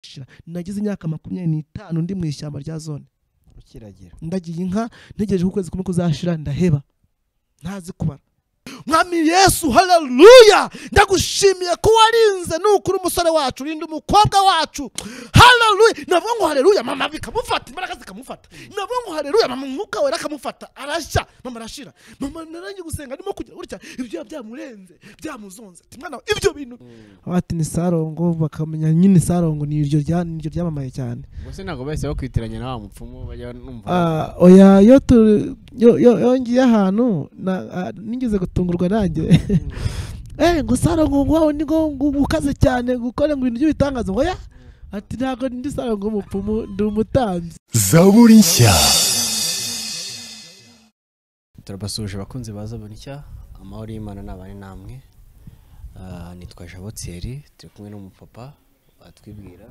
gucira nagize imyaka makumyabiri n'itanu ndi mu ishyamba rya zone ukiragira ndagiye inka ntegereje ko ukwezi kumwe kuzashira ndaheba ntazi kubara mwami yesu haleluya ndagushimiye ko warinze nukuri umusore wacu urinda umukobwa wacu haleluya navuga ngo haleluya mama bikamufata imbaraga zikamufata navuga ngo haleluya mama umwuka wera akamufata arashya mama arashira mama narangiye gusenga ndimo kugira gutya ibyo byamurenze byamuzonze ati mwana wa, ibyo bintu bati ni sarongo bakamenya nyine sarongo ni iryo rya- ni iryo ryamamaye cyane gusa ntabwo bahise bakwitiranya na wa mupfumu bajya numva Ah, oya iyo tu- yo- yo- iyo ngiye ahantu na- ah, nigeze gutungurwa nanjye eh ngo sarongo ngo wawe ni ngo ngo ukaze cyane gukora ngo ibintu by'ibitangaza oya ati ntabwo ndi sarongo umupfumu ndi umutambyi zaburi nshya turabasuje abakunzi baza buri nshya amahoro y'imana n'abane namwe Ah, nitwa jabo thierry turi kumwe n'umupapa watwibwira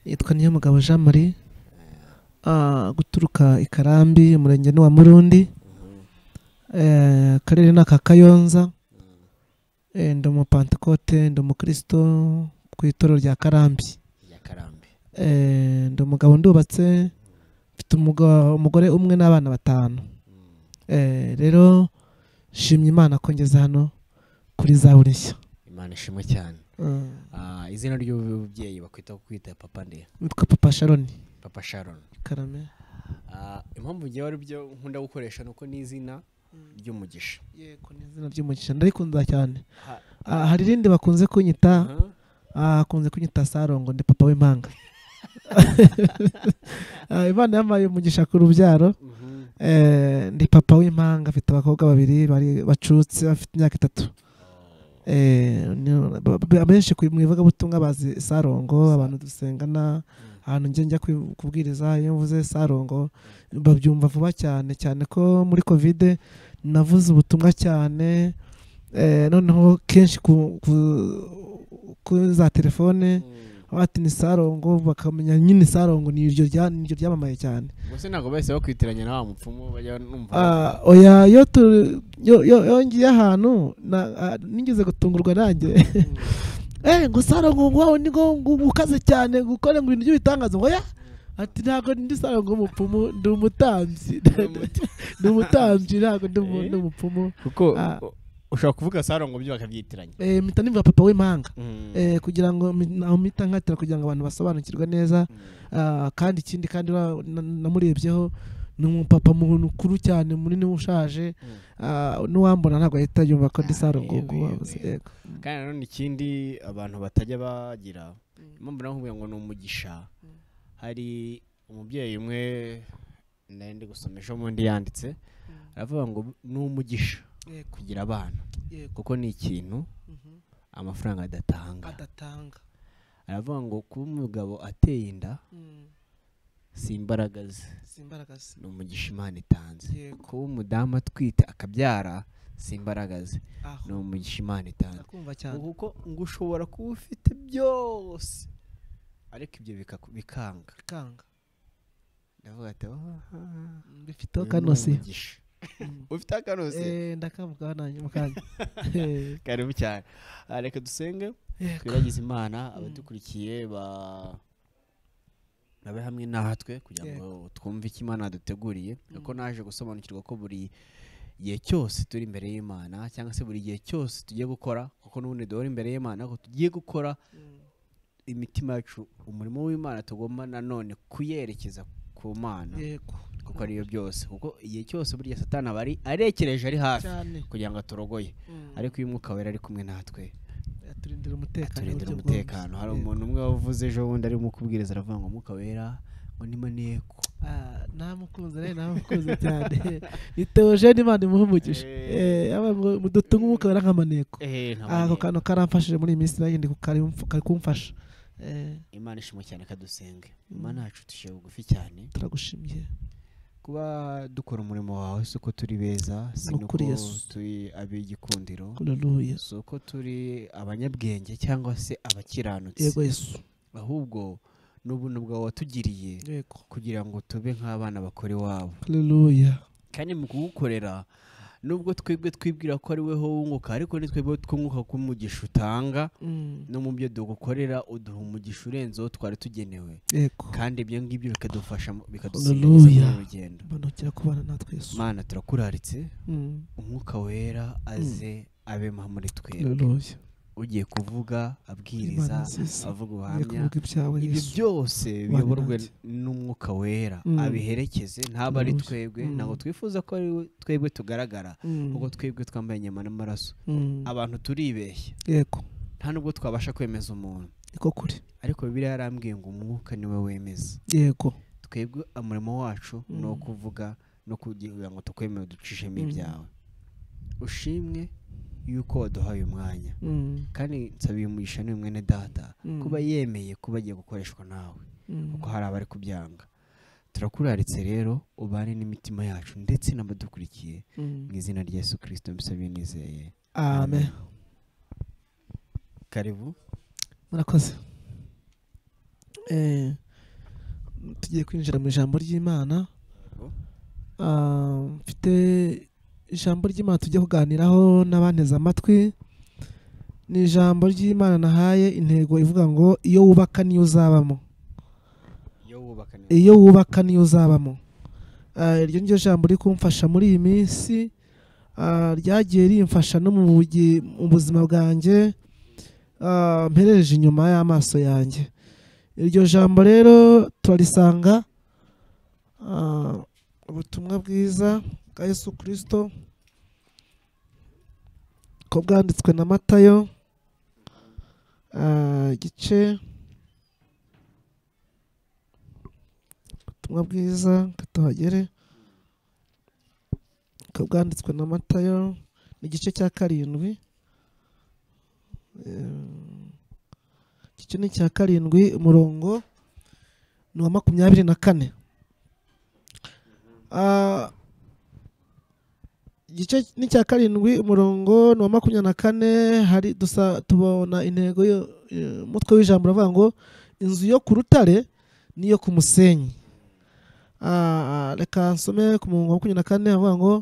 yitwa niyo mugabo jean marie guturuka i karambi umurenge ni wa murundi Eh, akarere ni aka kayonza Eh, ndi umupantekote ndi umukristo ku itorero rya karambi rya karambi Eh, ndi umugabo ndubatse mfite umuga- umugore umwe n'abana batanu Eh, rero nshimye imana ko ngeze hano kuri za buri nshya imana ishimwe cyane Eh, Ah, izina ry'umubyeyi bakwita kwita papa nde nitwa papa sharoni papa sharon karame Ah, impamvu ngewe ari byo nkunda gukoresha ni uko ni izina ry'umugisha yego ni izina ry'umugisha ndarikunda cyane Ha- Ah, hari irindi bakunze kunyita Aha. ah, bakunze kunyita sarongo ndi papa w'impanga Ah, imana yamaye umugisha ku rubyaro Mhm. Eh, ndi papa w'impanga afite abakobwa babiri bari bacutse bafite imyaka itatu Eh, ni- ba- ba- abenshi ku- mu ivugabutumwa bazi sarongo abantu dusengana ahantu njya njya kwi- kubwiriza iyo mvuze sarongo babyumva vuba cyane cyane ko muri kovide navuze ubutumwa cyane Eh, noneho kenshi ku ku- kuri za telefone Mm. bati ni sarongo bakamenya nyine sarongo ni iryo rya- ni iryo ryamamaye cyane gusa ntabwo bahise bakwitiranya na wa mupfumu bajya numva Ah, oya iyo tu- yo- yo- iyo ngiye ahantu na- ah, nigeze gutungurwa nanjye eh ngo sarongo ngo wawe ni ngo ngo ukaze cyane gukora ngo ibintu by'ibitangaza oya ati ntabwo ndi sarongo umupfumu ndi umutambyi ndi umutambyi ntabwo ndi umu- Eh? ndi umupfumu kuko Ah. u- ushobora kuvuga sarongo byo bakabyitiranya eh mpita nivuga papa w'impanga Mm. eh kugira ngo mi- naho mpita nkatira kugira ngo abantu basobanukirwe neza Mm. Ah, kandi ikindi kandi na- na- namurebyeho ni umupapa muntu ukuru cyane munini ushaje Mm. Ah, n'uwambona ntabwo ahita yumva ko ndi Ah, sarongo yewe, ngo yewe. kandi nanone ikindi abantu batajya bagira impamvu navuga ngo ni umugisha hari umubyeyi umwe nari ndi gusoma ejo bundi yanditse aravuga ngo ni umugisha kugira abana kuko ni ikintu amafaranga adatanga adatanga aravuga ngo kuba umugabo ateye inda si imbaraga ze si imbaraga ze ni umugisha imana itanze Yego. kuba umudamu atwite akabyara si imbaraga ze ni aho umugisha imana itanze ndakumva cyane kuko ngo ushobora kuba ufite byose ariko ibyo bikaku- bikanga bikanga ndavuga ati "Ah, bifiteho uyu ni kanosi umugisha." ufite akanosi Eh, ndakavugaho nanjye mu kanya Eh, karibu cyane Ah, reka dusenge yego. twibagize imana abadukurikiye ba babe hamwe natwe kugira ngo twumve icyo imana yaduteguriye kuko naje gusobanukirwa ko buri gihe cyose turi imbere y'imana cyangwa se buri gihe cyose tugiye gukora kuko n'ubundi duhora imbere y'imana ko tugiye gukora imitima yacu umurimo w'imana tugomba nanone kuyerekeza ku mana yego kuko ariyo byose kuko igihe cyose burya satani aba ari arekereje ari hafi cyane kugira ngo aturogoye Mm. ariko iyo umwuka wera ari kumwe natwe aturindira umutekano turindira uburyo umutekano hari bwose. umuntu umwe wavuze ejo bundi arimo kubwiriza aravuga ngo umwuka wera ngo ni maneko Ah, namukunze rero namukunze cyane ni teogene imana imuha umugisha Eh. Eh, aba ngo mudutunge umwuka wera nk'amaneko Eh, nka ako maneko. kantu karamfashije muri iyi minsi nagende kari kumfasha Eh, imana ishimwe cyane kadusenge imana yacu dushyira bugufi cyane turagushimiye kuba dukora umurimo wawe si uko turi beza si Ni nuko ukuri Yesu. turi ab'igikundiro haleluya si uko turi abanyabwenge cyangwa se abakiranutsi yego yesu ahubwo ni ubuntu bwawe watugiriye yego kugira ngo tube nk'abana bakora iwabo haleluya kandi mu kugukorera nubwo twebwe twibwira ko ari we wunguka ariko ni twebwe twunguka ko umugisha utanga no mu byo dukorera uduha umugisha urenze uwo twari tugenewe yego kandi ibyo ngibyo bikadufasha mu- Hallelujah. bikadusingiza mu rugendo banokera kubana natwe yesu mana turakuraritse Mm. umwuka wera aze abe ma muri twebwe Hallelujah. ugiye kuvuga abwiriza Imana nziza. avuga Ugiye ubuhamya kuvuga ibyawe ibyo yesu byose Bane biyoborwe natwe. n'umwuka wera Mm. abiherekeze ntabwo ari Hallelujah. twebwe Mm. ntabwo twifuza ko ari we- twebwe tugaragara Mm. kuko twebwe twambaye inyama n'amaraso Mm. abantu turibeshya yego nta nubwo twabasha kwemeza umuntu niko kuri ariko bibiliya yarambwiye ngo umwuka niwe wemeza yego twebwe umurimo wacu Mm. ni uwo kuvuga no kugira ngo tukwemere ducishemo Mm. ibyawe ushimwe yuko waduhaye umwanya Mm. kandi nsabiye umugisha ni mwene data Mm. kuba yemeye kuba agiye gukoreshwa nawe Mm. kuko hari abari kubyanga turakuraritse rero ubane n'imitima yacu ndetse n'abadukurikiye Mm. mu izina rya yesu kirisito mbisabye nizeye amen karibu murakoze Eh, tugiye kwinjira mu ijambo ry'imana Yego. Ah, mfite ijambo ry'imana tujya kuganiraho n'abanteze amatwi ni ijambo ry'imana nahaye intego ivuga ngo iyo wubaka niyo uzabamo iyo wubaka neza iyo wubaka niyo uzabamo Ah, iryo ni ryo jambo riri kumfasha muri iyi minsi Ah, ryagiye rimfasha no mu bugi- mu buzima bwanjye Ah, mperereje inyuma y'amaso yanjye iryo jambo rero turarisanga ah, ubutumwa bwiza bwa yesu kirisito ko bwanditswe na matayo Ah, igice ubutumwa bwiza reka tuhagere bukaba bwanditswe na matayo ni igice cya karindwi Eh, igice ni cya karindwi umurongo ni uwa makumyabiri na kane Ah, igice ni cya karindwi umurongo ni uwa makumyabiri na kane hari dusa tubona intego yo- eh, umutwe w'ijambo uravuga ngo inzu yo ku rutare n'iyo ku musenyi Ah, reka nsome ku murongo wa makumyabiri na kane avuga ngo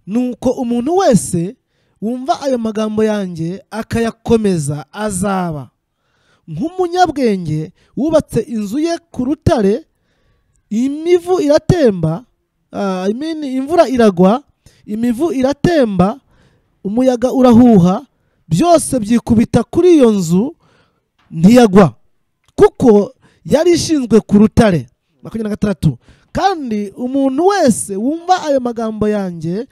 nuko umuntu wese wumva ayo magambo yanjye akayakomeza azaba nk'umunyabwenge wubatse inzu ye ku rutare imivu iratemba ah, I mean, imvura iragwa imivu iratemba umuyaga urahuha byose byikubita kuri iyo nzu ntiyagwa kuko yari ishinzwe ku rutare makumyabiri na gatandatu kandi umuntu wese wumva ayo magambo yanjye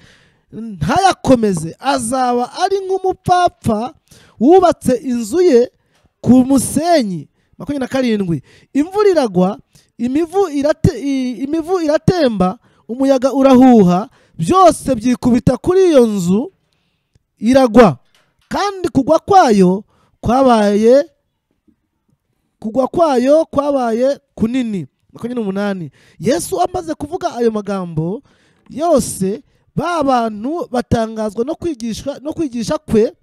ntayakomeze azaba ari nk'umupfapfa wubatse inzu ye ku musenyi makumyabiri na karindwi imvura iragwa imivu, irate, i- imivu iratemba umuyaga urahuha byose byikubita kuri iyo nzu iragwa kandi kugwa kwayo kwabaye kugwa kwayo kwabaye kunini makumyabiri n'umunani yesu amaze kuvuga ayo magambo yose ba bantu batangazwa no kwigisha no kwigisha kwe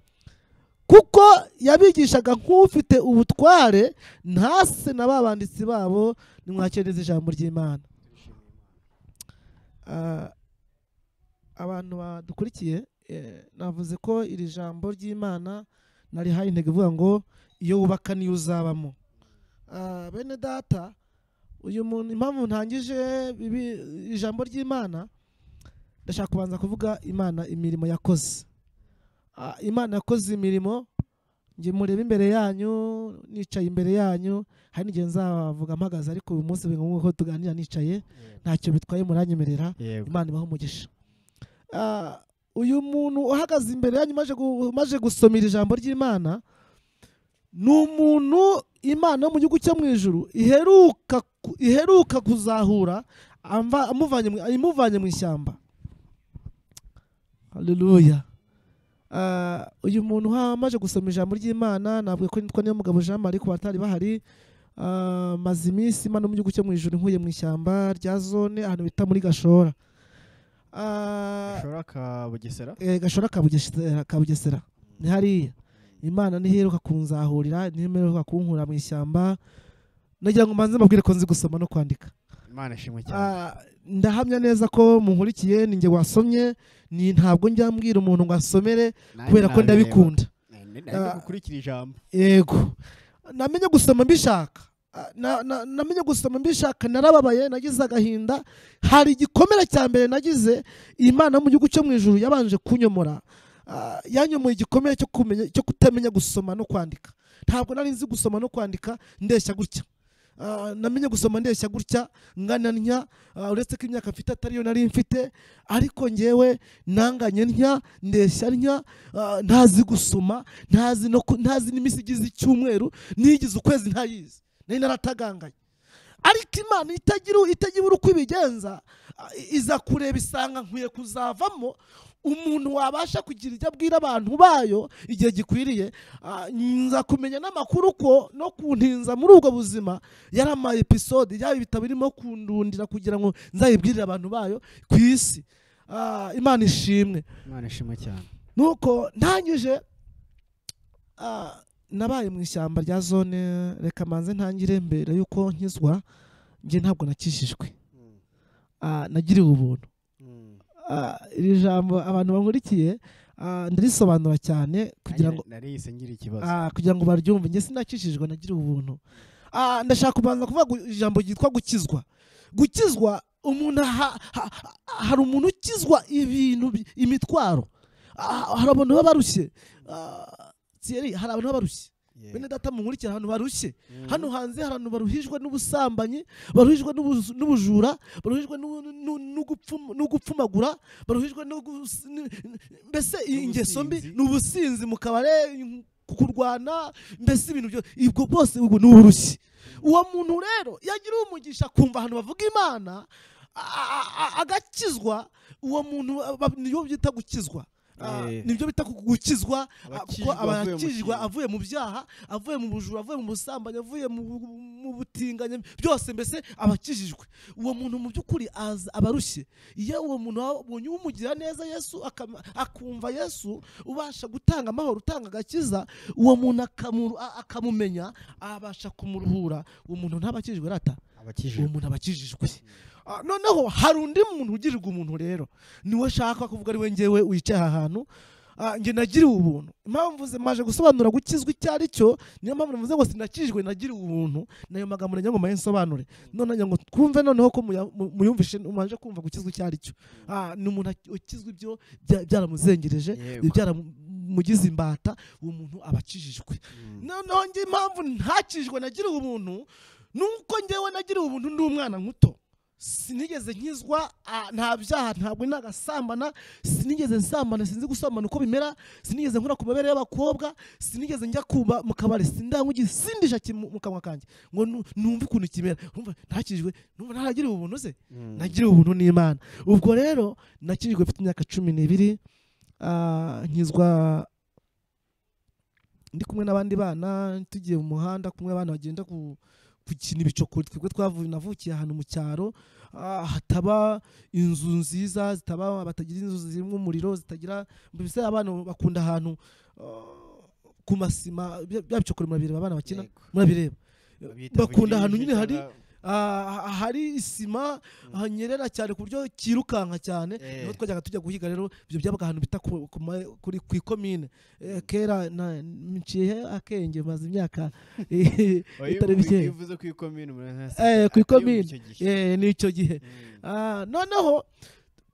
kuko yabigishaga nk'ufite ubutware ntase na ba banditsi babo nimwakereza ijambo ry'imana Ah, abantu badukurikiye eh, navuze ko iri jambo ry'imana narihaye intego ivuga ngo iyo wubaka niyo uzabamo Ah, bene data uyu muntu impamvu ntangije bibi- ijambo ry'imana ndashaka kubanza kuvuga imana imirimo yakoze Ah, imana yakoze imirimo njye mureba imbere yanyu nicaye imbere yanyu hari n'igihe nzavuga mpagaze ariko uyu munsi biga nk'uko tuganira nicaye ntacyo bitwaye muranyemerera yego imana ibaha umugisha Ah, uyu muntu uhagaze imbere yanyu umaze gu- umaze gusomera ijambo ry'imana ni umuntu imana yo mu gihugu cyo mu ijuru iheruka ku- iheruka kuzahura amva- amuvanye mu- imuvanye mu ishyamba haleluya Ah, uyu muntu ha- amaze gusoma ijambo ry'imana nabwo ko nitwa niyo mugabo jean marie ku batari bahari Ah, maze iminsi imana mu gihugu cyo mu ijoro nkuye mu ishyamba rya zone ahantu bita muri gashora Ah, gashora ka bugesera eh, gashora ka Bugesera- ka bugesera ni hariya imana ntiheruka kunzahurira ntiheruka kunkura mu ishyamba nagira ngo mbanze mbabwire ko nzi gusoma no kwandika imana ishimwe cyane Ah, ndahamya neza ko munkurikiye ninjye wasomye ni ntabwo njya mbwira umuntu ngo asomere kubera ko ndabikunda Ah. gukurikira ijambo yego namenye gusoma mbishaka Ah, na- na- namenye gusoma mbishaka narababaye nagize agahinda hari igikomere cya mbere nagize imana yo mu gihugu cyo mu ijuru yabanje kunyomora Ah, yanyomoye igikomere cyo kumenya cyo kutamenya gusoma no kwandika ntabwo nari nzi gusoma no kwandika ndeshya gutya Ah, namenye gusoma ndeshya gutya ngananya ah, uretse ko imyaka mfite atari yo nari mfite ariko ngewe nanganye ntya ndeshya ntya ah, ntazi gusoma ntazi no ku- ntazi n'iminsi igize icyumweru n'igize ukwezi ntayizi nari narataganganye ariko imana itagira itagira uko ibigenza ah, iza kureba isanga nkwiye kuzavamo umuntu wabasha kugira ibyo abwira abantu bayo igihe gikwiriye Ah, nza kumenya n'amakuru ko no kuntinza muri ubwo buzima yari ama episode yaba ibitabo birimo kundundira kugira ngo nzayibwirire abantu bayo ku isi Ah, imana ishimwe imana ishimwe cyane nuko ntangije ah, nabaye mu ishyamba rya zone reka manze ntangire mbere y'uko nkizwa njye ntabwo nakijijwe Ah, nagiriwe ubuntu Ah, iri jambo abantu bankurikiye ah, ndarisobanura cyane kugira ngo nariyise ngira ikibazo Ah, kugira ngo baryumve njye sinakijijwe nagira ubuntu Ah, ndashaka kubanza kuvuga gu- ijambo ryitwa gukizwa gukizwa umuntu aha- ha- ha- hari umuntu ukizwa ibintu bi- imitwaro Ah, hari abantu baba barushye Ah, Thierry, hari abantu baba barushye Yeah. bene data munkurikira ahantu barushye Mm. hano hanze hari abantu baruhijwe n'ubusambanyi baruhijwe n'ubuzu- n'ubujura baruhijwe n'u- n'u- n'ugupfum- n'ugupfumagura baruhijwe no gus- n- n- mbese iyi ingeso mbi N'ubusinzi. ni ubusinzi mu kabare in- kurwana mbese ibintu byose ibwo bwose ubwo ni uburushyi uwo muntu rero yagira umugisha kumva ahantu bavuga imana a- a- a- agakizwa uwo muntu ba- niyo byita gukizwa Ah, Eh. nibyo bita ku- gukizwa ah, kuko Abakijijwe avuye mu abakijijwe kintu. avuye mu byaha avuye mu bujura avuye mu busambanyi avuye mu bu- mu butinganyi byose mbese abakijijwe uwo muntu mu by'ukuri aza- aba arushye iyo uwo muntu wabonye umugira neza yesu akama- akumva yesu ubasha gutanga amahoro utanga agakiza uwo muntu akamu- a- akamumenya abasha kumuruhura uwo muntu ntaba akijijwe rata uwo abakijijwe muntu aba akijijwe Ah, noneho hari undi muntu ugirirwa umuntu rero niwe shaka kuvuga ari we ngewe wicaye aha hantu Ah, njye nagiriwe ubuntu impamvu ze- maje gusobanura gukizwa icyo ari cyo niyo mpamvu navuze ngo sinakijijwe nagiriwe ubuntu nayo magambo nagira ngo mayensobanure none nagira ngo twumve noneho ko muya- mu- muyumvishe mwaje kumva gukizwa icyo ari cyo Ah, ni umuntu ak- ukizwa ibyo bya- byaramuzengereje Yego. byaramugize imbata uwo muntu aba akijijwe noneho njye impamvu ntakijwe nagiriwe ubuntu nuko njyewe nagiriwe ubuntu ndi umwana muto sinigeze nkizwa ah, nta byaha ntabwo nagasambana sinigeze nsambana sinzi gusambana uko bimera sinigeze nkora ku mabere y'abakobwa sinigeze njya kuba mu kabari sindangugi sindisha ki- mu mu kanwa kanjye ngo nu- numve ukuntu kimera numva ntakijwe numva ntaragiriwe ubuntu se nagiriwe ubuntu n'imana ubwo rero nakijwe mfite imyaka cumi n'ibiri ah, nkizwa ndi kumwe n'abandi bana tugiye mu muhanda kumwe abana bagenda ku gukina ibicokori twebwe twavuye navukiye ahantu mu cyaro ah, hataba inzu nziza zitaba batagira inzu zirimo umuriro zitagira mbese abana bakunda ahantu ah, ku masima bya bya bicokori murabireba abana bakina murabireba bakunda ahantu nyine hari Ah, hari isima hanyerera cyane ku buryo cyirukanka cyane Eh. niho twajyaga tujya guhiga rero ibyo byabaga ahantu bita ku- ku ma- kuri ku ikomine Eh, kera na- nciye akenge maze imyaka eh, itari mike bivuze ku ikomine umuntu ntasa- Eh, ku atari ikomine. icyo gihe. Eh, n'icyo gihe Mm. Ah, noneho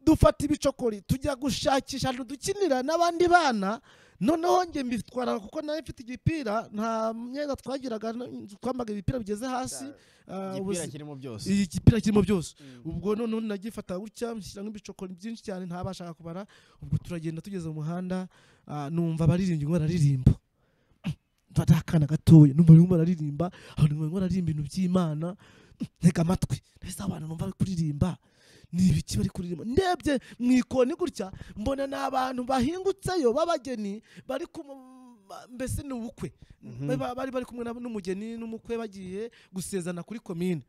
dufata ibicokori tujya gushakisha ahantu dukinira n'abandi bana noneho njye mbitwara kuko nawe mfite igipira nta myenda twagiraga twambaga ibipira bigeze hasi Ah, igipira ubusi- kirimo byose iyi gipira kirimo byose Mm. ubwo noneho nagifata gutya nshyiramo ibicokori byinshi cyane ntabashaka kubara ubwo turagenda tugeze mu muhanda ah, numva baririmbyi ngo bararirimba ndakana gatoya numva barimo bararirimba abantu barimo bararirimba ibintu by'imana ntega amatwi ndetse abantu numva bari kuririmba ni ibiki bari kuririmba ndebye mu ikoni gutya mbona ni abantu bahingutseyo b'abageni bari ku mbese ni ubukwe Mhm. Ba- bari bari kumwe na- n'umugeni n'umukwe bagiye gusezerana kuri komine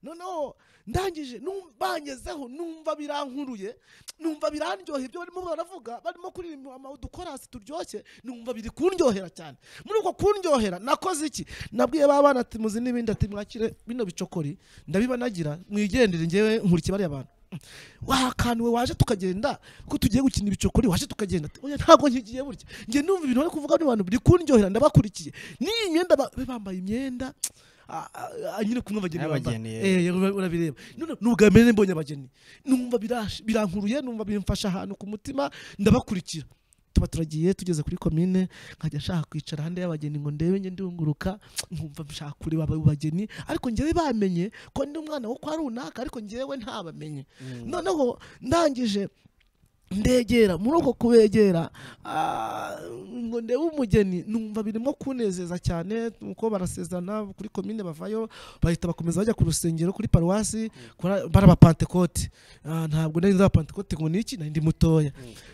noneho ndangije num- bangezeho numva birankuruye numva birandyohera ibyo barimo baravuga barimo kuririmba ama- udukorasi turyoshye numva biri kundyohera cyane muri uko kundyohera nakoze iki nabwiye ba bana ati muzi n'ibindi ati mwakire bino bicokori ndabibanagira mwigendere ngewe nkurikiye bariya bantu wahakaniwe waje tukagenda ko tugiye gukina ibicokori waje tukagenda ati, oya ntabwo nkigiye burya njye numva ibintu bari kuvuga n'abantu biri kundyohera ndabakurikiye n'iyi myenda ba- be bambaye imyenda ah, ah, ah, nyine kumwe abageni Abageni, bambaye eh. Eh, ura- urabireba none ni ubwa mbere mbonye abageni numva birash- birankuruye numva bimfasha ahantu ku mutima ndabakurikira tuba turagiye tugeze kuri komine nkajya nshaka kwicara hande y'abageni ngo ndebe nge ndunguruka nkumva nshaka kureba abo bageni ariko njyewe bamenye ko ndi umwana wo kwa runaka ariko njyewe ntabamenye noneho ndangije ndegera muri uko kubegera ah, ngo ndebe umugeni numva birimo kunezeza cyane nuko barasezerana kuri komine bavayo bahita bakomeza bajya ku rusengero kuri paruwasi kora- barabapantekote Ah, ntabwo nari nzi abapantekote ngo ni iki nari ndi mutoya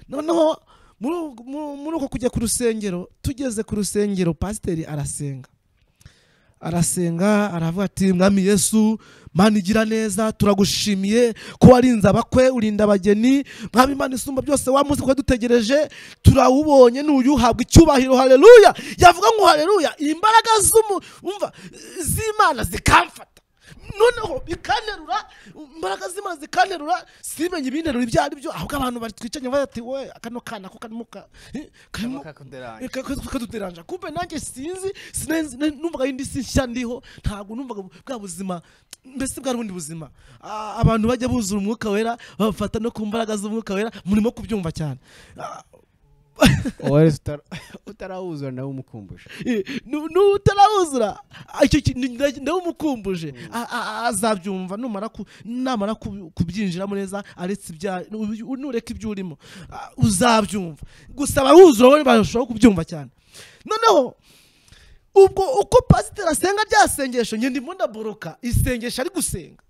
noneho muri ubwo- mu- muri uko kujya ku rusengero tugeze ku rusengero pasiteri arasenga arasenga aravuga ati mwami yesu mana igira neza turagushimiye ko warinze abakwe urinda abageni mwami imana isumba byose wamuzi kuko dutegereje turawubonye n'uyuhabwa icyubahiro haleluya yavuga ngo haleluya imbaraga z'umu umva z'imana zikamfata noneho bikanterura imbaraga z'imana zikanterura simenye ibinterura ibyo ari byo ahubwo abantu batwicanye bavuga ati we kano kana ko karimo ka- eh, karimo kakuderanje Ka- ka- kaduteranja kumbe nanjye sinzi sinenzi- ne- numvaga indi si nshya ndiho ntabwo numvaga bu- bwa buzima mbese bwari ubundi buzima Ah, abantu bajya buzura umwuka wera babafata no ku mbaraga z'umwuka wera murimo kubyumva cyane Ah, wowe utarawuzura nawe umukumbusha eh, nu- n'utarawuzura ah, icyo ki- ni- nda- ndawumukumbuje A- a- a- azabyumva numara ku- namara ku- kubyinjiramo neza aretse ibya nu- nureka ibyo urimo ah, uzabyumva gusa abawuzura bo barushaho kubyumva cyane noneho ubwo uko pasiteri asenga rya sengesho njye ndimo ndaboroka isengesho ari gusenga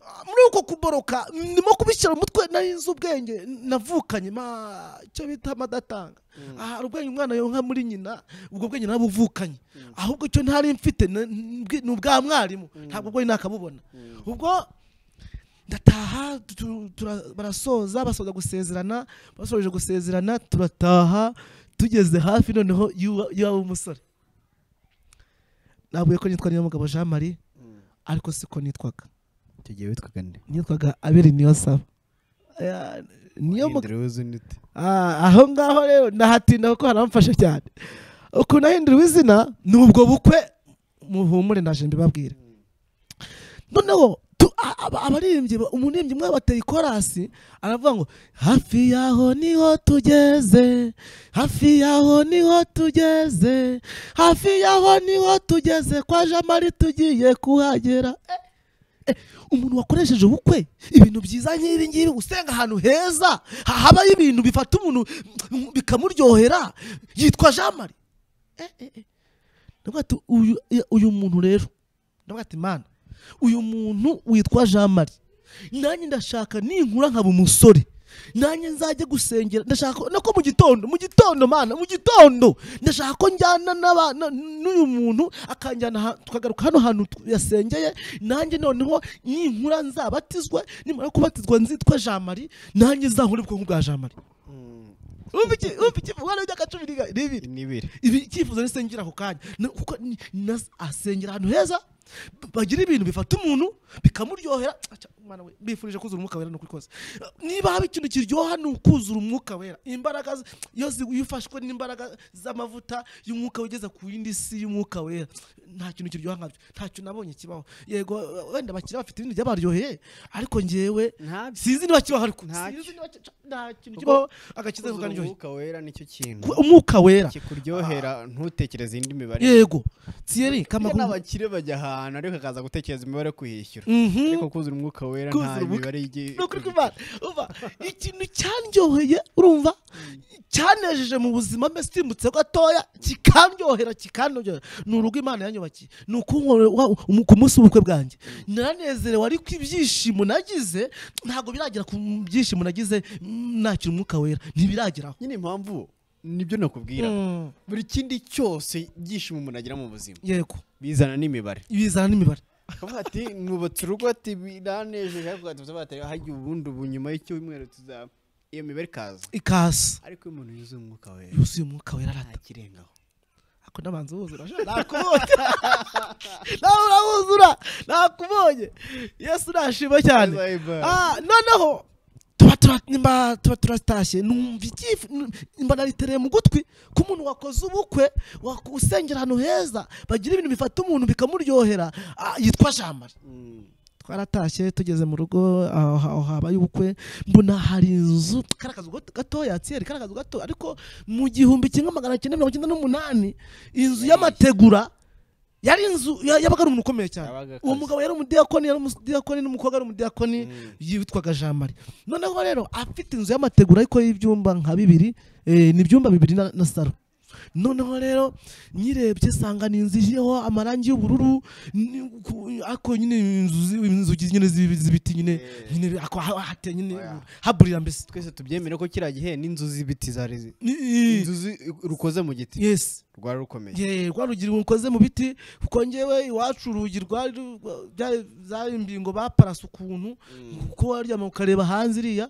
Ah, muri uko kuboroka ndimo kubishyira mu mutwe nari nzi ubwenge navukanye ma icyo bita madatanga Ah, hari ubwenge umwana yonka muri nyina ubwo bwenge nabuvukanye ahubwo icyo ntari mfite na- ni ubwa mwarimu ntabwo ubwo nakabubona ubwo ndataha tu- tu- tura- barasoza basoza gusezerana basoje gusezerana turataha tugeze hafi noneho y'uwa- y'uwa w'umusore navuye ko nitwa niyomugabo jean marie ariko siko nitwaga tugiye witwaga nde nitwaga aberi niyo saba Eh, niyo mu- Hindura uwuzina ute Ah, aho ngaho rero ndahatinda kuko haramfasha cyane ukuntu ahinduriwe izina ni ubwo bukwe muhumure ndaje mbibabwira noneho tu- a- aba- abaririmbyi ba- umuririmbyi umwe bateye ikorasi aravuga ngo hafi yaho niho tugeze hafi yaho niho tugeze hafi yaho niho tugeze kwa jamari tugiye kuhagera Eh, eh, umuntu wakoresheje ubukwe ibintu byiza nk'ibi ngibi usenga ahantu heza habaho ibintu bifata umuntu mm, bikamuryohera yitwa jamari ndavuga ati uyu, uyu muntu rero ndavuga ati mana uyu muntu witwa jean marie nanjye ndashaka ninkura nkaba umusore nanjye nzajye gusengera ndashaka nako mu gitondo mu gitondo mana mu gitondo ndashaka ko njyana n'aba- na- n'uyu muntu akanjyana aha- tukagaruka hano hantu tu- yasengeye nanjye noneho ninkura nzabatizwe nimara kubatizwa nzitwa jean marie nanjye nzahure ubwonko bwa jean marie umva iki umva iki umwana w'imyaka cumi n'i- n'ibiri n'ibiri ibi icyifuzo nisengera ako kanya Na- kuko ni- na- asengera ahantu heza b- bagira ibintu bifata umuntu bikamuryohera Aca, mwana we bifurije kuzura umwuka wera ni ukuri kose niba haba ikintu kiryoha ni ukuzura umwuka wera imbaraga z- iyo zi- iyo ufashwe n'imbaraga z'amavuta y'umwuka ugeze ku yindi si y'umwuka wera nta kintu kiryoha nkabyo ntacyo nabonye kibaho yego wenda bakiri bafite ibintu byabaryoheye ariko njyewe ntabyo sinzi niba kibaho ariko Ntacyo. sinzi niba ki- nta kintu Kuko kibaho agakiza kukaryohera umwuka wera nicyo kintu umwuka wera kikuryohera ntutekereze indi mibare yego thierry Burya kamakuru n'abakire bajya ahantu ariko akaza gutekereza imibare yo kuyishyura Mhm. ariko kuzura umwuka wera Kuzura nta umwuka- mibare igiye ni ukuri kw'Imana. Umva, ikintu cyandyoheye urumva cyanejeje mu buzima mbese utimbutse gatoya kikandyohera kikanogera ni urugo imana yanyubakiye ni ukunkorera umu- ku munsi w'ubukwe bwanjye naranezerewe ariko ibyishimo nagize ntabwo biragera ku byishimo nagize mm, nakira umwuka wera ntibirageraho nyine impamvu nibyo nakubwira Mm, buri kindi cyose ibyishimo umuntu agira mu buzima yego bizana n'imibare bizana n'imibare akavuga ati nubatse urugo ati biranejeje ariko ugahita batari hajya ubundi ubu nyuma y'icyumweru tuzaba iyo mibare ikaza ikasa ariko iyo umuntu yuzuye umwuka we yuzuye umwuka wera nta arata kirengaho ako nabanza wuzura nakubonye nawe urawuzura nakubonye yesu nashima cyane Ah, noneho tuba tura- nimba tuba turatashye numva ikifu nimba naritereye mu gutwi ko umuntu wakoze ubukwe wak- usengera ahantu heza bagira ibintu bifata umuntu bikamuryohera ah, yitwa jamari Mm. twaratashye tugeze mu rugo aho aho habaye ubukwe mbona hari inzu kariya kazu gato- gatoya tsiyeri kariya kazu gato ariko mu gihumbi kimwe magana cyenda mirongo icyenda n'umunani inzu y'amategura yari inzu ya- yabaga ari umuntu ukomeye cyane Yabaga uwo akaze. mugabo yari umudiakoni yari umudiakoni n'umukobwa ari umudiyakoni Mm. yitwaga jean marie noneho rero afite inzu y'amategura ariko y'ibyumba nka bibiri eh, ni ibyumba bibiri na, na saro noneho rero nyirebye nsanga ni inzu iriho amarangi y'ubururu ni- ku- ariko nyine inzu zi- inzugi nyine z'ibi- z'ibiti nyine Eh. nyine ako ha- hateye nyine Oya. haburira mbese twese tubyemere ko kiriya gihe n'inzu z'ibiti zari zi- Ni- i- inzu zi- rukoze mu giti yes rwari rukomeye ye rwa rugi rukoze mu biti kuko ngewe iwacu urugi rwari rwa- byari- zari imbingo baparasa ukuntu kuko waryama ukareba hanze iriya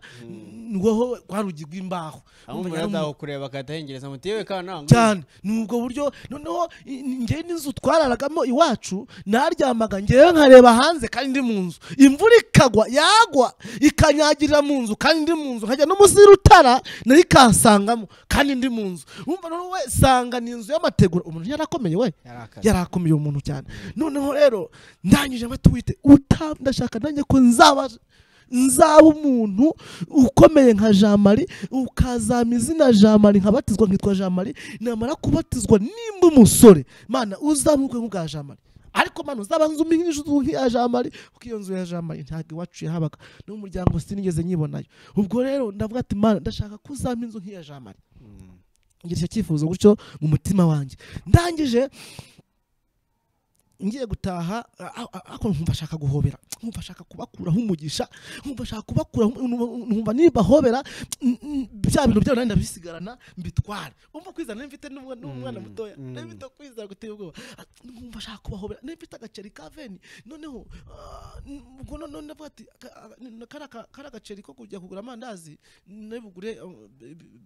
ngoho rwa rugi rw'imbaho aho umuntu Nyamara- azaho kureba akatahengereza muti yewe kana cyane ni ubwo buryo noneho i- i- njyewe n'inzu twararagamo iwacu naryamaga ngewe nkareba hanze kandi ndi mu nzu imvura ikagwa yagwa ikanyagirira mu nzu kandi ndi mu nzu nkajya no munsi y'urutara nayo ikahasangamo kandi ndi mu nzu wumva noneho we sanga ni inzu y'amategura umuntu yarakomeye we yarakaze yarakomeye umuntu cyane noneho rero ndangije matuwite uta ndashaka nanjye ko nzaba nzaba umuntu ukomeye nka jean marie ukazama izina jean marie nkabatizwa nkitwa jean marie namara kubatizwa nimba umusore mana uzamukwe nk'ubwa jean marie ariko mano uzaba nzu nk'inzu nk'iya jean marie kuko iyo nzu ya jean marie ntabwo iwacu yahabaga n'umuryango sinigeze nyibonayo ubwo rero ndavuga ati mana ndashaka ko uzampa inzu nk'iya jean marie Mm. ngira icyo cyifuzo gutyo mu mutima wanjye ndangije ngiye gutaha a- a- ariko nkumva ashaka guhobera nkumva ashaka kubakuraho umugisha nkumva ashaka kubakuraho num- nkumva nibahobera n- n- bya bintu byabo nanjye ndabisigarana mbitware umva kwizana mfite n'umwana Mm, mutoya mm. mfite kwizana guteye ubwoba Ah, nkumva ashaka kubahobera mfite agaceri ka veni noneho ah, n- ubwo no- none ndavuga ati ka- ah, n- kariya ka- kariya gaceri ko kujya kugura amandazi nabigure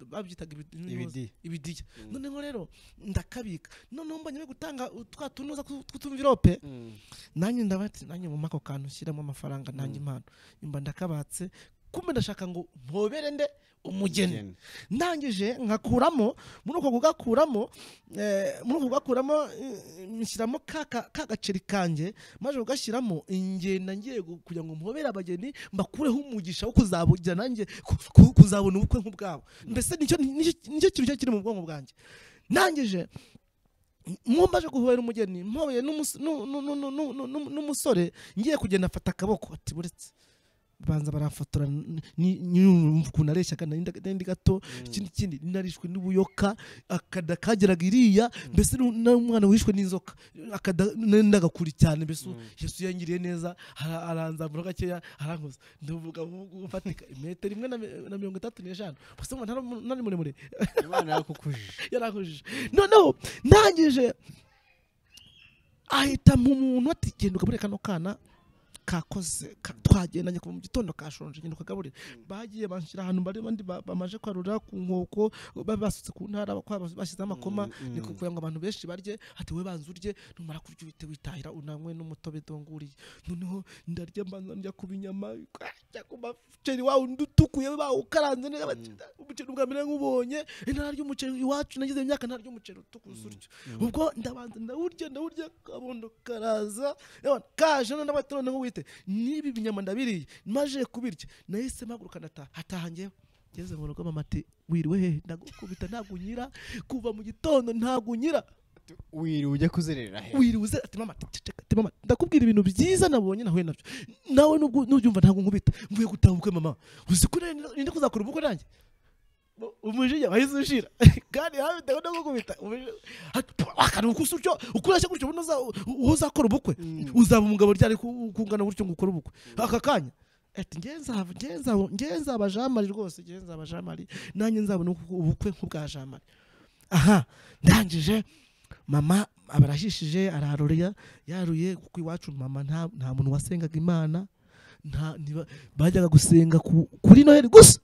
babyitaga ibidi- ibidi ibidiya Mm. noneho rero ndakabika noneho mbonye bari gutanga twa tunoza tw'utumvirope Mm. nanjye ndabati nanjye mu mako kantu nshyiramo amafaranga nanjye impano mba ndakabatse kumbe ndashaka ngo mpobere nde umugeni Umugeni. ndangije nkakuramo muri uko kugakuramo eh, muri uko kugakuramo eh, nshyiramo ka ka- ka gaceri kanjye maze kugashyiramo ingenda ngiye gu- kugira ngo mpobere abageni mbakureho umugisha wo kuzabugira nanjye ku- ku- kuzabona ubukwe nk'ubwabo mbese nicyo nicyo- nicyo kintu cyo kiri mu bwonko bwanjye ndangije mwumbaje guhobera umugeni mpoye n'umus- nu- nu- nu- nu- nu- nu- nu- n'umusore ngiye kugenda afata akaboko ati buretse banza barafotora n- ni- ni- ukuntu areshyaga nari nda- nari ndi gato ikindi kindi narishwe n'ubuyoka akada kageraga iriya mbese nu- n'umwana wishwe n'inzoka akada nari ndagakuri cyane mbese Mm. yesu yangiriye neza ara- aranzamura gakeya arankoza ndavuga ubu- ufatika metero imwe na mi- na mirongo itatu n'eshanu gusa ngo ntari muremure imana yakukujije yarankujije noneho ndangije ahita mu muntu ati genda ugaburire kano kana kakoze ka- twagendanye kuva mu gitondo kashonje genda ukagaburire bagiye banshyira ahantu bari bandi ba- bamaje kwarura ku nkoko ba- basutse ku ntara bakwa- bashyize amakoma Mm, ni mm. kugira ngo abantu benshi barye ati we banza urye numara kurya uhite witahira unanywe n'umutobe donguriye noneho ndarya mbanza njya kuba inyama njya ku muceri wawe undi utukuye bawukaranze neza bati, umuceri ubwa mbere nk'ubonye ntarya umuceri iwacu nagize imyaka ntarya umuceri utukuye utyo ubwo ndabanza ndawurya ndawurya kabondo karaza Yabona, kaje none ndabato noneho wite nibi binyama ndabiriye maje kubirya nahise mpaguruka ndataha hataha ngewe ngeze mu rugo mama ati wiriwe hehe ndagukubita ntabwo unyira kuva mu gitondo ntabwo unyira wiriwe ujya kuzerera he wiriwe ati mama ati, ceceka, ati mama ndakubwira ibintu byiza nabonye nahuye nabyo nawe nubwo nubyumva ntabwo nkubita mvuye gutaha ubukwe mama uzi ko nari- ninde kuzakora ubukwe nanjye Mu- umujinya wahise ushira kandi hafi ndaho no gukubita umujinya. Ati, "Pfu, akaruhuka usa utyo ukurashya gutyo ubundi uza- uwo uzakora ubukwe Mm. uzaba umugabo ryari ku- kungana gutyo ngo ukore ubukwe aka kanya ati ngewe nzaba ngewe nzaba- ngewe nzaba jean marie rwose ngewe nzaba jean marie nanjye nzabona ubukwe nk'ubwa jean marie aha ndangije mama abarashishije araroreya yaruye kuko iwacu mama nta nta muntu wasengaga imana nta ntiba- bajyaga gusenga ku- kuri noheli gusa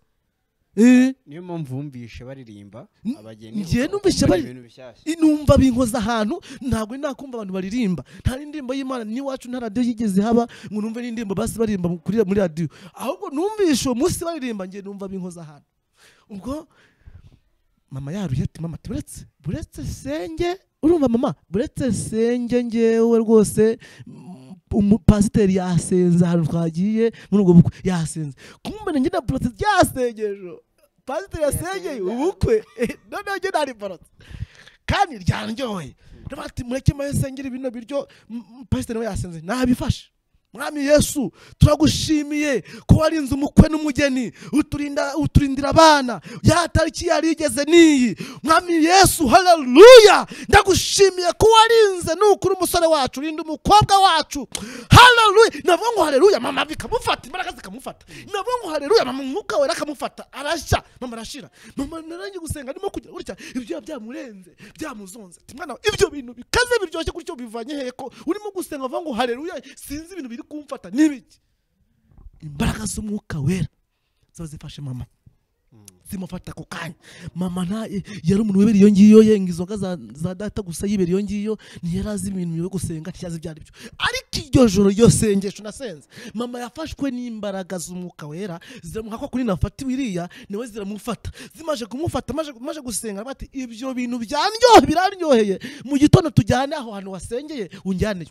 Eh, niyo mpamvu wumvishe baririmba N- abageni njye ukumva numvise ari bari- ibintu bishyashya inumva binkoza ahantu ntabwo nakumva abantu baririmba nta n'indirimbo y'imana n'iwacu nta radiyo yigeze haba ngo numve n'indirimbo basi baririmba mu- kuri- muri radiyo ahubwo numvishe uwo munsi baririmba njye numva binkoza ahantu ubwo mama yaruye ati mama turetse buretse senge urumva mama buretse senge ngewe rwose mm, umupasiteri yasenze ahantu twagiye muri ubwo bukwe yasenze kumbona njye na borotse ryasengejo pasiteri yasengeye ubukwe noneho njye nari borotse kandi ryanyoye ndavuga ati mureke mwe sengera ibino biryo m- m- pasiteri nawe yasenze nabifashe mwami yesu turagushimiye ko warinze umukwe n'umugeni uturinda uturindira abana ya tariki yarigeze n'iyi mwami yesu haleluya ndagushimiye ko warinze nukuri umusore wacu urinda umukobwa wacu haleluya navuga ngo haleluya mama bikamufata imbaraga zikamufata navuga ngo haleluya mama umwuka wera akamufata arashya mama arashira mama narangije gusenga ndimo kugira gutya ibyo byamurenze byamuzonze ati mwana we, ibyo bintu bikaze biryoshye gutyo bivanye hehe ko urimo gusenga uvuga ngo haleluya sinzi ibintu biri kumfata n'ibiki imbaraga z'umwuka wera ziba zifashe mama zimufata ako kanya mama nta yari umuntu wibera iyo ngiyo yenga inzoga za, za data gusa yibera iyo ngiyo ntiyari azi ibintu yo gusenga ntiyazi ibyo ari byo ariko iryo joro iryo sengesho nasenze mama yafashwe n'imbaraga z'umwuka wera ziramuha ko kuri nafati wiriya niwe ziramufata zimaje kumufata maje, maje gusenga bati ibyo bintu byanyohe biraryoheye mu gitondo tujyane aho hantu wasengeye unjyaneyo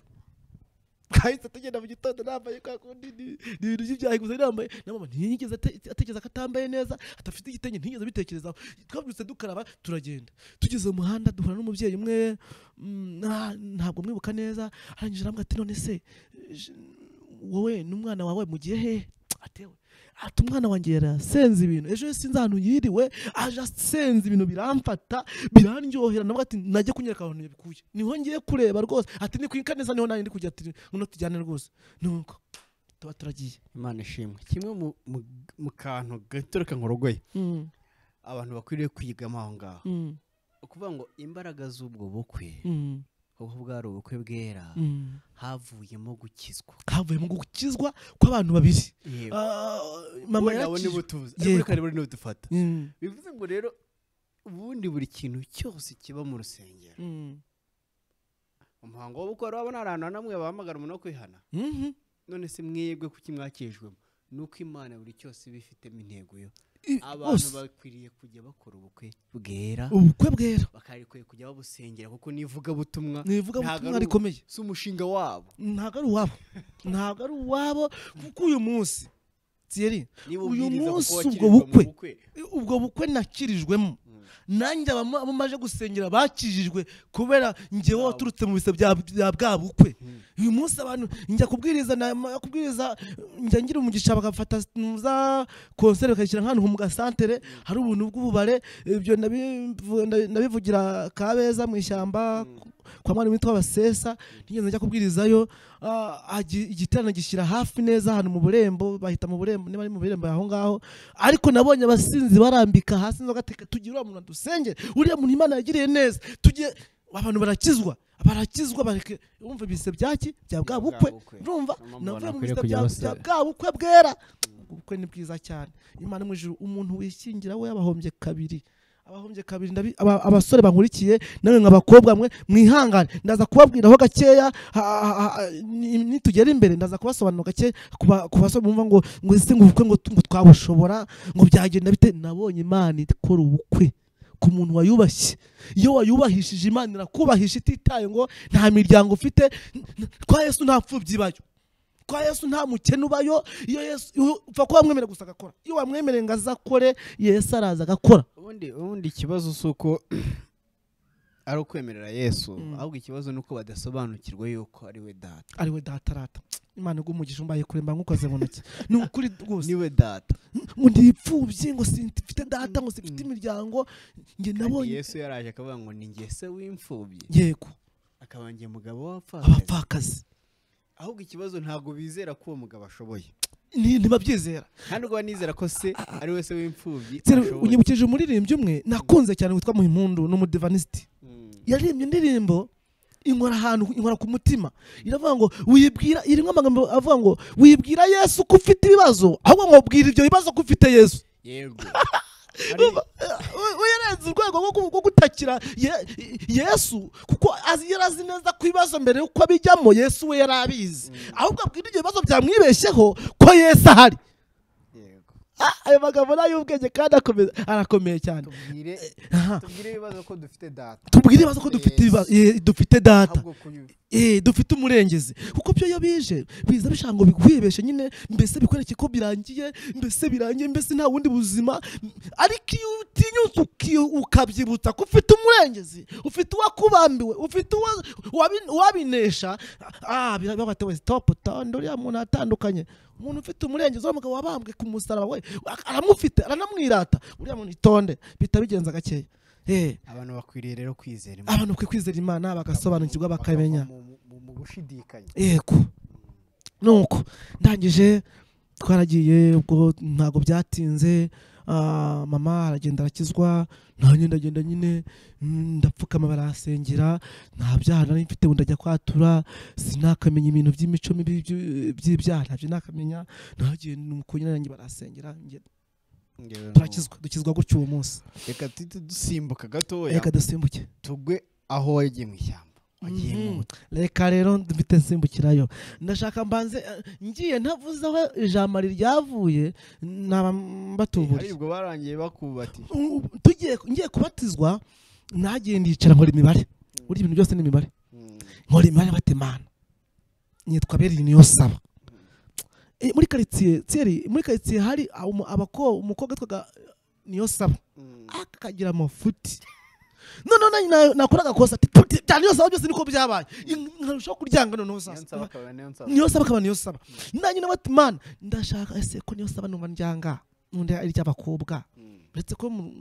kahise tugenda mu gitondo nambaye kwa kundi ni ni ibintu by'ibyaha gusa nambaye na mama ntiyigeze ate- atekereza ko atambaye neza atafite igitenge ntiyigeze abitekerezaho twabyutse dukaraba turagenda tugeze mu muhanda duhura n'umubyeyi umwe mm, ah, ntabwo mwibuka neza arangije arambwira ati none se je- wowe n'umwana wawe mugiye hehe atewe ati umwana wanjye yarasenze ibintu ejo yose sinzi ahantu yiriwe aje asenze ibintu biramfata biranyohera navuga ati najye kunyereka ahantu yabikuye niho ngiye kureba rwose ati ni ku Inkaneza niho nanjye ndi kujya ati noneho tujyane rwose nuko tuba turagiye imana ishimwe kimwe mu- mu- mu kantu gaturuka nk'urugoye abantu bakwiriye kwigamo aho ngaho ukuvuga ngo imbaraga z'ubwo bukwe ubwo bwari ubukwe bwera havuyemo gukizwa havuyemo gukizwa kw'abantu babiri yewe Ah, mama nawe niba yarakijwe utuzi Yego. ariko kare buri niba udufata Mm, bivuze ngo rero ubundi buri kintu cyose kiba mu rusengero mm, umuhango w'ubukwe wari wabona ahantu na namwe bahamagara umuntu wo kwihana mhm. none se mwebwe kuki mwakijwemo ni uko imana buri cyose iba ifitemo intego yo I- abantu bose. bakwiriye kujya bakora ubukwe bwera ubukwe bwera bakwiriye kujya babusengera kuko n'ivugabutumwa nivuga ntago butumwa ari rikomeye si umushinga wabo ntabwo ari uwabo ntabwo ari uwabo kuko uyu munsi Thierry niba Uyu ubwiriza munsi kuko ubwo wakirirwa mu bukwe. bukwe ubwo bukwe nakirijwemo Mm. nanjye abama- abo maje gusengera bakijijwe kubera njyewe Bwabo. waturutse mu bise bya bya bwa bukwe Mm. uyu munsi abantu njya kubwiriza nama- kubwiriza njya ngira umugisha bagafata za konseri bakayishyira nk'ahantu mu gasantere hari ubuntu bw'ububare ibyo nabivu- nabi- nabivugira kabeza mu ishyamba kwa mwarimu witwa basesa ntigeze njya kubwirizayo ah, agi- igiterane gishyira hafi neza ahantu mu burembo bahita mu burembo niba ari mu burembo aho ngaho ariko nabonye abasinzi barambika hasi inzoga teka tugira uriya muntu dusenge uriya muntu imana yagiriye neza tugiye abantu barakizwa barakizwa bareke wumva ibise byaki bya bwa bukwe urumva Mpamvu navuye mu bakwiriye bise kujya bya bose- bya bwa bukwe bwera ubukwe ni bwiza cyane imana mu ijuru umuntu wishingira we yabahombye kabiri abahombye kabiri ndabi- aba- abasore bankurikiye nawe nk'abakobwa mwe mwihangane ndaza kubabwiraho gakeya ha- ha- ha- ni- nitugera imbere ndaza kubasobanura gake kuba- ku basore bumva ngo ngo ese ngo ubukwe ngo t- ngo twabushobora ngo byagenda bite nabonye imana ikora ubukwe ku muntu wayubashye iyo wayubahishije imana irakubahisha ititaye ngo nta miryango ufite n- n- kwa yesu nta pfubyi ibayo kwa yesu nta mukene ubayo iyo yesu iyo- upfa kuba wamwemerera gusa agakora iyo wamwemereye ngo azakore yesu araza agakora ubundi ubundi ikibazo si uko ari ukwemerera yesu Mm. ahubwo ikibazo ni uko badasobanukirwa yuko ari we data ari we data arata imana igumugisha umbaye kure mba nkukoze mu ntoki ni ukuri rwose ni we data ngo ntipfubye ngo simfite data ngo simfite imiryango njye kandi nabonye yesu yaraje akavuga ngo ni njye se w'imfubyi yego akaba njye mugabo w'abapfakazi abapfakazi ahubwo ikibazo ntabwo bizera ko uwo mugabo ashoboye ni- ntibabyizera kandi ubwo nizera ko se ari we se w'imfubyi Nsera, ashoboye unyibukije umuririmbyi umwe nakunze cyane witwa muhimpundu ni umudivanisiti Mm. yaririmbye indirimbo inkora ahantu inkora ku mutima iravuga ngo wibwira irimo amagambo avuga ngo wibwira yesu ko ufite ibibazo ahubwo ngo bwira ibyo bibazo ko ufite yesu yego Urumva? We- we yarenze urwego rwo ku- rwo gutakira Ye- yesu kuko azi- yari azi neza ku ibibazo mbere yuko bijyamo yesu we yari abizi ahubwo abwira ibyo bibazo byamwibeshyeho ko yesu ahari yego Ah, ayo magambo ni ay'ubwenge kandi akomeza- arakomeye cyane tubwire Aha. tubwire ibibazo ko dufite data tubwire ibibazo ko dufite ibibazo- eh, dufite data ahubwo kuyu- Eh, dufite umurengezi kuko byo iyo bije biza bishaka ngo bihwebeshe nyine mbese bikwereke ko birangiye mbese birangiye mbese nta wundi buzima M- ariko iyo utinyutse uki- ukabyibutsa ko ufite umurengezi ufite uwakubambiwe ufite uwa- uwabi- uwabinesha ah bata we stop tonda uriya muntu atandukanye umuntu ufite umurengezi wa mugabo wabambwe ku musaraba we a- aramufite aranamwirata uriya muntu itonde bihita bigenza gakeya eh abantu bakwiriye rero kwizera Imana. abantu bakwiye kwizera imana bagasobanukirwa bakamenya Bakava mu- mu- mu- mu gushidikanya yego nuko ndangije twaragiye ubwo ntabwo byatinze ah, mama aragenda arakizwa nanjye ndagenda nyine mm, ndapfukama barasengera nta byaha nari mfite ubu ndajya kwatura sinakamenya ibintu by'imico mibi by'u- by'ibyaha ntabyo nakamenya nagenda nuko nyine nanjye barasengera ngenda. turakizwa dukizwa gutyo uwo munsi reka duhite dusimbuka gatoya reka dusimbuke tugwe aho wagiye mu ishyamba wagiye mu Mhm. buta reka rero mfite nsimbukirayo ndashaka mbanze eh, ngiye ntavuze aho ijambo ryavuye naba hari mbatuburiye ubwo barangiye bakubati U- u- tugiye ngiye kubatizwa nagiye ndicara nkora imibare burya ibintu byose ni imibare nkora imibare batemana nitwa Berine Niyonsaba Eh, muri karitsiye tseri muri karitsiye hari umu- abako umukobwa witwaga Niyonsaba akagira amafuti none nanjye na- nakora agakosa ati "Puti, bya Niyonsaba byose niko byabaye In- nkarushaho kuryanga noneho sasa niyo saba akaba niyo saba nanjye nawe ati mana ndashaka ese ko niyo saba numva ryanga nundi ari iry'abakobwa uretse ko mu-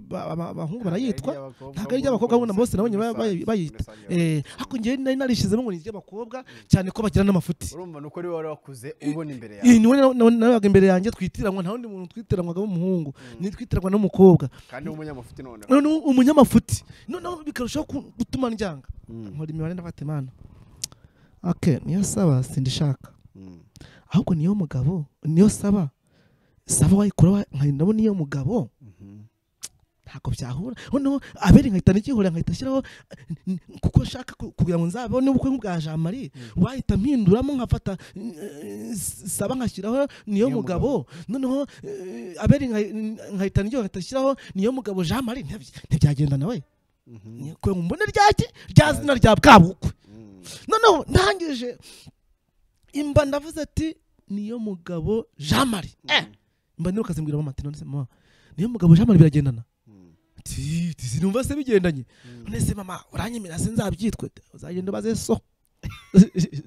ba- ba- abahungu barayitwa ntabwo ari iry'abakobwa ahubwo na bose na bo nyine baba bayi- bayita. Eh, ariko njyewe nari narishyizemo ngo ni iry'abakobwa cyane ko bagira n'amafuti urumva nuko ari wari wakuze ubona imbere iyi yawe niwe na- na- nabaga imbere yanjye twitiranwa nta wundi muntu twitiranwaga w'umuhungu nitwitiranwa n'umukobwa kandi w'umunyamafuti noneho none umunyamafuti noneho bikarushaho ku- gutuma njyanga nkora imibare ndafata imana ake niyo saba sindishaka ahubwo niyo mugabo niyo saba saba wayikora nkahita ndabona iyo mugabo ntabwo byahura noneho abere nkahita ntigihura nkahita ashyiraho n- n- kuko nshaka ku- kugira ngo nzabone ubukwe nk'ubwa jean marie wahita mpinduramo nkafata eh, s- saba nkashyiraho niyo Niyo mugabo noneho eh, abere nkahi- n- nkahita ntigihura nkahita ashyiraho niyo mugabo jean marie ntibya- ntibyagenda nawe kubera ngo mbone ryaki rya zina rya bwabukwe noneho ndangije imba ndavuze ati niyo mugabo jean marie eh mba niruka zimbwira mama ati none se mama niyo mugabo jean marie biragendana ati ati sinumva se bigendanye none se mama uranyemera se nzabyitwe uzagenda ubaze so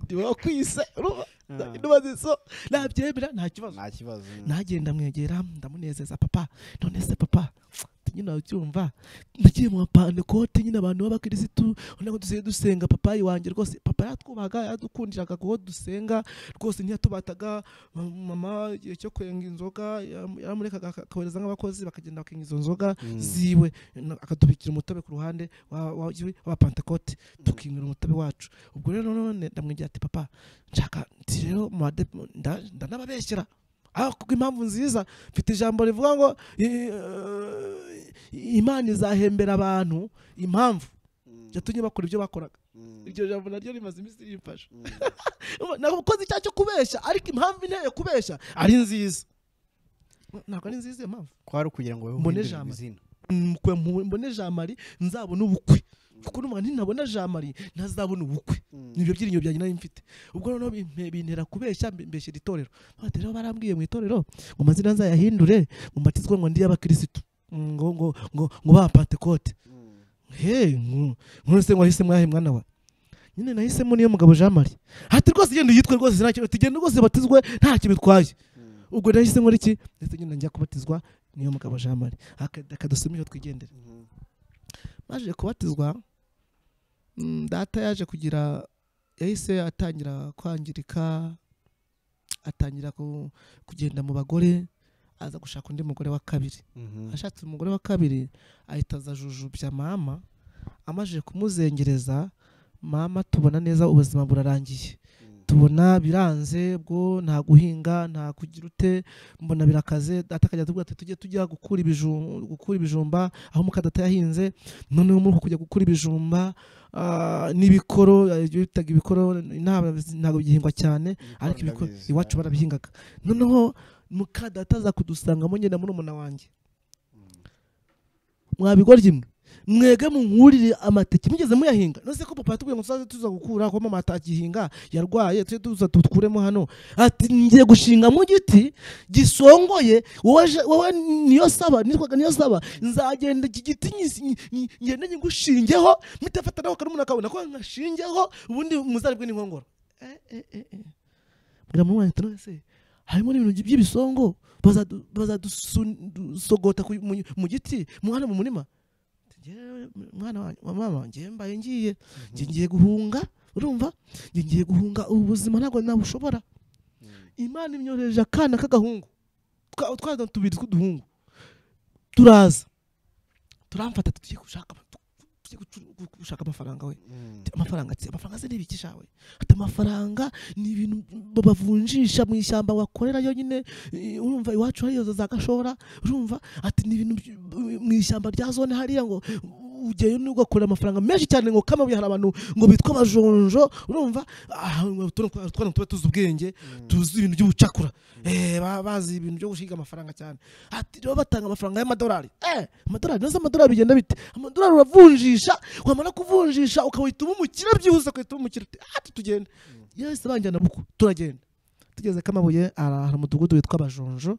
ndiba kwise urumva? Uzagenda ubaze so nabyemera nta kibazo nta kibazo nagenda mwegera ndamunezeza papa none se papa ati, nyine ucyumva nagiye mu mapantekote nyine abantu b'abakirisitu urabona ko dusigaye dusenga papa iwanjye rwose papa yatwubahaga yadukundiraga kuko dusenga rwose ntiyatubataga Ma- mama igihe cyo kwenga inzoga yam- yaramurekaga aka- akabohereza nk'abakozi bakagenda bakenga izo nzoga ziwe Na- akatubikira umutobe ku ruhande wa- wa- w'abapantekote tukinywera umutobe wacu ubwo rero none ndamwegera ati papa nshaka nti rero mu bade- nda- ndanababeshyera Ah, kuko impamvu nziza mfite ijambo rivuga ngo eh, imana izahembera abantu impamvu yatumye bakora ibyo bakoraga iryo jambo naryo rimaze iminsi rimfasha nakoze icyaha cyo kubeshya ariko impamvu inteye kubeshya ari nziza ntabwo ari nziza iyo mpamvu kwari ukugira ngo Mbone wewe ijambo. izina Mukwe mu- mbone jamari nzabona ubukwe kuko numva nintabona jamari ntazabona ubukwe nibyo byiringiro byanjye nari mfite ubwo noneho bimpe- bintera kubeshya mbe- mbeshyira itorero Ati, rero barambwiye mu itorero ngo amazina nzayahindure ngo mbatizwe ngo ndi y'abakirisitu Mm, ngo ngo ngo ngo ba pantekote he nku- none se mwahise mwahe mwana wa nyine nahisemo niyo mugabo jean marie hati rwose genda uyitwe rwose ntacyo tugenda rwose batizwe ntacyo bitwaye ubwo nahise nkora iki ndetse nyine njya kubatizwa niyo mugabo jean marie akadusoma iyo twigendera baje kubatizwa mm, data yaje kugira yahise atangira kwangirika atangira ku- kugenda mu bagore aza gushaka undi mugore wa kabiri ashatse umugore wa kabiri ahita aza jujubya mama amaze kumuzengereza mama tubona neza ubuzima burarangiye tubona biranze bwo nta guhinga nta kugira ute mbona birakaze data akajya atubwira ati tujye tujya gukura ibijumba gukura ibijumba aho muka data yahinze noneho muri uko kujya gukura ibijumba ah, n'ibikoro eh, ibyo bitaga ibikoro inaba ntabwo bigihingwa cyane ariko ibikoro ndabizi, iwacu yeah. barabihingaga noneho muka data aza kudusangamo ngenda murumuna wanjye mwabigoryi mwe mwege munkuriye amateke mugeze muyahinga nose ko papa yatubwiye ngo tuzaze tuza gukura ko mama atagihinga yarwaye tujye tuza tukuremo hano ati ngiye gushinga mu giti gisongoye wowe je- wowe niyo saba nitwaga niyo saba nzagenda iki giti nyis- nyi- nyi- ngende nyigushingeho mitafatanaho karumuna kabona ko nkashingeho ubundi muzaribwe n'inkongoro Eh, eh, eh, eh. bwira mama wanjye tunawe se harimo n'ibintu by'ibisongo bazadu- bazadusogota ku- mu- mu giti mu hano mu murima Njyewe, mwana wanjye mama wanjye mbaye ngiye njye ngiye guhunga urumva njye ngiye guhunga ubu buzima ntabwo nabushobora imana imyohereje akana k'agahungu Twa- twana tubiri tw'uduhungu turaza turamfata tugiye gushaka tugiye gucu- gu- gushaka amafaranga we Ati, amafaranga ati amafaranga se n'ibiki shawe ati amafaranga ni ibintu ba- bavunjisha mu ishyamba wakorera yonyine eh, urumva iwacu hariyo za gashora urumva ati ni ibintu by- mu ishyamba rya zone hariya ngo ugeyo ugakorera amafaranga menshi cyane ngo kamabuye hari abantu ngo bitwa abajonjo urumva ah, ngo tuna- twana tuba tuzi ubwenge tuzi ibintu by'ubucakura eh, ba- bazi ibintu byo gusiga amafaranga cyane ati rero batanga amafaranga y'amadolari eh amadolari nazo amadolari bigenda bite amadolari uravunjisha wamara kuvunjisha ukawita umukire byihuse ukawita umukire uti ati tugende yahise banjyana buku turagenda tugeze kamabuye ara- hari umudugudu witwa abajonjo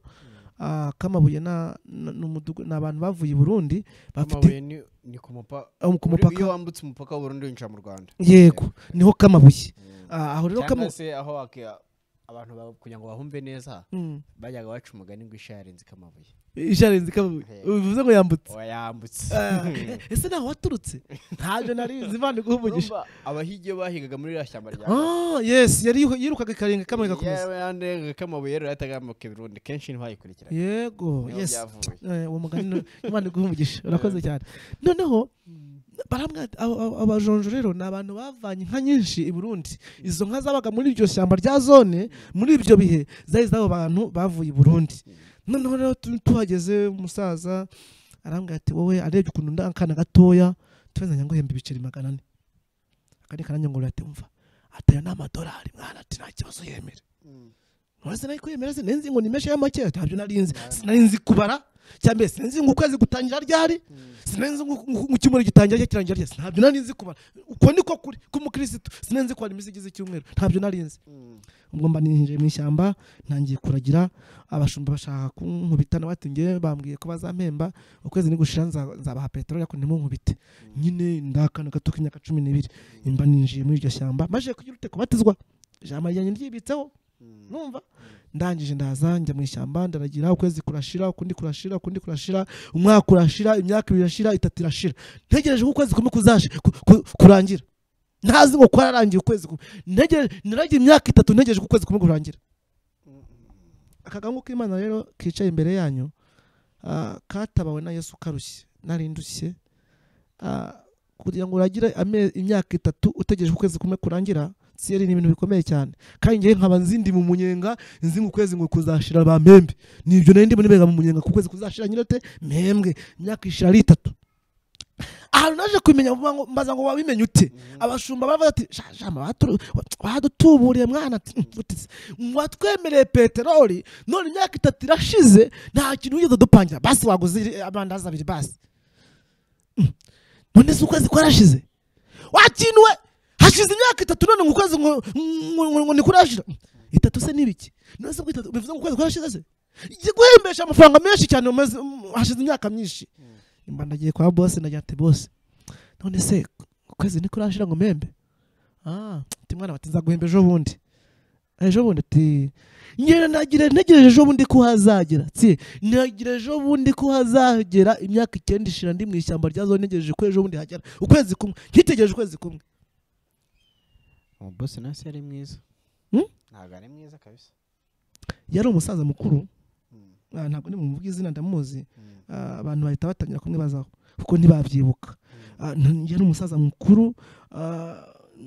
Ah, kamabuye na- na- ni umudugu- ni abantu bavuye i burundi bafite amabuye ni- ni ku mupaka aho ku Uri- iyo mupaka wambutse umupaka w'uburundi winjira mu rwanda yego niho kamabuye Ah, aho rero cyangwa kamabuye se aho wak- abantu ba- kugira ngo bahumbe neza bajyaga baca umugani ngo isha yarenze ikamabuye isharenze kamabuye Yego. bivuze ngo yambutse wayambutse Ah, ese ntaho waturutse ntabyo narizi imana iguha umugisha Urumva, abahigi iyo bahigaga muri iriya shyamba rya Ah, yes yari yiru- yirukaga ikarenga kamwe gakomeza yandi kamabuye rero yatagambuka ibirundi kenshi ntibayikurikiraga yego niho yes byavuye Eh, uwo mugani ni- imana iguha umugisha urakoze cyane noneho barambwira ati, aba- aba- abajonjo rero ni abantu bavanye inka nyinshi i burundi izo nka zabaga muri iryo shyamba rya zone muri ibyo bihe zari iz'abo bantu bavuye i burundi noneho rero tu- tuhageze umusaza arambwira ati wowe arebye ukuntu nda akana gatoya tuzanye ngo hemba ibiceri magana ane akandi kananya ngo ati umva atayo ni amadolari mwana ati nta kibazo yemera Urazi nari kwemera se nenzi ngo nimeshe ya make ntabyo nari nzi sinari nzi kubara cyambere sinzi ngo ukwezi gutangira ryari sinzi ngo ngo icyumweru gitangira ryari kirangira ryari ntabyo nari nzi kubara uko niko kuri k'umukirisitu sinzi kubara iminsi igize icyumweru ntabyo nari nzi ubwo mba ninjiye mu ishyamba ntangiye kuragira abashumba bashaka kunkubita nawe ati ngewe bambwiye ko bazampemba ukwezi nigushira nza- nzabaha peteroli ariko ntimunkubite nyine ndakana gato k'imyaka cumi n'ibiri mba ninjiye muri iryo shyamba maze kugira ute kubatizwa ijambo ryanjye ryibitseho numva ndangije ndaza njya mu ishyamba ndaragira ukwezi kurashira ukundi kurashira ukundi kurashira umwaka urashira imyaka ibiri irashira itatu irashira ntegereje ko ukwezi kumwe kuzaje ku- ku- kurangira ntazi ngo kwararangiye ukwezi kumwe ntegereje naragiye imyaka itatu ntegereje ko ukwezi kumwe kurangira akagango k'imana rero kicaye imbere yanyu ah, katabawe na yesu karushye nari ndushye Ah, kugira ngo uragire ame- imyaka itatu utegereje ko ukwezi kumwe kurangira siyeri ni ibintu bikomeye cyane kandi ngewe nkaba nzindi mu munyenga nzi ngo ukwezi ngo kuzashira ba mpembe nibyo nari ndimo nibega mu munyenga ku kwezi kuzashira nyirate mpembwe imyaka ishira ari itatu ahantu naje kumenya vuba ngo- mbaza ngo wabimenye ute abashumba baravuga ati "Sha- shama baturu- badutuburiye mwana ati, "Mm, uti se, watwemereye peteroli none imyaka itatu irashize nta kintu wigeze udupangira basi waguze amandazi abiri basi Mm. none se ukwezi kwarashize wakinwe hashize imyaka itatu none ngo ukwezi ngo- ngo- ngo- ngo nikurashira itatu se n'ibiki none se kwitatu bivuze ngo ukwezi kwarashize se igiye guhembesha amafaranga menshi cyane umaze- mm, hashize imyaka myinshi mba ndagiye kwa bose ndagira ati bose none se ukwezi ntikurashira ngo mpembe ah ati mwana bati nzaguhemba ejo bundi ejo bundi ati ngera nagira ntegereje ejo bundi ko hazagera tsi nagira ejo bundi ko hazagera imyaka icyenda ishira ndi mu ishyamba rya zone ntegereje ko ejo bundi hagera ukwezi kumwe ntitegereje ukwezi kumwe umubose nasi yari mwiza Hmm? ntabwo ari mwiza kabisa yari umusaza mukuru ah, ntabwo nimumuvuga izina ndamuzi Ah, abantu bahita batangira kumwibazaho kuko ntibabyibuka Ah, n- yari umusaza mukuru ah,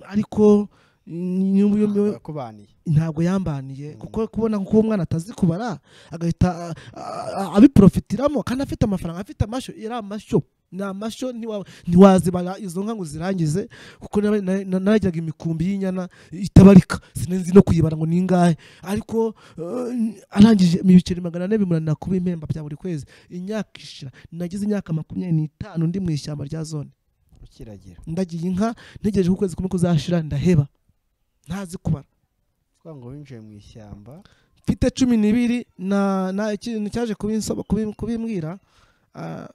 ariko mm, nyum- nyum- nyum- yakubaniye ntabwo yambaniye kuko kubona ko umwana atazi kubara agahita ah, ah, ah, abiprofitiramo kandi afite amafaranga afite amashyo yari amashyo ni amashyo ntiwa- ntiwazibara izo nka ngo zirangize kuko naba- na- na- najyaga imikumbi y'inyana itabarika sinzi no kuyibara ngo ni ingahe ariko eh, arangije ibiceri magana ane bimuranira kuba impemba bya buri kwezi imyaka ishira nagize imyaka makumyabiri n'itanu ndi mu ishyamba rya zone ukiragira ndagiye inka ntegereje ko ukwezi kumwe kuzashira ndaheba ntazi kubara twa ngo winjiye mu ishyamba mfite cumi n'ibiri na na ikintu cyaje kubinsoba kubim- kubimbwira ah,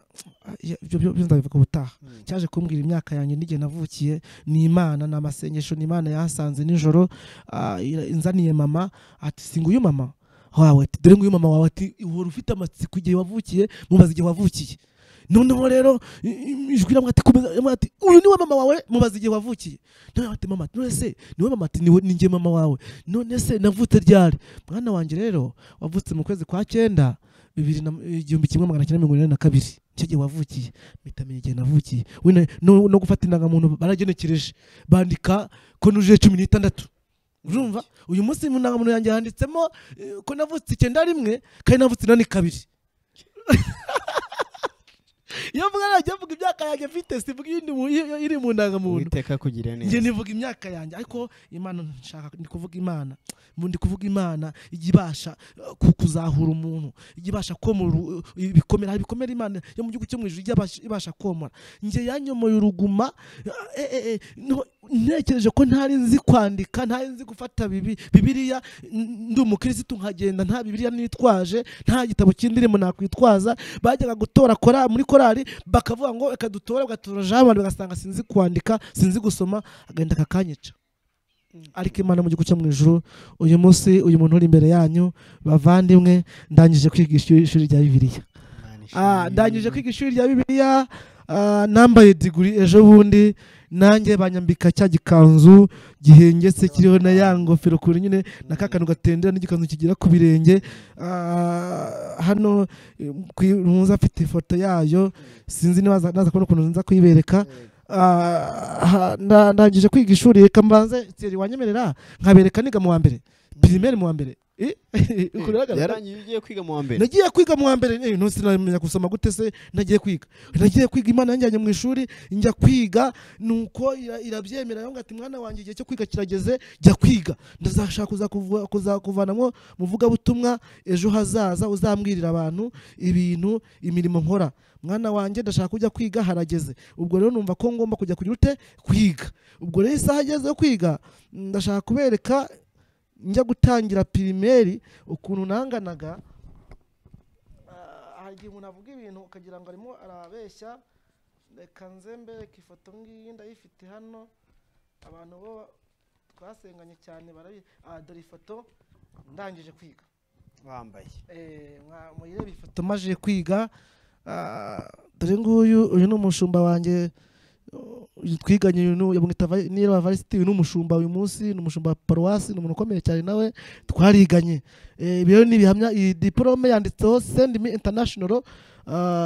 ya- ibyo byo byo ndabivuga ubutaha Hmm. cyaje kumbwira imyaka yanjye n'igihe navukiye ni imana ni amasengesho ni imana yahasanze nijoro ah, ira- inzaniye mama ati singa uyu mama wawe ati dore nguyu mama wawe ati uhora ufite amatsiko igihe wavukiye mubaza igihe wavukiye noneho rero i- i- ijwi riramwe ati komeza riramwe ati uyu niwe mama wawe mubaza igihe wavukiye noneho ati mama none se niwe mama ati niwe ninjye mama wawe none se navutse ryari mwana wanjye rero wavutse mu kwezi kwa cyenda bibiri na igihumbi kimwe magana cyenda mirongo inani na kabiri nicyo gihe wavukiye mpita menya igihe navukiye wenda no, no gufata indangamuntu baragenekereje bandika ko nujuje cumi n'itandatu urumva uyu munsi mu ndangamuntu yanjye handitsemo eh, ko navutse icyenda rimwe kandi navutse inani kabiri iyo mvuga najya mvuga imyaka yanjye mfite sivuga iyindi mu- iyo- iri mu ndangamuntu uwiteka kugira neza njye nivuga imyaka yanjye ariko imana nshaka ndi kuvuga imana mu- ndi kuvuga imana ijya ibasha eh, ku- kuzahura umuntu ijya ibasha komora u- ibikomere hari ibikomere imana yo mu gihugu cyo mu ijuru ijya ibasha- ibasha komora njye yanyomoye uruguma eh, eh, eh, niho- ntekereje ko ntari nzi kwandika ntari nzi gufata bibi- bibiliya n- ndi umukirisitu nkagenda nta bibiliya nitwaje nta gitabo kindirimo nakwitwaza bajyaga gutora kora muri korali bakavuga ngo reka dutore bagatora jamari bagasanga sinzi kwandika sinzi gusoma agahita akakanyica ariko imana mu gihugu cyo mu ijuru uyu munsi uyu muntu uri imbere yanyu bavandimwe ndangije kwigisha ishuri rya bibiliya Imana ishimwe. Ah, ndangije kwiga ishuri rya bibiliya ah, nambaye diguri ejo bundi nanjye banyambika cya gikanzu gihengetse kiriho na ya ngofero kuri nyine na ka kantu gatendera n'igikanzu kigera ku birenge Ah, hano eh, kwi- muza afite ifoto yayo sinzi niba aza- naza kubona ukuntu nza kuyibereka Ah, ha- nda- ndangije kwiga ishuri reka mbanze Thierry, wanyemerera nkabereka niga mu wa mbere pirimeri mu wa mbere Eh, ukuntu bigaragara. yarangiye ugiye kwiga mu wa mbere nagiye kwiga mu wa mbere eh, no sinamenya gusoma gute se nagiye kwiga nagiye kwiga imana yanjyanye mu ishuri njya kwiga nuko ira- irabyemera yonga ati mwana wanjye igihe cyo kwiga kirageze jya kwiga ndazashaka kuzakuva- kuzakuvanamo muvugabutumwa ejo hazaza uzambwirira abantu ibintu imirimo nkora mwana wanjye ndashaka kujya kwiga harageze ubwo rero numva ko ngomba kujya kujya ute kwiga ubwo rero isaha ageze yo kwiga ndashaka kubereka njya gutangira pirimeri ukuntu nanganaga hari igihe umuntu avuga ibintu ukagira ngo arimo arabeshya reka nze mbereke ifoto ngiyi ndayifite hano abantu bo twasenganye cyane barabi aha dore ifoto ndangije kwiga wambaye Eh, mwa- muyirebe ifoto maze kwiga Ah, dore nguyu uyu ni umushumba wanjye uh, twiganye uyu ni- yamwita Va- niyo avarisiti uyu ni umushumba uyu munsi ni umushumba wa paruwasi ni umuntu ukomeye cyane nawe twariganye Eh, ibi rero ni ibihamya iyi diporome yanditseho sendi mi intanashinoro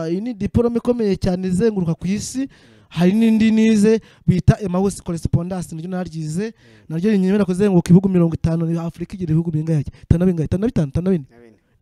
iyi ni diporome ikomeye cyane izenguruka ku isi hari n'indi nize bita emawusi koresipondasi naryo naryize naryo rinyemera kuzenguruka ibihugu mirongo itanu afurika igira ibihugu bingahe itanu na bingahe itanu na bitanu itanu na bine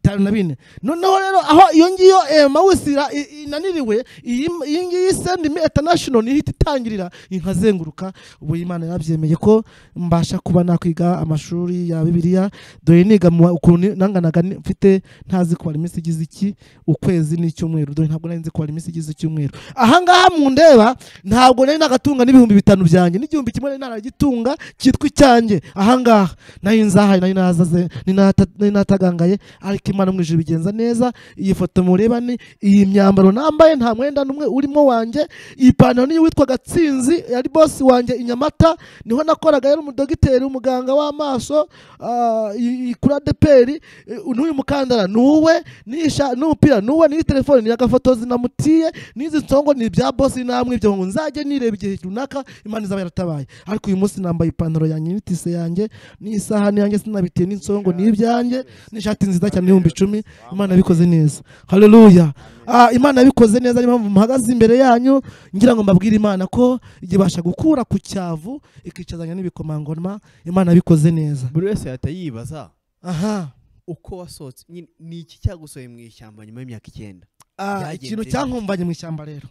bitanu na bine noneho rero aho iyo ngiyo eh, mawusi ra- i- inaniriwe iyi iyi ngiyi sendi mi etanashino niyo ihita itangirira inkazenguruka ubu imana yarabyemeye ko mbasha kuba nakwiga amashuri ya bibiliya dore niga mu wa- ukuntu nanganaga ni- mfite ntazi kubara iminsi igize iki ukwezi n'icyumweru dore ntabwo nari nzi kubara iminsi igize icyumweru ahangaha mundeba ntabwo nari nagatunga n'ibihumbi bitanu byanjye n'igihumbi kimwe nari naragitunga cyitwa icyanjye ahangaha nayo nzahaye nayo nazaze ni nata- ni natagangaye ariko imana mu ijuru ibigenza neza iyi foto mureba ni iyi myambaro nambaye nta mwenda n'umwe urimo wanjye iyi pantaro niyo witwa gatsinzi yari bosi wanjye i nyamata niho nakoraga yari umudogiteri umuganga w'amaso ah, iyi- iyi kuri adeperi Eh, n'uyu mukandara ni uwe n'isha- n'umupira ni uwe n'iyi telefone ni agafoto zinamutiye n'izi nsongo ni ibya bosi namwe ibyo ngo nzajye nireba igihe runaka imana izaba yaratabaye ariko uyu munsi nambaye ipantaro yanjye n'itise yanjye n'isahani yanjye sinabitiye n'insongo ni ibyanjye n'ishati nziza cyane ibihumbi icumi imana yabikoze neza haleluya Ah, imana yabikoze neza niyo mpamvu muhagaze imbere yanyu ngira ngo mbabwire imana ko ibasha gukura ku cyavu ikicazanya n'ibikomangoma imana yabikoze neza buri wese yahita yibaza aha uko wasohotse nyine ni iki cyagusohoye mu ishyamba nyuma y'imyaka icyenda Ah, Byagenze ikintu bite? cyankumbanye mu ishyamba rero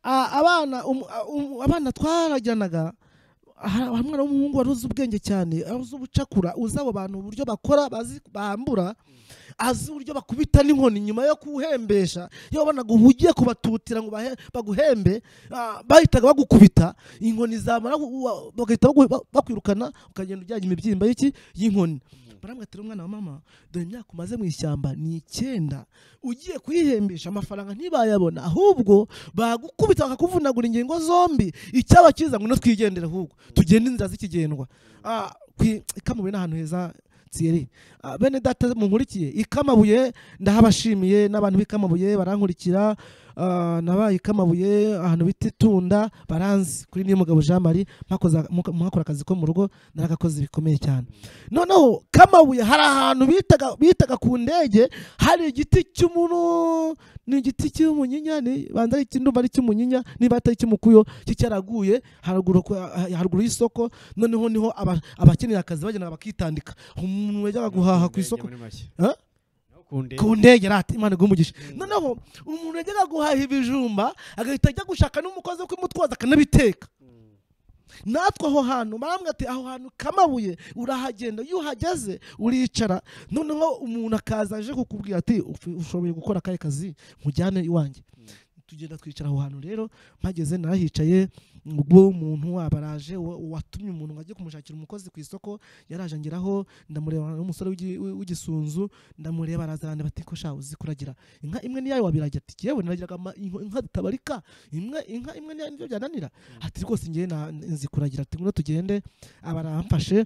Ah, abana um- ah, um- abana twarajyanaga hari hari umwana w'umuhungu wari uzi ubwenge cyane wari uzi ubucakura uzi abo bantu uburyo bakora bazi bambura azi uburyo bakubita n'inkoni nyuma yo kuwuhembesha iyo wabonaga uhugiye kubatutira ngo bahe- baguhembe ah, bahitaga bagukubita inkoni zamara ku- wa- bagahita bagu- ba- bakwirukana ukagenda ujyanye imibyimba y'iki y'inkoni baramubwira ati mwana wa mama dore imyaka umaze mu ishyamba ni icyenda ugiye kuyihembesha amafaranga ntibayabona ahubwo bagukubita bakakuvunagura ingingo zombi icyaba cyiza ngo no twigendere ahubwo tugende inzira z'ikigendwa Ah, kwi- ikamabuye ni ahantu heza tsiyeri Ah, bene data munkurikiye ikamabuye ndahabashimiye n'abantu b'ikamabuye barankurikira Ah, nabaye ikamabuye ahantu bita itunda baranzi kuri niyo mugabo jean marie mwakoza- muka- mwakora akazi ko mu rugo naragakoze bikomeye cyane noneho kamabuye hari ahantu bitaga bitaga ku ndege hari igiti cy'umuno ni igiti cy'umunyinya ni banza ari ikindumva ari icy'umunyinya niba atari icy'umukuyo kicyaraguye haruguru ku- haruguru y'isoko noneho niho aba- abakeneye akazi bagenda bakitandika umuntu wajyaga guhaha ku isoko Huh? ku ndege rati imana igumugisha noneho umuntu yajyaga guhaha ibijumba agahita ajya gushaka n'umukozi wo kubimutwaza akanabiteka natwe aho hantu barambwira ati aho hantu kamabuye urahagenda iyo uhageze uricara noneho umuntu akaza aje kukubwira ati "Uf- ushoboye gukora akahe kazi nkujyane iwanjye tugenda twicara aho hantu rero mpageze narahicaye ubwo umuntu waba araje uwa- uwatumye umuntu ngo ajye kumushakira umukozi ku isoko yaraje angeraho ndamureba n'umusore w'igi- w'i- w'igisunzu ndamureba arazarane bati ko sha uzi kuragira inka imwe niyayo wabiragira ati yewe naragiraga ama- inko- inka zitabarika imwe inka imwe niyayo nibyo byananira ati rwose ngewe na- nzi kuragira ati ngwino tugende aba aramfashe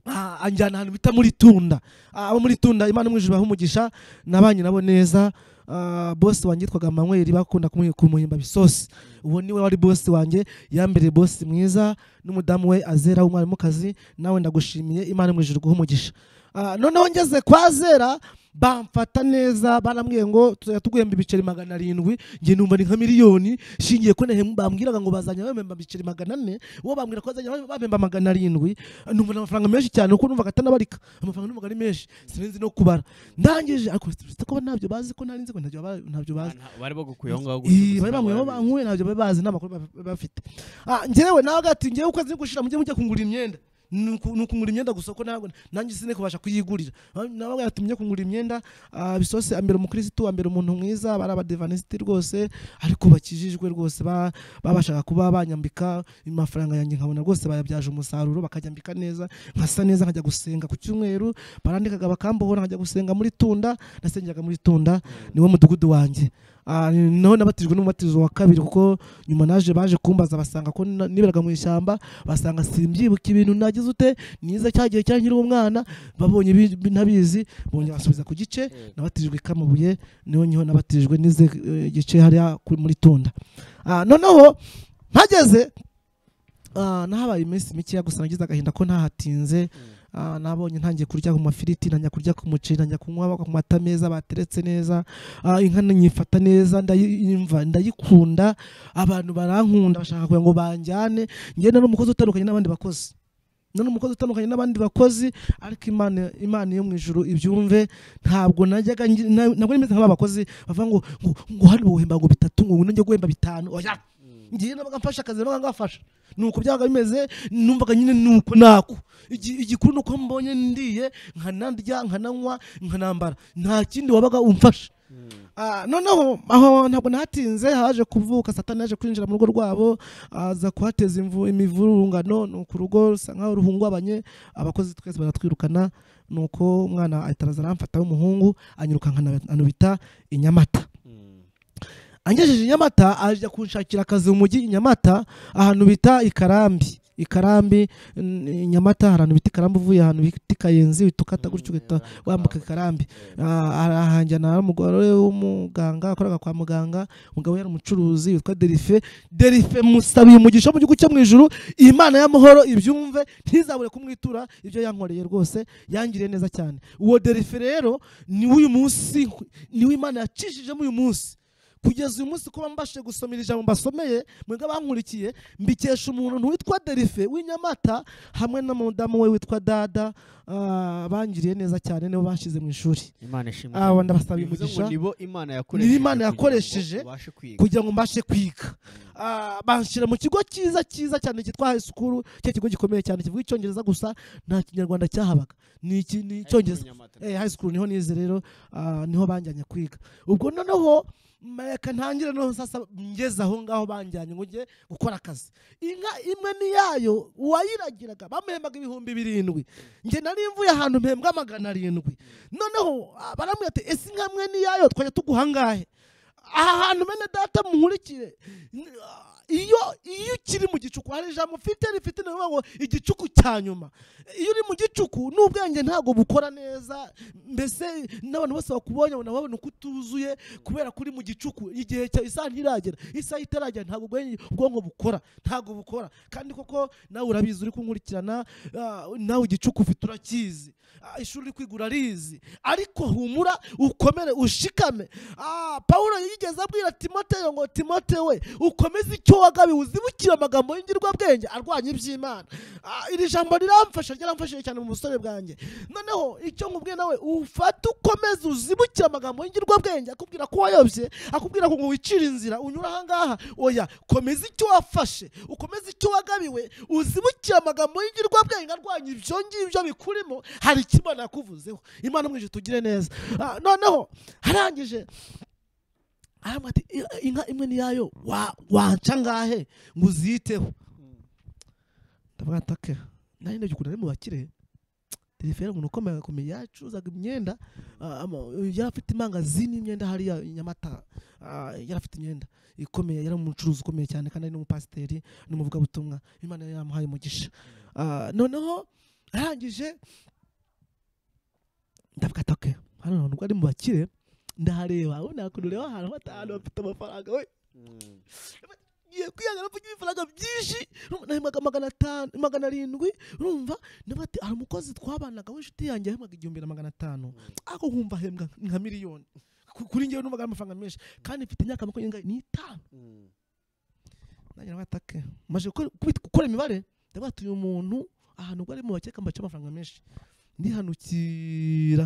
Ah, anjyana ahantu bita muri tunda Ah, abo muri tunda imana umwijuru umugisha nabanye nabo neza Ah, bosi wanjye yitwaga manweri bakunda kumuhi- kumuhimba bisosi uwo niwe wari bosi wanjye yambere bosi mwiza n'umudamu we azera w'umwarimukazi nawe ndagushimiye imana umwijuru guha umugisha Ah, noneho ngeze kwa zera bamfata neza barambwiye ngo tuzajya tuguhemba ibiceri magana arindwi nge numva ni nka miliyoni shingiye ko nahe- bambwiraga ngo bazajya bahemba ibiceri magana ane uwo bambwira ko bazajya bahemba magana arindwi numva ni amafaranga menshi cyane kuko numvaga atanabarika amafaranga numvaga ari menshi sinzi no kubara ndangije ariko site ko ntabyo bazi ko nari nzi ko ntabyo ba- ntabyo bazi bari bagukuyeho ngaho Ii, bari bamwe aho bankuye ntabyo bari bazi nta makuru ba- ba- bafite Ah, njyewe nawe gati njyewe uko nzi gushira mujye mujya kungura imyenda ni uku- ni ukungura imyenda gusa ko ntabwo nanjye sine kubasha kuyigurira Ah, nawe gati mujye kungura imyenda ah, bisose ambere umukirisitu ambere umuntu mwiza bari abadivanisiti rwose ariko bakijijwe rwose ba- babashaga kuba banyambika amafaranga yanjye nkabona rwose bayabyaje umusaruro bakajyambika neza nkasa neza nkajya gusenga ku cyumweru barandikaga bakambohora nkajya gusenga muri tunda nasengeraga muri tunda niwo mudugudu wanjye Ah, naho nabatijwe n'umubatizo wa kabiri kuko nyuma naje baje kumbaza basanga ko na- niberaga mu ishyamba basanga simbyibuka ibintu nagize ute niza cya gihe cyari nkiri umwana babonye ibi- ibi ntabizi bongera basubiza ku gice nabatijwe i kamabuye niho niho nabatijwe n'ize eh, gice hariya ku- muri tunda Ah, noneho mpageze ah, nahabaye iminsi mikeya gusa nagize agahinda ko ntahatinze Ah, nabonye ntangiye kurya ku mafiriti ntangiye kurya ku muceri ntangiye kunywa ku mata meza bateretse neza Ah, inka nyifata neza ndayimva ndayikunda abantu barankunda bashaka kugira ngo banjyane ngenda n'umukozi utandukanye n'abandi bakozi none umukozi utandukanye n'abandi bakozi ariko imana imana yo mu ijuru ibyumve ntabwo najyaga ngi- na- ntabwo nimeze nk'aba bakozi bavuga ngo ngo ngo hano wohemba ngo bitatu ngo ngo njye guhemba bitanu oya ngiye nabaga mfashe akazi nabaga ngafasha nuko byabaga bimeze numvaga nyine nuko nako Igi- igikuru nuko mbonye ndiye nkanarya nkananywa nkanambara nta kindi wabaga umfasha Ah, noneho aho ntabwo nahatinze haje kuvuka satani yaje kwinjira mu rugo rwabo aza kuhateza imvu- imivurungano nuko urugo rusa nkaho ruhungabanye abakozi twese baratwirukana nuko umwana ahita araza aramfata w'umuhungu anyuruka anubita i nyamata angejeje i nyamata ajya kunshakira akazi mu mujyi i nyamata ahantu bita i karambi ikarambi n- i nyamata hari ahantu bita ikarambi uvuye ahantu bita kayenzi utukata gutyo ugahita wambuka ikarambi Ah, arahanjyana n'umugore w'umuganga wakoraga kwa muganga umugabo we yari umucuruzi witwa derife derife musabiye umugisha wo mu gihugu cyo mu ijuru imana y'amahoro ibyumve ntizabure kumwitura ibyo yankoreye rwose yangiriye neza cyane uwo derife rero ni w'uyu munsi ni imana yacishijemo uyu munsi kugeza uyu munsi kuba mbashije gusomera ijambo mbasomeye mwebwe abankurikiye mbikesha umuntu witwa derife w'inyamata hamwe na mudamu we witwa dada ah, bangiriye neza cyane nibo banshyize mu ishuri imana ishimwe aba ndabasaba bivuze ngo imigisha nibo imana Nibo yakoresheje Imana kugira ngo yakoresheje ubashe kwiga. kugira ngo mbashe kwiga Ah, banshyira mu kigo cyiza cyiza cyane cyitwa high school cya kigo gikomeye cyane kivuga icyongereza gusa nta kinyarwanda cyahabaga ni iki- ni icyongereza eh, high school niho nize rero ah, niho banjyanye kwiga ubwo noneho mm, reka ntangire noneho sasa ngeze aho ngaho banjyanye ngo njye gukora akazi inka imwe n'iyayo uwayiragiraga bamuhembaga ibihumbi birindwi njye nari mvuye ahantu mpembwa magana arindwi noneho ah, barambwira ati ese inka imwe n'iyayo twajya tuguha angahe aha hantu bene data muhurikire n- ah, iyo iyo ukiri mu gicuku hari ijambo mfite rifite ni ukuvuga ngo igicuku cya nyuma iyo uri mu gicuku n'ubwenge ntabwo bukora neza mbese n'abantu bose bakubonye babona babona uko utuzuye kubera ko uri mu gicuku igihe cya isaha ntiragera isaha itaragera ntabwo ubwenge- ubwonko bukora ntabwo bukora kandi koko nawe urabizi uri kunkurikirana ah, nawe igicuku ufite urakizi Ah, ishuri uri kwiga urarizi ariko humura ukomere ushikame Ah, pawulo yigeze abwira timoteyo ngo timoteyo we ukomeze icyo wagabiwe uzibukire amagambo y'ingirwabwenge arwanya iby'imana Ah, iri jambo riramfasha ryaramfashije cyane mu busore bwanjye noneho icyo nkubwiye nawe ufate ukomeze uzibukire amagambo y'ingirwabwenge akubwira ko wayobye akubwira ngo wicire inzira unyura ahangaha oya komeza icyo wafashe ukomeze icyo wagabiwe uzibukire amagambo y'ingirwabwenge arwanya ibyo ngibyo bikurimo hari icyo imana yakuvuzeho imana umwije tugire neza Ah, noneho arangije aramubwira ati "I- inka imwe niyayo wa- wanca ngahe ngo uziyiteho ndavuga ati "Ake, nari ndabyukunda ari mu bakire telefone umuntu ukomeye agakomeye yacuruzaga imyenda ah, ama- yari afite imangazini y'imyenda hariya i nyamata Ah, yari afite imyenda ikomeye yari umucuruzi ukomeye cyane kandi ari n'umupasiteri n'umuvugabutumwa imana yari yaramuhaye umugisha Ah, noneho arangije ndavuga ati "Ake, hano ntabwo ari mu bakire ndahareba ubu nakuntu ureba ahantu hata ahantu bafite amafaranga we Mm. ngiye kwiyangana mvuga ibifaranga byinshi nahembwaga magana atanu magana arindwi urumva niba ati hari umukozi twabanaga w'inshuti yanjye yahembwaga igihumbi na magana atanu ako nkumva ahembwa nka miliyoni Ku- kuri ngewe numvaga ari amafaranga menshi kandi mfite imyaka makumyabiri n'ingahe? n'itanu Mm. nanjye nabatake maze gukora kubit- gukora imibare ndavuga uyu muntu ahantu ubwo ari mu bakeka mbaca amafaranga menshi ndihanukira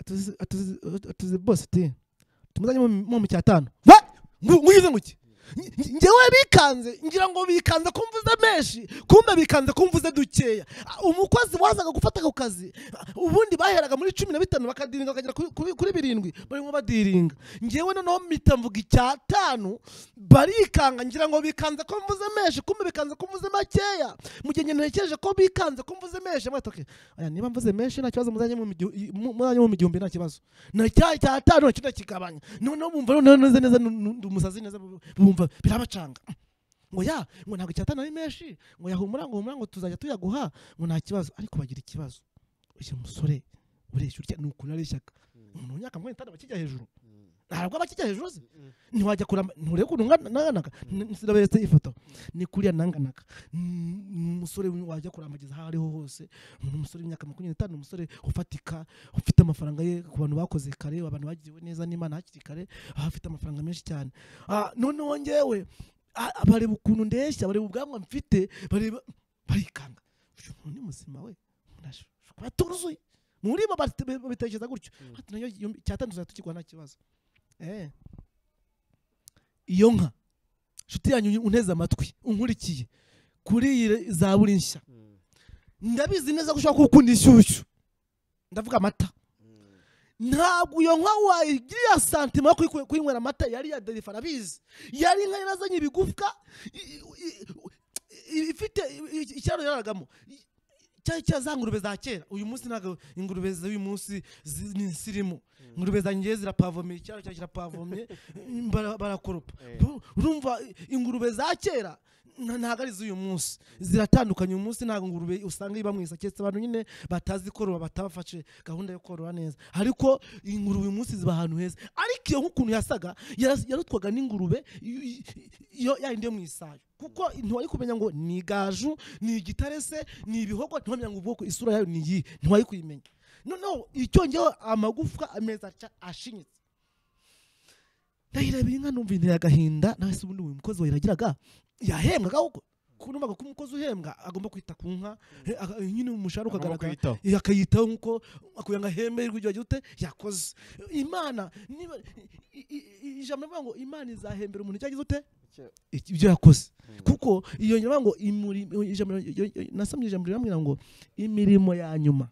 atuzi- atuzi- atuzi bose ti tumuzanye mu- mu mu cyatanu we nguyize nguki njyewe bikanze ngira ngo bikanze ko mvuze menshi kumbe bikanze ko mvuze dukeya Ah, umukozi wazaga gufata ako kazi ah, ubundi baheraga muri cumi na bitanu bakadiringa bakagera kuri- kuri- kuri birindwi barimo badiringa ngewe noneho mpita mvuga icyatanu barikanga ngira ngo bikanze ko mvuze menshi kumbe bikanze ko mvuze makeya mu gihe nyine ntekereje ko bikanze ko mvuze menshi mwata okay. aya niba mvuze menshi nta kibazo muzanye mu migi- i- mu- muzanye mu gihumbi nta kibazo na cya cya tano cyo ndakigabanya noneho bumva noneho neza neza nu- nu- ndi umusazi neza bu- bumva birabacanga ngo ya ngo ntabwo icyatanu ari menshi ngo yahumura ngo humura ngo tuzajya tuyaguha ngo nta kibazo ariko bagira ikibazo uyu musore ureshyura urya ni ukuntu areshyaka umuntu w'imyaka makumyabiri n'itanu aba akijya hejuru ntabwo aba akijya hejuru se ntiwajya kurama nturebe ukuntu ngana- nanganaga sinaberetse ifoto ni kuriya nanganaga Mm, ni umusore wajya kurambagiza aho ariho hose ni umusore w'imyaka makumyabiri n'itanu umusore ufatika ufite amafaranga ye ku bantu bakoze kare abantu bagiriwe neza n'imana hakiri kare aho afite amafaranga menshi cyane Ah, noneho ngewe ah, bareba ukuntu ndeshya bareba ubwanwa mfite bareba barikanga uyu muntu ni muzima we Nasho- kuba tuzuye muri bo bate- babitekereza gutyo Mm. Ati, nayo igihumbi- icyatanu tuzajya tukigura nta kibazo Eh. iyo nka inshuti yanyu unteze amatwi unkurikiye kuri iyi re- zaburi nshya Mm. ndabizi neza ko ushobora kuba ukunda inshyushyu ndavuga amata Mm. ntabwo iyo nka wayigiriye santima yo kuyiku- kuyinywera amata yari iya derifa arabizi yari inka yarazanye ibigufwa i- i- i- ifite i- i- ikiraro yararagamo I- cyari cya za ngurube za kera uyu munsi ntabwo ingurube z'uyu munsi zi- ni insirimu ingurube zanjye zirapavomye ikiraro cyari kirapavomye bara- barakoropa Eh. Du- urumva ingurube za kera nta- ntabwo ari iz'uyu munsi ziratandukanye uyu munsi ntabwo ingurube usanga iba mu isaketse abantu nyine batazi korora batabafashe gahunda yo korora neza ariko ingurube uyu munsi ziba ahantu heza ariko iyo nk'ukuntu yasaga yaras- yarutwaga n'ingurube y- y- yo yayindi yo mu isayo kuko ntiwari kumenya ngo ni igaju ni igitare se ni ibihogo ntiwamenya ngo ubwoko isura yayo ni iyi ntiwari kuyimenya noneho icyongeyeho amagufwa ameza aca- ashinyitse ndahirabira inka numva inteye agahinda nawe se ubundi uyu mukozi wayiragiraga yahembwaga ahubwo kuko numvaga ko umukozi uhembwa agomba kwita ku nka eh, aga- nyine umushahara Agomba ukagaragara kwiyitaho. eh, akayitaho nkuko akuye ngo ahemberwe igihe gite yakoze imana niba i- i- i- ijambo rivuga ngo imana izahembera umuntu icyo yagize ute ibyo yakoze kuko iyo nyuma ngo imuri- ijambo nasomye ijambo rirambwira ngo imirimo ya nyuma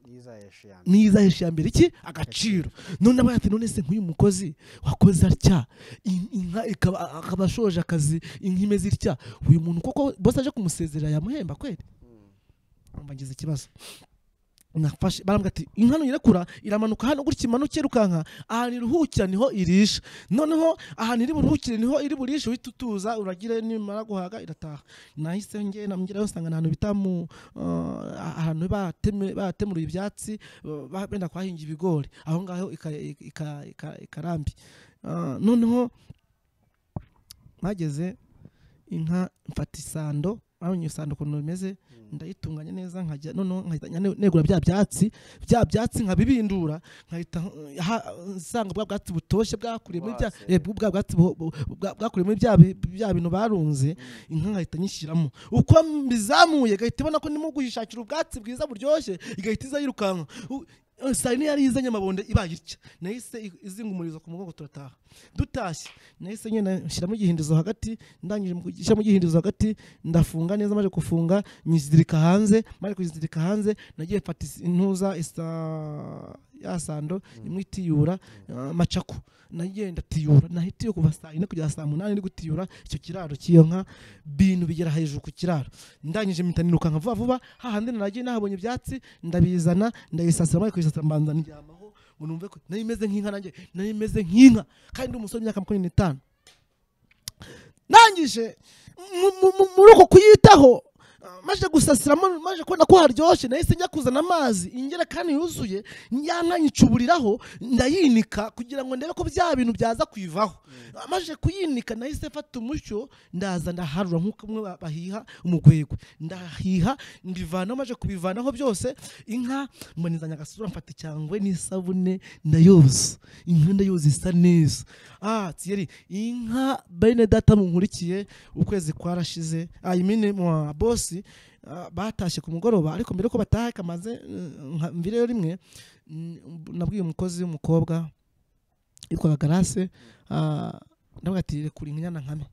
yizahesha ya mbere niza hejuru ya mbere iki agaciro none aba yati none se nk'uyu mukozi wakoze atya in- inka ikaba- akaba ashoje akazi inka imeze itya uyu muntu koko bose aje kumusezerera yamuhemba kweli numva ngize ikibazo nafashe barambwira ati inka nuyirekura iramanuka hano gutya imanuke irukanka ahantu iruhukira niho irisha noneho ahantu iri buruhukire niho iri burishe uhita utuza uragire nimara guhaga irataha nahise nge namugerayo nsanga ni ahantu bita mu ah, ahantu bateme- batemuruye ibyatsi ba- ba- benda kuhahinga ibigori aho ngaho ika- ika- ika- ikarambi Ah, noneho bageze inka mfata isando abonye isando ukuntu bimeze ndayitunganya neza nkajya noneho nkajya negura bya byatsi bya byatsi nkabibindura nkahita uh, ha- nsanga bwa bwatsi butoshye bwakuriye muri bya Buhase. eh, bwa bwa bwatsi bu- bu- bwa- bwakuriye muri bya bi- bya bintu barunze inka nkahita nyishyiramo uko mbizamuye igahita ibona ko ndimo kuyishakira ubwatsi bwiza buryoshye igahita iza yirukanka U- eh, saa yine yari izanye amabonde ibaye itya nahise i- izinga umurizo ku mugongo turataha dutashye nahise ngenda nshyiramo igihindizo hagati ndangije mu gushyiramo igihindizo hagati ndafunga neza maze gufunga nyizirika hanze maze kuyizirika hanze nagiye mfata is- intuza isa ya sando imwe itiyura ah, macaku nagiye ndatiyura nahitiye kuva saa yine kugera saa munani ndi gutiyura icyo kiraro cy'iyo nka bintu bigera hejuru ku kiraro ndangije mpita nirukanka vuba vuba hahandi naragiye nahabonye ibyatsi ndabizana ndayisasira maze kuyisasira mbanza ndyamaho ngo numve ko nayo imeze nk'inka nanjye nayo imeze nk'inka kandi ndi umusore w'imyaka makumyabiri n'itanu ndangije mu- mu- mu- muri uko kuyitaho ah, maje gusasiramo maje kubona ko haryoshye nahise njya kuzana amazi ingerekani yuzuye ya nka nyicuburiraho ndayinika kugira ngo ndebe ko bya bintu byaza kuyivaho Ah, maze kuyinika nahise mfata umushyo ndaza ndaharura nk'uko umwe ba- bahiha umugwegwe ndahiha mbivanaho maze kubivanaho byose inka mbonezanya agasura mfata icyangwe n'isabune ndayoza inka ndayoza isa neza ah tiyeri inka bene data munkurikiye ukwezi kwarashize ayimine mwa bosi ah, batashye ku mugoroba ariko mbere ko bataha kamaze mm, nka- mvireyo rimwe mm, nabwiye umukozi w'umukobwa yitwaga garase ah, ndavuga ati rekura inyana nkame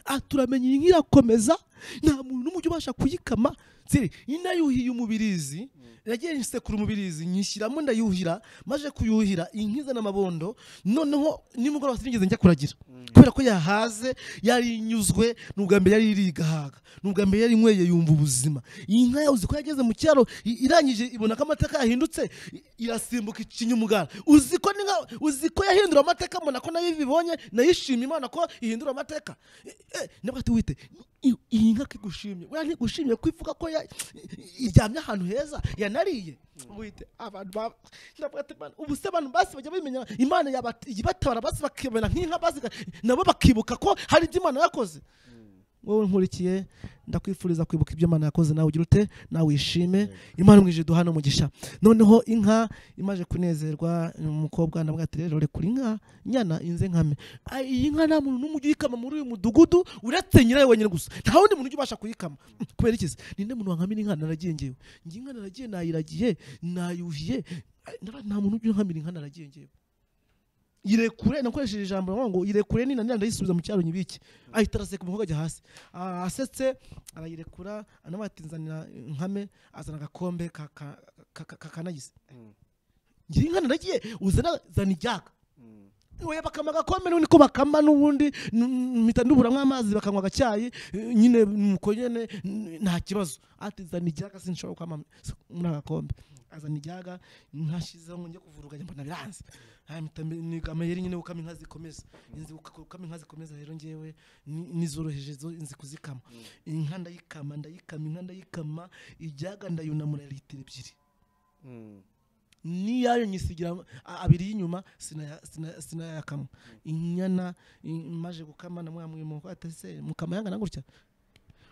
ah turamenya iyi nka irakomeza nta muntu n'umujyi ubasha kuyikama tsiri inayuhiye umubirizi nagiye nsekura umubirizi nyishyiramo ndayuhira maze kuyuhira inka izana amabondo noneho nimugoroba sinigeze njya kuragira kubera ko yahaze yari inyuzwe ni ubwa mbere yari irigahaga ni ubwa mbere yari inyweye yumva ubuzima iyi nka yabuze ko yageze mu kiraro i- irangije ibona ko amateka yahindutse i- irasimbuka ikinyumugara uzi ko ni nka- uzi ko yahindura amateka mbona ko nayo ibibonye nayo ishima imana ko ihindura amateka Eh, eh, nabwo ati wite i- iyi nka ko igushimye weya ntigushimye ko ivuga ko ya- i- iryamye ahantu heza yanariye wite abantu ba- nabwo ati Mana, ubu se abantu basi bajya bimenya imana yabata- ibatabara basi bakibona nk'inka basi iga- nabo bakibuka ko hari ibyo imana yakoze wowe nkurikiye ndakwifuriza kwibuka ibyo imana yakoze nawe ugira ute nawe wishime imana umwije duhana umugisha noneho inka imaje kunezerwa umukobwa ndavuga ati rero rekura inka nyana inze nkame Ai, iyi nka nta muntu n'umwe ujya uyikama muri uyu mudugudu uretse nyirayo wenyine gusa nta wundi muntu ujya ubasha kuyikama kubera iki se ninde muntu wankamira inka naragiye ngewe ngiye inka naragiye nayiragiye nayuhiye Ai, nara- nta muntu ujya unkamira inka naragiye ngewe irekure nakoresheje ijambo ngo irekure ni nanira ndayisubiza mu cyaro nyibiki ahita araseka umukobwa ajya hasi Ah, asetse arayirekura nawe ati nzanira nkame azana agakombe ka- ka- ka- ka- kakanagise ngira inka naragiye uzana zana iryaka oya bakama agakome n'ubundi ko bakama n'ubundi n- mpita nduburamo amazi bakanywa agacyayi eh, nyine nuko nyine n- nta kibazo ati zana igihaga sinshobora kwama muri aka gakombe azana igihaga nkashyizeho ngo njye kuvuruganya mbona biranze Aya mpita mbe- ni amayeri nyine gukama inka zikomeza inzi guka- gukama inka zikomeza rero ngewe ni- nizoroheje zo nzi kuzikama inka ndayikama ndayikama inka ndayikama igihaga ndayunamura litiro ebyiri n'iyayo nyisigira a- abiri y'inyuma sinaya- sinaya- sinayakamwa inyana i- maje gukama namwamwimuko ati se mukama yangana gutya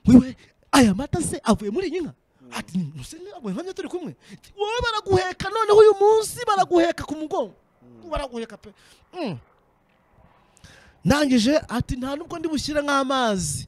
wewe aya mata se avuye muri iyi nka ati nuse avuye nkamye turi kumwe wowe baraguheka noneho uyu munsi baraguheka ku mugongo baraguheka pe Mm. ndangije ati nta nubwo ndi bushyire nk'amazi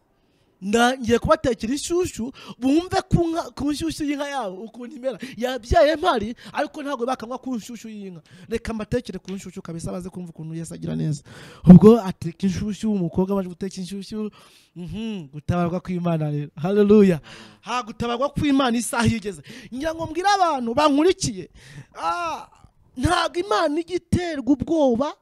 ngiye kubatekera inshyushyu bumve ku nka- ku nshyushyu y'inka yabo ukuntu imera yabyaye mpari ariko ntabwo bakanywa ku nshyushyu y'inka reka mbatekere ku nshyushyu kabisa baze kumva ukuntu yesu agira neza ubwo ateka inshyushyu umukobwa amaze guteka inshyushyu mhm, gutabarwa kw'imana rero haleluya ha gutabarwa kw'imana isaha igeze ngira ngo mbwire abantu bankurikiye ah, ntabwo imana ijya iterwa ubwoba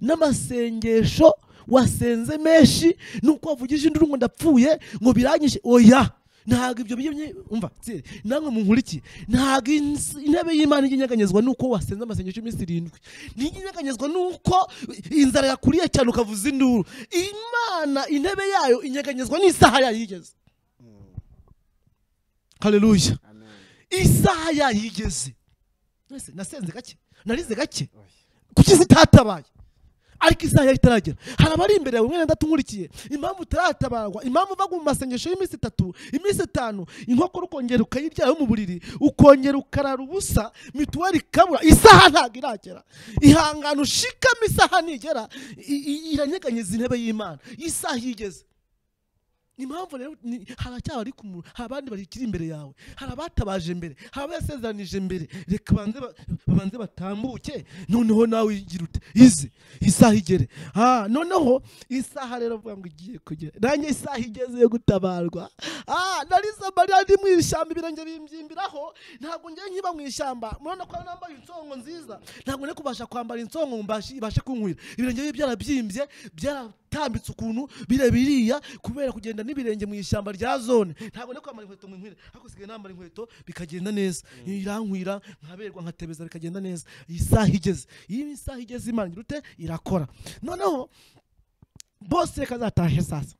n'amasengesho wasenze menshi nuko wavugije induru ngo ndapfuye ngo biranyishe oya ntabwo ibyo bimye umva tsiri, namwe munkurikiye ntabwo ins- intebe y'imana ijya inyeganyezwa nuko wasenze amasengesho y'iminsi irindwi ntijya inyeganyezwa nuko inzara yakuriye cyane ukavuza induru imana intebe yayo inyeganyezwa n'isaha yayo igeze hareruya isaha yayo igeze Mwese, nasenze gake narize gake kuki zitatabaye ariko isaha yari itaragera hari abari imbere yawe mwene ndatunkurikiye impamvu utaratabarwa impamvu uva mu masengesho y'iminsi itatu iminsi itanu inkokora ukongera ukayiryaho mu buriri ukongera ukarara ubusa mituweli ikabura isaha ntabwo iragera ihangana ushikamo isaha nigera i- i- iranyeganyeza intebe y'imana isaha igeze impamvu rero ni- hari acyabari ku muntu hari abandi bakiri imbere yawe hari abatabaje mbere hari abayasezeranije mbere reka banze ba- babanze batambuke noneho nawe igira ute ize isaha igere ah noneho isaha rero avuga ngo igiye kugera nanjye isaha igeze yo gutabarwa ah narize amarira ndi mu ishyamba ibirenge bimbyimbiraho ntabwo ngiye nkiba mu ishyamba murabona ko nambaye insongo nziza ntabwo nari kubasha kwambara insongo ngo mbashe- ibashe kunywera ibirenge bye byarabyimbye byaratambitse ukuntu birebiriya kubera kugenda n'ibirenge mu ishyamba rya zone ntabwo nari kwambara inkweto mu nkwire ariko sigaye nambara inkweto bikagenda neza irankwira nkaberwa nkatebeza bikagenda neza iyi saha igeze iyo isaha igeze imana igira ute irakora noneho bose reka zatahe sasa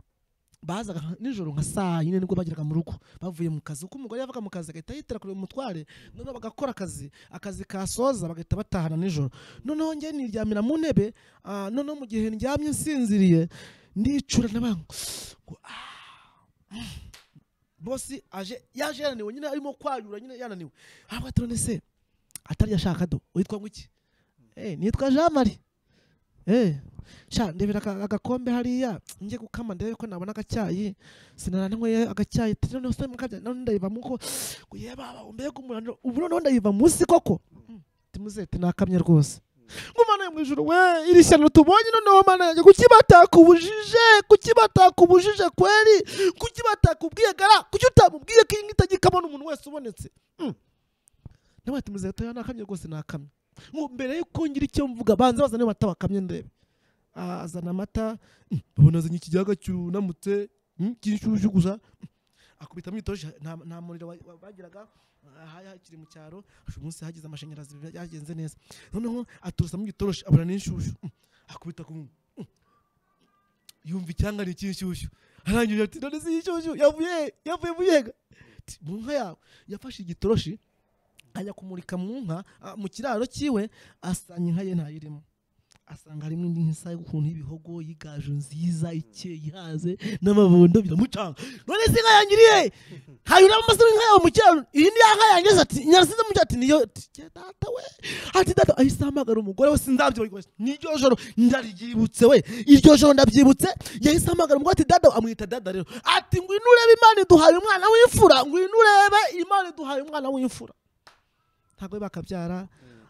bazaga nka- nijoro nka saa yine nibwo bageraga mu rugo bavuye mu kazi kuko umugore yavaga mu kazi agahita yitera kureba umutware noneho bagakora akazi akazi kasoza bagahita batahana nijoro noneho njye niryamira mu ntebe ah, noneho mu gihe ndyamye nsinziriye ndicura n'abantu bosi aje yaje yananiwe nyine arimo kwayura nyine yananiwe aravuga ati none se atari yashaka do witwa ngo iki eh nitwa Jean Marie eh sha ndebera aka- agakombe hariya njye gukama ndebe ko nabona agacyayi sinananyweye agacyayi ati noneho se mukabya none ndayiva muko ngo ye baba umbega umunaniro ubu noneho ndayiva munsi koko timuzete nakamye rwose ngumana yo mu ijuru we iri shyano tubonye noneho mana yanjye kuki batakubujije kuki batakubujije kweri kuki batakubwiye gara kuki utamubwiye ko iyi nka itagikamo n'umuntu wese ubonetse Mm. nawe ati muzete yo nakamye rwose nakamye ngo mbere yuko ngira icyo mvuga banza bazane amata bakamye ndebe Ah, azana amata mm, babona azanye ikiyaga cyunamutse mm, cy'inshyushyu gusa Mm. akubita mwitoje nta nta muriro wa- wa- bagiraga ah, hari hakiri mu cyaro uyu munsi hagize amashanyarazi byagenze neza noneho aturusamo igitoroshi abona n'inshyushyu Mm. akubita ku munwa Mm. yumva icyanga ni icy'inshyushyu arangije ati none si inshyushyu yavuye he? yavuye mu yega Ati, mu nka yawe yafashe igitoroshi ajya kumurika mu nka ah, mu kiraro cyiwe asanga inka ye ntayirimo asanga harimo indi nk'isa ukuntu y'ibihogo y'igaju nziza ikeye ihaze n'amabondo biramucanga none se inka yangiriye hanyuramo amasaro inka yawe mu kiraro iyi ni ya nka yangize ati nyarasize mu kiraro ati niyo ati "Jye data we ati data ahise ahamagara umugore we sindabyo n'iryo joro ndaryibutse we iryo joro ndabyibutse yahise ahamagara umugore ati dada amwita dada rero ati ngwino urebe imana iduhaye umwana w'imfura ngwino urebe imana iduhaye umwana w'imfura ntabwo bakabyara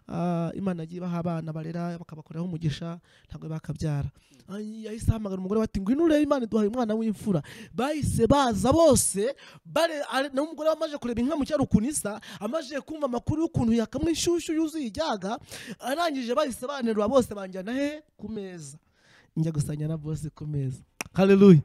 ah, imana yagiye ibaha abana barera bakabakoreraho umugisha ntabwo bakabyara Ay, yahise ahamagara umugore we ati ngwino urebe imana iduhaye umwana w'imfura bahise baza bose bare ari- nawe umugore we amaze kureba inka mu cyaro ukuntu isa amaze kumva amakuru y'ukuntu yakamwe inshyushyu yuzuye ijyaga arangije bahise banerura bose banjyana he ku meza njya gusanya na bose ku meza haleluya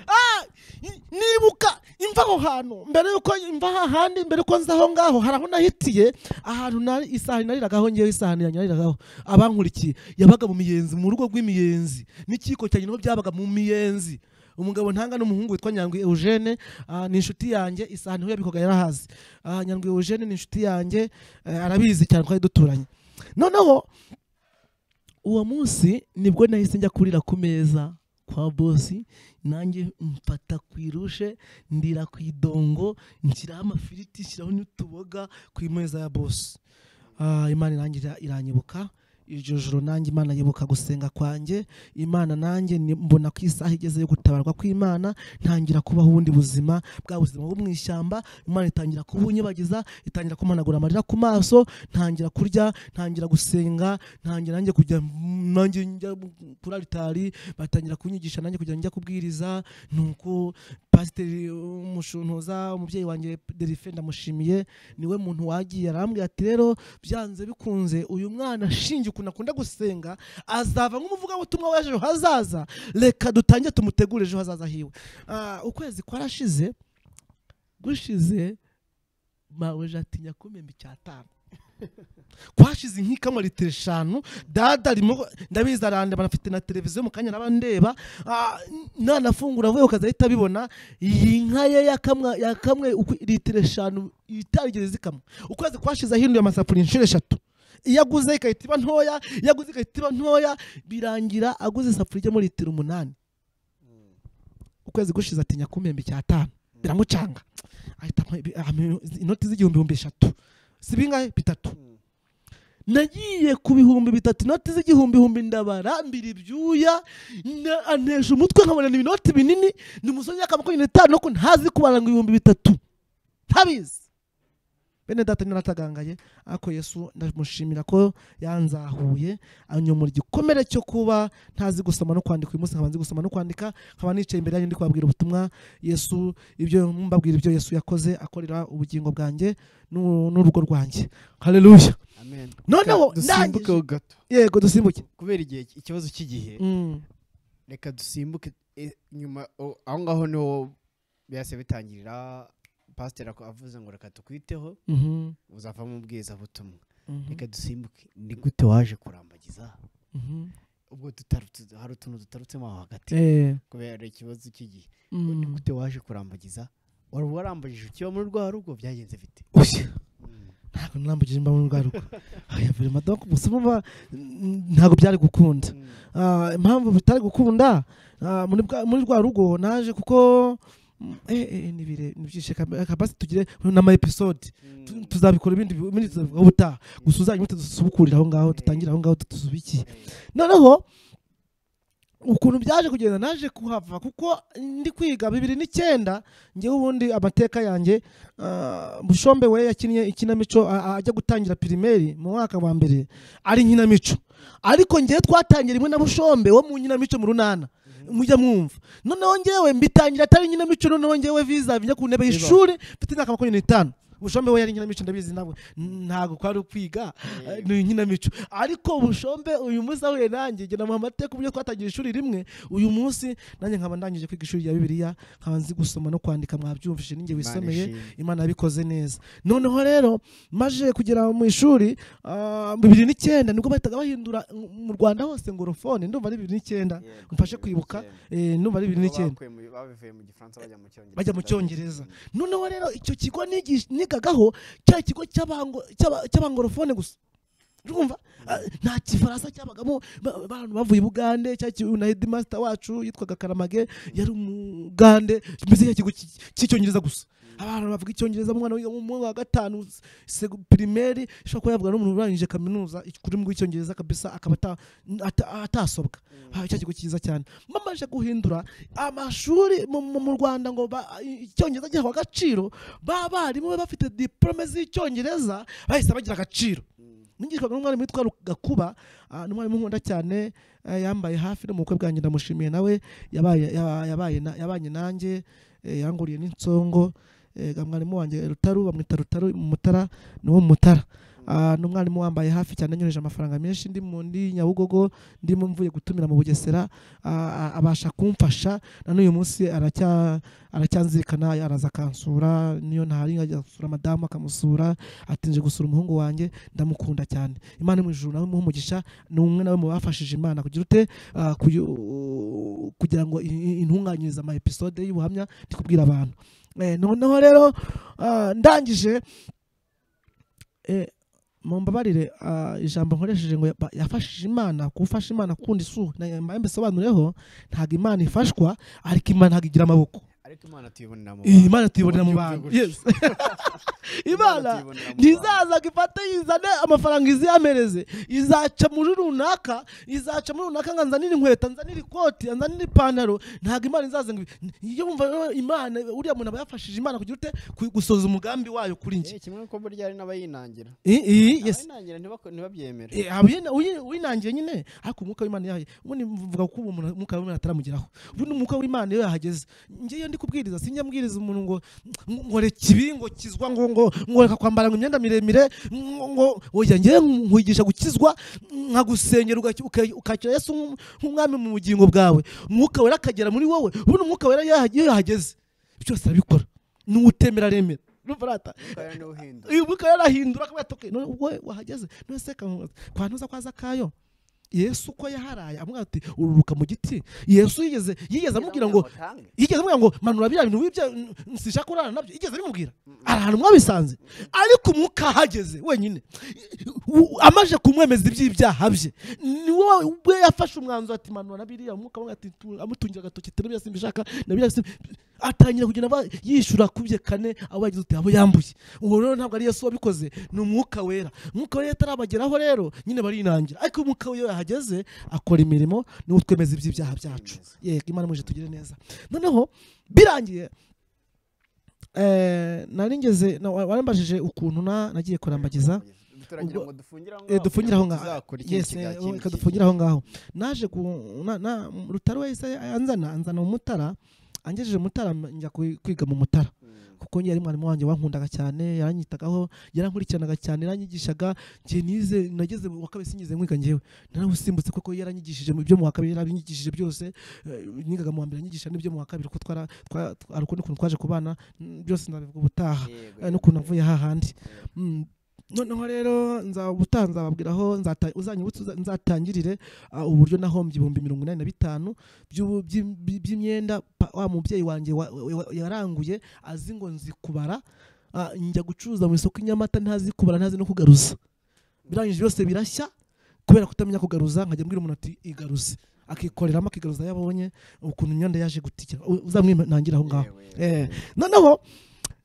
Ah! Ni- nibuka imva aho hantu mbere yuko imva aha handi mbere yuko nza aho ngaho hari aho nahitiye ahantu nari isahani nariragaho ngewe isahani yanjye nariragaho abankurikiye yabaga mu miyenzi mu rugo rw'imiyenzi n'ikiko cyanjye niho byabaga mu miyenzi umugabo ntanga n'umuhungu witwa nyandwi eugene ah, ni inshuti yanjye isahani niho yabikoga yarahazi Ah, nyandwi eugene ni inshuti yanjye eh, arabizi cyane twari duturanye noneho uwo munsi nibwo nahise njya kurira ku meza kwa bosi nanjye mfata ku irushe ndira ku idongo nshyiraho amafiriti nshyiraho n'utuboga ku meza ya bosi Ah, imana nanjye iranyibuka iryo joro nanjye imana yibuka gusenga kwanjye imana nanjye ni- mbona ko isaha igeze yo gutabarwa kw'imana ntangira kubaho ubundi buzima bwa buzima bwo mu ishyamba imana itangira kubunyibagiza itangira kumanagura amarira ku maso ntangira kurya ntangira gusenga ntangira nanjye kujya nanjye njya kuri aritari batangira kunyigisha nanjye kujya njya kubwiriza nuko pasiteri umushuntuza umubyeyi wanjye derife ndamushimiye niwe muntu wagiye arambwira ati rero byanze bikunze uyu mwana ashingiye ukuntu akunda gusenga azava nk'umuvugabutumwa w'ejo hazaza reka dutangire tumutegure ejo hazaza hiwe Ah, ukwezi kwarashize gushize maweje ati nyakumembe icyatanu kwashize nk'ikamwa litiro eshanu dada arimo ndabizi arandeba anafite na televiziyo mu kanya naba ndeba Ah, nanafungura avuye ukaza ahita abibona iyi nka ye yakamwa yakamwe uku- litiro eshanu itarigeze zikamwa ukwezi kwashize ahinduye amasafuriya inshuro eshatu iyo aguze ikahita iba ntoya iyo aguze ikahita iba ntoya birangira aguze isafuriya ijyamo litiro umunani ukwezi gushize ati nyakumembe icyatanu biramucanga ahita ampa ibi- ampa inoti z'igihumbi ibihumbi eshatu si bingahe bitatu nagiye ku bihumbi bitatu inoti z'igihumbi ihumbi ndabarambira ibyuya na- antesha umutwe nkabona ni inoti binini ni umusore w'imyaka makumyabiri n'itanu ariko ntazi kubara ngo ibihumbi bitatu ntabizi bene data nyine aratagangaye ariko yesu ndamushimira ko yanzahuye anyomora igikomere cyo kuba ntazi gusoma no kwandika uyu munsi nkaba nzi gusoma no kwandika nkaba nicaye imbere yanyu ndi kubabwira ubutumwa yesu ibyo mbabwira ibyo yesu yakoze akorera ubugingo bwanjye n'u- n'urugo rwanjye haleluya amen noneho ndangije dusimbuke gato yego dusimbuke kubera igihe ikibazo cy'igihe Mm, reka dusimbuke eh, nyuma o- aho ngaho niho byase bitangirira pasiteri ako- avuze ngo reka tukwiteho mhm, uzavamo ubwizabutumwa mhm, reka dusimbuke ni gute waje kurambagiza mhm. ubwo tutarutse hari utuntu tutarutsemo aho hagati Eh, kubera ikibazo cy'igihe ni mm. gute waje kurambagiza wari warambagije ukiba muri rwa rugo byagenze bite Oya, ntabwo nambugije mba muri rwa rugo aya buri madoka umusoma ba- mm, ntabwo byari gukunda Ah, impamvu bitari gukunda ah, muri bwa- muri rwa rugo naje kuko mm, eh, eh, nibire nibyishe kabasi tugire n'ama episode Tu- tuzabikora ibindi bi- ibindi tuzabivugaho ubutaha gusa uzajya umuti dusubukurira aho ngaho dutangire aho ngaho tuzubikiye noneho ukuntu byaje kugenda naje kuhava kuko ndi kwiga bibiri n'icyenda ngewe ubundi amateka yanjye ah, bushombe we yakinnye ikinamico a- a- ajya gutangira pirimeri mu mwaka wa mbere ari inkinamico ariko ngewe twatangira imwe na bushombe wo mu nkinamico mu runana mujya mwumva noneho ngewe mbitangira atari inkinamico noneho ngewe viza njya ku ntebe y'ishuri mfite imyaka makumyabiri n'itanu bushombe we yari inkinamico ndabizi nawe ntabwo kwari ukwiga Eh, ni inkinamico ariko bushombe uyu munsi ahuye nanjye njye namuha amateka uburyo twatangiye ishuri rimwe uyu munsi nanjye nkaba ndangije kwiga ishuri rya bibiliya nkaba nzi gusoma no kwandika mwabyumvise ninjye wisomeye imana yabikoze neza noneho rero maje kugera mu ishuri ah, bibiri n'icyenda nibwo bahitaga bahindura mu rwanda hose ngorofone ndumva ari bibiri n'icyenda mfashe kwibuka eh, ndumva ari bibiri n'icyenda babivuye mu gifaransa bajya mu cyongereza bajya mu cyongereza noneho rero icyo kigo nigish- nigagaho cya kigo cy'abango- cy'aba- cy'abangorofone gusa urumva Ah, nta gifaransa cyabagamo ba- abantu bavuye bugande cya ki- na hedimasita wacu yitwaga karamage yari umugande mbese cya kigo cy- cy'icyongereza gusa abantu bavuga icyongereza umwana wiga mu mwaka wa gatanu segu- pirimeri ushobora kuba yavuga n'umuntu urangije kaminuza ururimi rw'icyongereza kabisa akaba ata- ata- atasobwa Ah, cya kigo cyiza cyane bamaze guhindura amashuri mu- mu mu rwanda ngo ba- icyongereza gihabwa agaciro ba barimu be bafite diporome z'icyongereza bahise bagira agaciro nigishwaga n'umwarimu witwa Ru- gakuba ah, ni umwarimu nkunda cyane eh, yambaye hafi no mu bukwe bwanjye ndamushimiye nawe yabaye- yaba- yabaye na- yabanye nanjye eh, yanguriye n'insongo eh, ga mwarimu wanjye rutaru bamwita rutaru mutara ni wo mutara Ah, ni umwarimu wambaye hafi cyane anyoheje amafaranga menshi ndi mu ndi nyabugogo ndimo mvuye gutumira mu bugesera ah, ah, abasha kumfasha na n'uyu munsi aracya aracyanzirikana araza akansura niyo ntari nkajya gusura madamu akamusura atinje gusura umuhungu wanjye ndamukunda cyane imana mu ijuru nawe muhe umugisha ni umwe nawe mu bafashije imana kugira ute ah, kuyu- kugira ngo i- i- intunganyirize ama episode y'ubuhamya ndi kubwira abantu Eh, noneho rero ah, ndangije eh, mumbabarire ah, ijambo nkoresheje ngo yaba- yafashije imana gufasha imana kunda isu mpamvu isobanureho ntabwo imana ifashwa ariko imana ntabwo igira amaboko ariko imana tuyibonera mu iyi bantu. imana tuyibonera mu Uburyo bantu bw'uburyo. Yes. imana tuyibonera mu bantu. ntizaza ngo ifate izane amafaranga iziyamereze izaca muri runaka izaca muri runaka ngo anzanire inkweto anzanire ikoti anzanire ipantaro ntabwo imana izaza ngo ibi- iyo wumva rero imana uriya muntu aba yafashije imana kugira ute Ku- gusoza umugambi wayo kuri njye Eh, kimwe n'uko burya hari n'abayinangira I- i- yes. abayinangira ntibako- ntibabyemere Eh, aba yina- uyi- winangiye nyine ariko umwuka w'imana yahaye ubundi mvuga ko ubu umuntu- umwuka w'imana ataramugeraho ubundi umwuka w'imana iyo yahageze ngewe ndi kubwiriza sinjya mbwiriza umuntu ngo ngoreka ibi ngo kizwa ngo ngo ngoreka kwambara ngo imyenda miremire ngo ngo oya ngewe nkwigisha gukizwa nkagusengera ugaki- uka- ukakira yesu nk'um- nk'umwami mu bugingo bwawe umwuka wera akagera muri wowe ubundi umwuka wera iyo yaha- iyo yahageze byose arabikora n'utemera aremera urumva rata Kandi niwe uhinda. uyu mwuka yarahindura akaba yatoke none ubwo wahageze none se kamubaza kwa ntuza kwaza kayo yesu uko yaharaye amubwira ati ururuka mu giti yesu yigeze yigeze amubwira ngo Batange. yigeze amubwira ngo manura biriya bintu wibye n- n- sinshaka kurara nabyo yigeze abimubwira ari ahantu mwabisanze ariko umwuka ahageze wenyine u- amaze kumwemeza iby'ibyaha bye ni wowe ubwe yafashe umwanzuro ati manura na biriya umwuka amubwira ati "Tu- amutungira agatoki tera biriya simbishaka na biriya simbi-" atangira kugenda aba yishyura kubye kane abo yagize uti abo yambuye uwo rero ntabwo ari yesu wabikoze ni umwuka wera umwuka wera iyo atarabageraho rero nyine barinangira ariko umwuka we iyo yahageze akora imirimo niwo twemeza iby'ibyaha byacu yego imana muje tugire neza noneho birangiye eh, nari ngeze na- wa- warambajije ukuntu na- nagiye kurambagiza Turagira ubwo- ngo dufungire aho eh, ngaho dufungire aho ngaho. tuzakora ikindi Yes, kiganiro eh, kindi reka kintu. dufungire aho ngaho naje ku- na- na- rutaro wese anzana anzana mu mutara angejeje mu mutara njya kwi- kwiga mu mutara Mm. kuko yari mwarimu wanjye wankundaga cyane yaranyitagaho yarankurikiranaga cyane yaranyigishaga njye nize nageze mu wa kabiri singize nkwiga njyewe narawusimbutse kuko yaranyigishije mu byo mu wa kabiri yaranyigishije byose Eh, nigaga mu wa mbere anyigisha n'ibyo mu wa kabiri kuko twara twa- twa- hari ukundi kuntu twaje kubana mm, byose ndabivuga ubutaha Yego, eh, yego, n'ukuntu yego. avuye hahandi Mm. noneho rero nza ubutaha nzababwiraho nzata- uzanyibutse uza- nzatangirire ah, uburyo nahombye ibihumbi mirongo inani na bitanu by'ubu- by'im- by- by'imyenda pa- wa mubyeyi wanjye wa- wa- wa- yaranguye azi ngo nzikubara ah, njya gucuruza mu isoko inyamata ntazi kubara ntazi no kugaruza birangije byose birashya kubera kutamenya kugaruza nkajya mbwira umuntu ati igaruze akikoreramo akigaruza ayo abonye ukuntu imyenda yaje gutikira U- uzamwinangira aho ngaho Yewe, yewe, Eh, yewe. noneho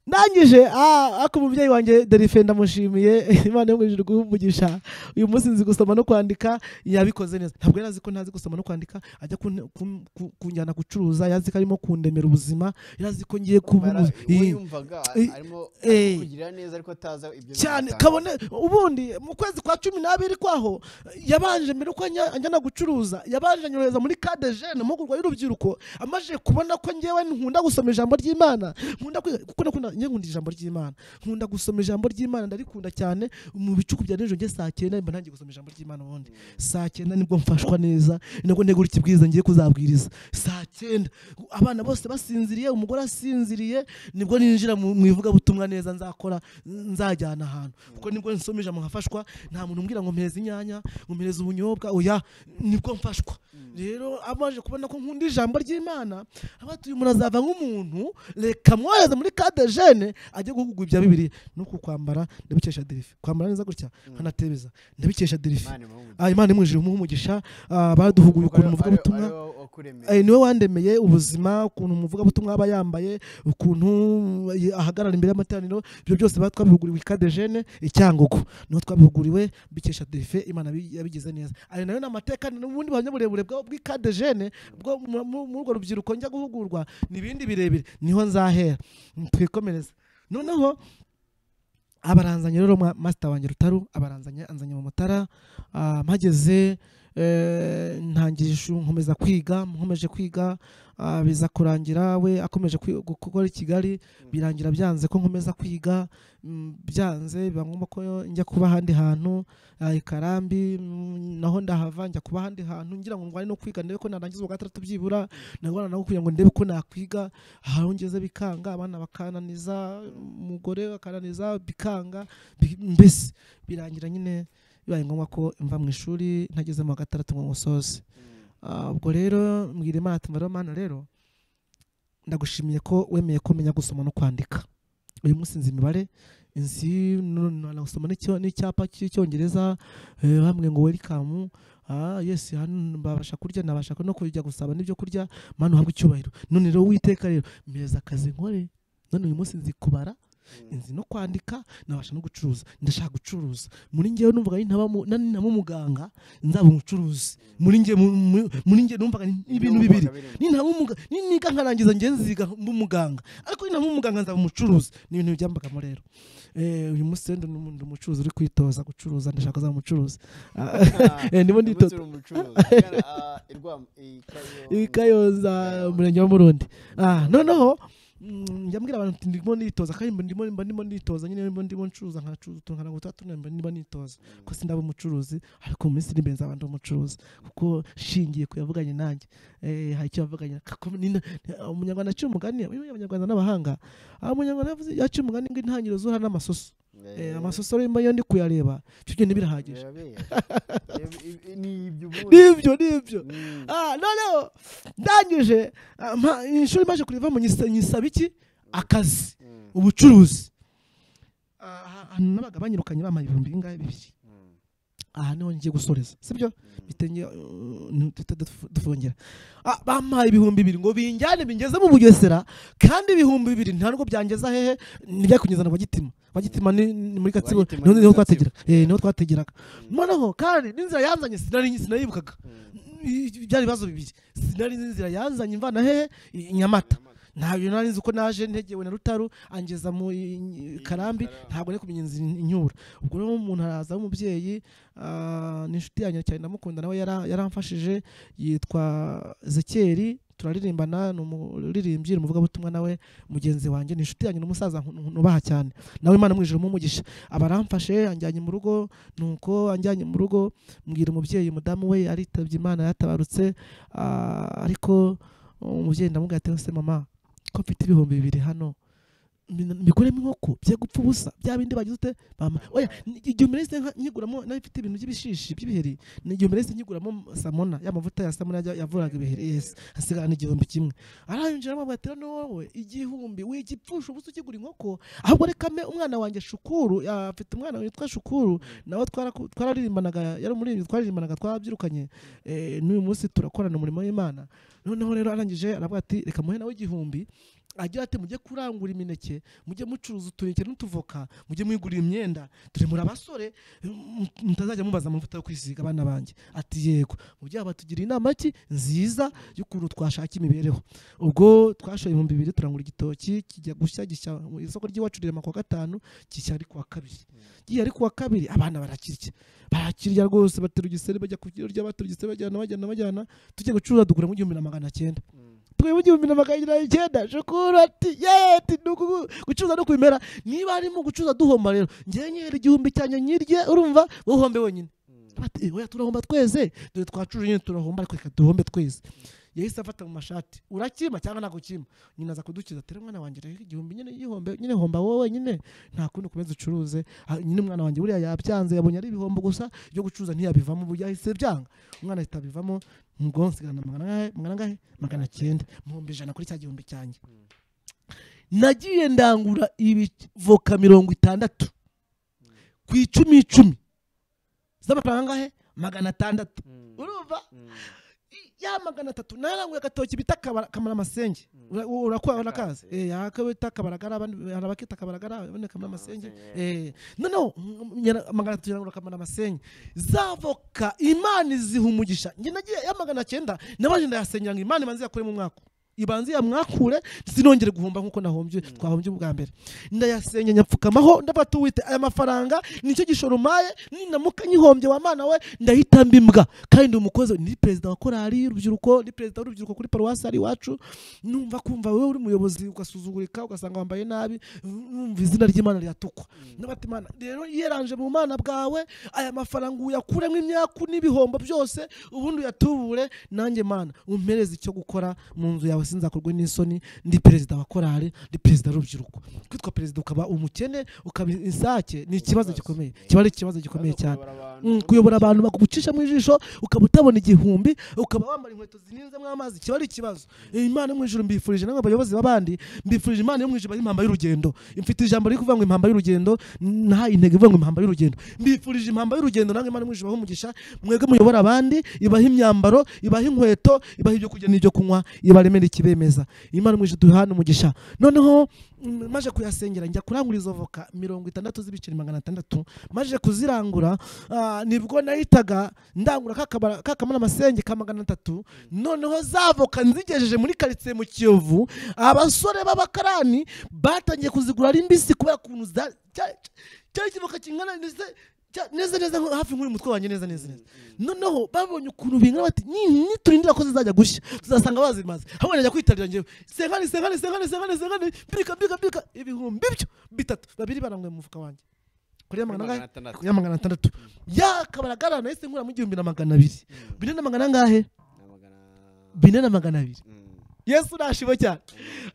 ndangije ah, ariko umubyeyi wanjye derife ndamushimiye imana yo mu ijuru guhumugisha uyu munsi nzi gusoma no kwandika yabikoze neza ntabwo yari azi ko ntazi gusoma no kwandika ajya kun- kun- ku- kunjyana gucuruza yari azi ko arimo kundemera ubuzima yari azi ko ngiye kuba Bara- umu- uwo Eh, yumvaga eh, arimo eh. kugirira neza ariko ataza ibyo cyane bimutangaza. kabone ubundi mu kwezi kwa cumi n'abiri kwaho yabanje mbere uko anjyana gucuruza yabanje anyohereza muri kade jene amahugurwa y'urubyiruko amaze kubona ko ngewe nkunda gusoma ijambo ry'imana nkunda kwiga- kuko nakunda njye nkunda ijambo ry'imana nkunda gusoma ijambo ry'imana ndarikunda cyane mu bicuku bya nijoro njye saa cyenda mba ntangiye gusoma ijambo ry'imana ubundi saa cyenda nibwo mfashwa neza ni nabwo ntegura ikibwiriza ngiye kuzabwiriza saa cyenda abana bose basinziriye umugore asinziriye nibwo ninjira mu mu ivugabutumwa neza nzakora nzajyana ahantu kuko nibwo nsoma ijambo nkafashwa nta muntu umbwira ngo mpereze inyanya ngo mpereze ubunyobwa oya nibwo mfashwa rero amaje kubona ko nkunda ijambo ry'imana abatuye umuntu azava nk'umuntu reka mwohereze muri kade jene ajye guhugurwa ibya bibiri nuko kwambara ndabikesha derife kwambara neza gutya nkanatebeza ndabikesha derife Imana imuhe umugisha. Ah, imana imwije umuhe umugisha ah, baduhuguye Kuko ari- ukuntu umuvugabutumwa ari- ari wo wakuremeye. Eh, niwe wandemeye ubuzima ukuntu umuvugabutumwa aba yambaye ukuntu eh, ahagarara imbere y'amateraniro ibyo byose ba- twabihuguriwe ikadejene icyangugu niho twabihuguriwe bikesha defe imana yabi- yabigize neza ayo nayo ni amateka n'ubundi buhamya burebure bwa- bw'ikadejene bwo mu- mu- muri urwo rubyiruko njya guhugurwa ni ibindi birebire niho nzahera Mm, twikomereze noneho abaranzanye rero ma- masita wanjye rutaru abaranzanye anzanye mu mutara ah, mpageze eh, ntangije ishuri nkomeza kwiga nkomeje kwiga ah, biza kurangira we akomeje kwi- gukora i kigali birangira byanze ko nkomeza kwiga mm, byanze biba ngombwa ko njya kuba ahandi hantu ah, i karambi mm, naho ndahava njya kuba ahandi hantu ngira ngo ndwane no kwiga ndebe ko narangiza uwa gatandatu byibura ndagwana nabo kugira ngo ndebe ko nakwiga aho ngeze bikanga abana bakananiza umugore akananiza bikanga bi- mbese birangira nyine bibaye ngombwa ko mva mu ishuri ntageze mu wa gatandatu ngo musoze Ah, ubwo rero mbwira imana ati mbariho mana rero ndagushimiye ko wemeye ko umenya gusoma no kwandika uyu munsi nzi imibare nzi gusoma n'icyapa cy'icyongereza eh, bamwe ngo welikamu yesi hano babasha kurya nabasha no kujya gusaba n'ibyo kurya mana uhabwe icyubahiro none rero witeka rero mpereza akazi nkore none uyu munsi nzi kubara nzi no kwandika nabasha no gucuruza ndashaka gucuruza muri ngewe numvaga ari ntaba mu- nani ntaba umuganga nzaba umucuruzi muri ngewe mu- mu- muri ngewe numvaga ni ibintu bibiri nintaba umuga niga nkarangiza ngenziga mba umuganga ariko nintaba umuganga nzaba umucuruzi ni ibintu byambagamo rero Eh, uyu munsi rero ndi umu- ndi umucuruzi uri kwitoza gucuruza ndashaka kuzaba umucuruzi Ah, eh, ndimo nditoza i kayonza umurenge wa murundi Ah, noneho mm, njya mbwira abantu nti ndimo nitoza kandi mba ndimo mba ndimo nitoza nyine mba ndimo ncuruza nkacuruza utuntu nkaranguza utatu mba ndimo nitoza ko sindaba umucuruzi ariko mu minsi iri imbere nzaba ndi umucuruzi kuko shingiye ku yavuganye nanjye eh, hari icyo yavuganye Kako nina- umunyarwanda aciye umugani yewe abanyarwanda n'abahanga Ah, umunyarwanda yavuze yaciye umugani ngo intangiriro z'uhara n'amasoso Eh, amasoso rero mba iyo ndi kuyareba ibyo byonyine birahagije nibyo nibyo Ah, noneho ndangije ah, mpa- ishuri maje kurivamo nyisa- nyisaba iki akazi ubucuruzi Ah, ahantu nabaga banyirukanye bamara ibihumbi bingahe bibiri aha niho ngiye gusoreza sibyo bitenge uh, ntitute dufu- dufungera Ah, bampaye ibihumbi bibiri ngo binjyane bingeze mu bugesera kandi ibihumbi bibiri nta nubwo byangeza hehe nijya kunyizana kwa gitima kwa gitima ni ni muri gatsibo Kwa Gitima niho ni niho Gatsibo. twategera eh niho twategeraga noneho kandi n'inzira yanzanye sinari sinayibukaga I- byari ibibazo bibiri sinari nzi inzira yanzanye imvana hehe i- i nyamata ntabwo nari nzi uko naje ntegewe na rutaru angeza mu i- i- karambi ntabwo nari kumenya inzira in- inyura ubwo rero umuntu araza w'umubyeyi ah, ni inshuti yanjye cyane ndamukunda nawe yara- yaramfashije yitwa zekeri turaririmbana ni umuririmbyi ni umuvugabutumwa nawe mugenzi wanjye ni inshuti yanjye ni umusaza nku- nubaha cyane nawe imana mwijuru mumugisha aba aramfashe anjyanye mu rugo nuko anjyanye mu rugo mbwira umubyeyi umudamu we aritabye imana yatabarutse ah, ariko umubyeyi ndamubwira ati se mama ko mfite ibihumbi bibiri hano mbi- mbiguremo inkoko bye gupfa ubusa bya bindi bagize ute bama oya ni- igihe umerese nka- nyiguramo nawe mfite ibintu by'ibishishi by'ibiheri ni igihe umerese nyiguramo samona ya mavuta ya samona yajya- yavuraga ibiheri yes hasigara n'igihumbi kimwe arayinjira amubwira ati "Rero wowe igihumbi wigipfusha ubusa ukigura inkoko ahubwo reka mpe umwana wanjye shukuru ah, afite umwana witwa shukuru nawe twaraku- twararirimbanaga yari umuririmbyi twararirimbanaga twabyirukanye Eh, n'uyu munsi turakorana umurimo w'imana noneho rero arangije aravuga ati reka muhe nawe igihumbi agira ati mujye kurangura imineke mujye mucuruza utuneke n'utuvoka mujye mwigurira imyenda turemura abasore m- mutazajya mubaza amavuta yo kwisiga abana banjye ati yego mubyeyi batugira inama ki nziza y'ukuntu twashaka imibereho ubwo twashoye ibihumbi bibiri turangura igitoki kijya gushya gishya mu isoko ry'iwacu rirema ku wa gatanu gishya ari ku wa kabiri gihe ari kuwa kabiri abana barakirya barakirya rwose batera igisere bajya kubirya batera igisere bajyana bajyana bajyana tujya gucuruza dugura mu gihumbi na magana cyenda tuguye mu gihumbi na magana cyenda shukuru ati yeee ati ni uku- gucuruza no kubimera niba harimo gucuruza duhomba rero ngewe nyera igihumbi cyanjye nyirye urumva wowe uhombe wenyine Ati, "Eh, oya turahomba twese dore twacuruje nyine turahomba ariko reka duhombe twese yahise afata mu mashati urakima cyangwa ntabwo ukima nyina aza kudukiza tere mwana wanjye reka igihumbi nyine yihombe nyine homba wowe wenyine nta kundi ukomeza ucuruze Ah, nyine umwana wanjye buriya yabyanze yabonye ari ibihombo gusa ibyo gucuruza ntiyabivamo ubu yahise byanga umwana ahita abivamo ngo nsigarana magana angahe magana angahe magana cyenda muhumbi ijana kuri cya gihumbi cyanjye nagiye ndangura ibivoka mirongo itandatu ku icumi icumi z'amafaranga angahe magana atandatu urumva ya magana atatu naranguye agatoki bita kabara- kamaramasengi Ura- u- urakuha urakazi eh aka bita kabaragara abandi hari abakita kabaragara abandi kamaramasengi eh noneho mm, nyara- magana atatu yarangura kamaramasengi zavoka imana iziha umugisha njye nagiye ya magana cyenda nabaje ndayasenyera ngo imana imanze yakuremo umwaka ibanze yamwakure sinongere guhomba nk'uko nahombye twahombye ubwa mbere ndayasenye nyapfukamaho ndabata uwite aya mafaranga nicyo gishoro maye ninamuka nyihombye wa mana we ndahita mbimbwa kandi ndi umukozi ni perezida wa korali y'urubyiruko ni perezida w'urubyiruko kuri paruwasi ari iwacu numva kumva wowe uri umuyobozi ugasuzugurika ugasanga wambaye nabi numva izina ry'imana riratukwa n'abata imana rero yeranje mu mana bwawe aya mafaranga uyakuremo imyaku n'ibihombo byose ubundi uyatubure nanjye mana umpereze icyo gukora mu nzu yawe sinzakorwe n'isoni ndi perezida wa korali ndi perezida w'urubyiruko kwitwa perezida ukaba umukene ukaba isake ni ikibazo gikomeye kiba ari ikibazo gikomeye cyane Mm, kuyobora abantu bakugucisha mu ijisho ukaba utabona igihumbi ukaba wambara inkweto zininzemo amazi kiba ari ikibazo imana yo mu ijuru mbifurije namwe bayobozi b'abandi mbifurije imana yo mu ijuru impamba y'urugendo mfite ijambo riri kuvuga ngo impamba y'urugendo nta intego ivuga ngo impamba y'urugendo mbifurije impamba y'urugendo namwe imana yo mu ijuru ibahe umugisha mwebwe muyobora abandi ibaha imyambaro ibaha inkweto ibaha ibyo kurya n'ibyo kunywa ibaremera ikibemeza imana yo mu ijuru duhana umugisha noneho mm, maje kuyasengera njya kurangura izo voka mirongo itandatu z'ibiceri magana atandatu maje kuzirangura ah, nibwo nahitaga ndangura kakabara- kakamara amasenge ka magana atatu noneho zavoka nzigejeje muri karitsiye mu kiyovu abasore b'abakarani batangiye kuzigura ari mbisi kubera ukuntu za- cya- cyari ikivoka kingana ndetse cya- neza neza nko hafi nk'uyu mutwe wanjye neza neza neza noneho babonye ukuntu bingana bati "Ni- niturindira ko zizajya gushya tuzasanga bazimaze hamwe najya kwitarira njyewe senkani senkani senkani senkani senkani mbika mbika mbika ibihumbi byo bitatu babiri baranguye mu mufuka wanjye kuri ya magana angahe ya magana atandatu ya kabara garana nahise nkuramo igihumbi na magana abiri bine na magana angahe bine na magana abiri yesu nashiwe cyane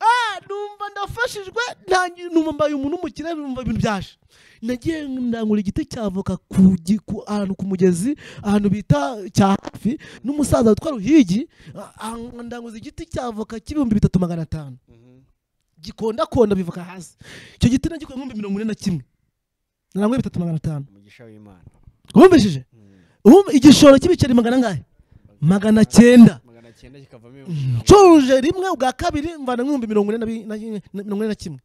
ah numva ndafashijwe ntangiye numva mbaye umuntu w'umukire numva ibintu byaje nagiye ndangura igiti cy'avoka ku gi- ku- ahantu ku mugezi ahantu bita cya hafi n'umusaza witwa ruhigi ah, ah, ndanguza igiti cy'avoka cy'ibihumbi bitatu magana atanu gikondakonda bivuka hasi icyo giti nagikuye nk'ibihumbi mirongo ine na kimwe naranguye bitatu magana atanu umugisha w'imana wumvishije Mm. Ubu igishoro cy'ibiceri magana angahe magana cyenda magana cyenda kikavamo nshoruje rimwe ubwa kabiri mvana nk'ibihumbi mirongo ine na bi- na- na- mirongo ine na kimwe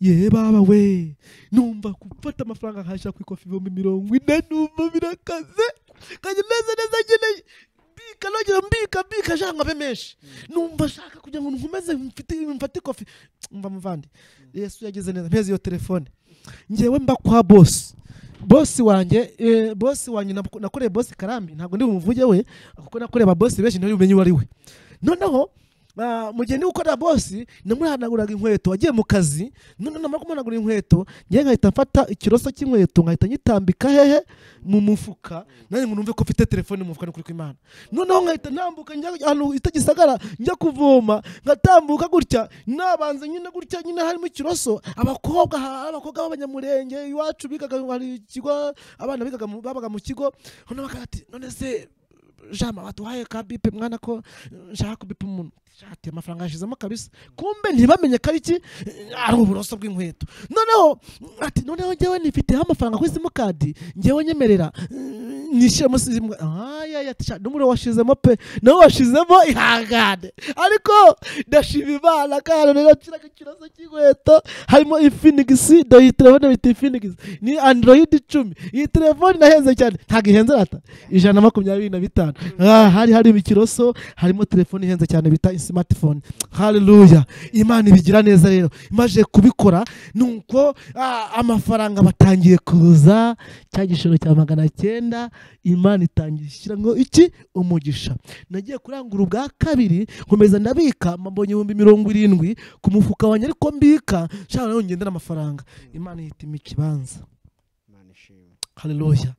ye baba we numva gufata amafaranga nkashaka ku ikofi ibihumbi mirongo ine numva birakaze kajya meze neza nkeneye mbika nongera mbika mbika ashaka ngo abe menshi numva ashaka kugira ngo nkomeze mfite mfate ikofi mva muvandi yesu yagize neza mpeze iyo telefone ngewe mba kwa bosi bosi wanjye eh, bosi wanjye naku- nakoreye bosi karambi ntabwo ndi bumuvuge we kuko nakoreye ababosi benshi niwe umenye uwo ari we noneho ah, mu gihe ndi gukorera bosi namuhanaguraga inkweto wagiye mu kazi noneho namara kumuhanagura inkweto ngewe nkahita mfata ikiroso cy'inkweto nkahita nyitambika hehe mu mufuka nanjye ngo numve ko mfite telefone mu mufuka ni ukuri kw'imana noneho nkahita ntambuka njya ahantu itagisagara njya kuvoma ngatambuka gutya nabanza nyine gutya nyine harimo ikiroso abakobwa ha- abakobwa b'abanyamurenge iwacu bigaga hari ikigo abana bigaga mu- babaga mu kigo noneho bakaba bati none se jama waduhaye ka bipe mwana ko nshaka kubipa umuntu shati amafaranga yashizemo kabisa kumbe ntibamenye ko ari iki ari uburoso bw'inkweto noneho ati noneho njyewe nifiteho amafaranga kuri simukadi njyewe nyemerera nishyiremo simu n'umuriro washizemo pe nawe washizemo ihangane ariko ndashima imana kandi rero kiriya kiroso cy'inkweto harimo ifinigisi dore iyi telefone bita ifinigisi ni android icumi iyi telefone inahenze cyane ntabwo ihenze rata ijana na makumyabiri na bitanu Ah, hari harimo ikiroso harimo telefone ihenze cyane bita smartphone haleluya imana ibigira neza rero imaze kubikora nuko ah, amafaranga batangiye kuza cya gishoro cya magana cyenda imana itangiye ishyiramo iki umugisha nagiye kurangura ubwa kabiri nkomeza ndabika mbonye ibihumbi mirongo irindwi ku mufuka wanjye ariko mbika nshaka nawe ngendera amafaranga imana ihitamo ikibanza imana ishimwe haleluya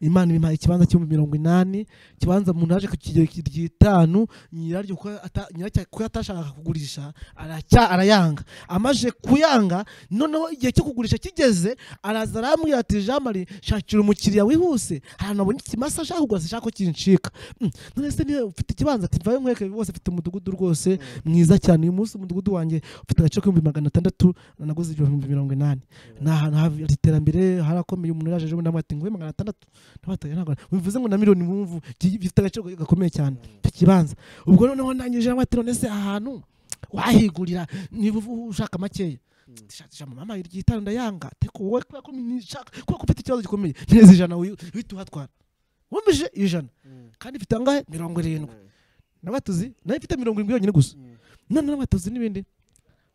imana impaye ikibanza cy'ibihumbi mirongo inani ikibanza umuntu yaje ku kigero ry'itanu nyiraryo kuko ata- nyiracyo kuko atashakaga kugurisha aracya- arayanga amaze kuyanga noneho igihe cyo kugurisha kigeze araza arambwira ati jean marie shakira umukiriya wihuse ahantu abonye ikimasa ashaka kugura ashaka ko kinshika Mm, none se niba ufite ikibanza ati mvayo nkweke rwose mfite umudugudu rwose mwiza cyane uyu munsi umudugudu wanjye ufite agaciro k'ibihumbi magana atandatu naguze ibihumbi mirongo inani ni ahantu hari iterambere harakomeye umuntu yaje ejo bundi aramubwira ati nguhe magana atandatu n'abatari ntabwo bivuze ngo na miliyoni wumvu gifite agaciro gakomeye cyane icyo kibanza ubwo noneho ndangije aramubwira ati none se ahantu wahigurira niba uvu- ushaka makeya ndishakisha mama mama iryo itanu ndayanga ariko wowe kubera ko nishaka kubera ko ufite ikibazo gikomeye neza ijana uyu- uhita uhatwara wumvise ijana kandi mfite angahe mirongo irindwi n'abatuzi nayo mfite mirongo irindwi yonyine gusa none n'abatuzi n'ibindi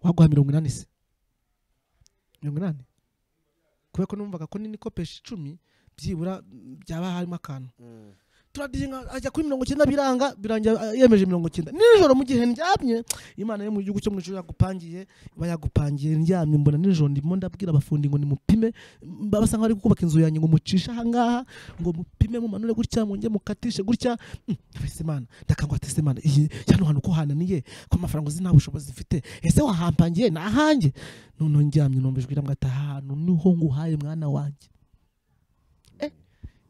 waguha mirongo inani se mirongo inani kubera ko numvaga ko n'inikopeshi icumi byibura mm, byaba harimo akantu turadihinga ajya kuri mirongo icyenda biranga birangira a- yemeje mirongo icyenda nijoro mu gihe ndyamye imana yo mu gihugu cyo mu ijoro yagupangiye iba yagupangiye ndyamye mbona nijoro ndimo ndabwira abafundi ngo nimupime mba basa nkaho ari kubaka inzu yanjye ngo mucishe ahangaha ngo mupime mumanure gutya mwongere mukatishe gutya Mm, mbese imana ndakangwa ati ese imana iyi hano hantu ko hananiye ko amafaranga uzi nta bushobozi mfite ese wahampangiye ni ahanjye noneho ndyamye numva ijwi riramubwira ati aha hantu niho nguhaye mwana wanjye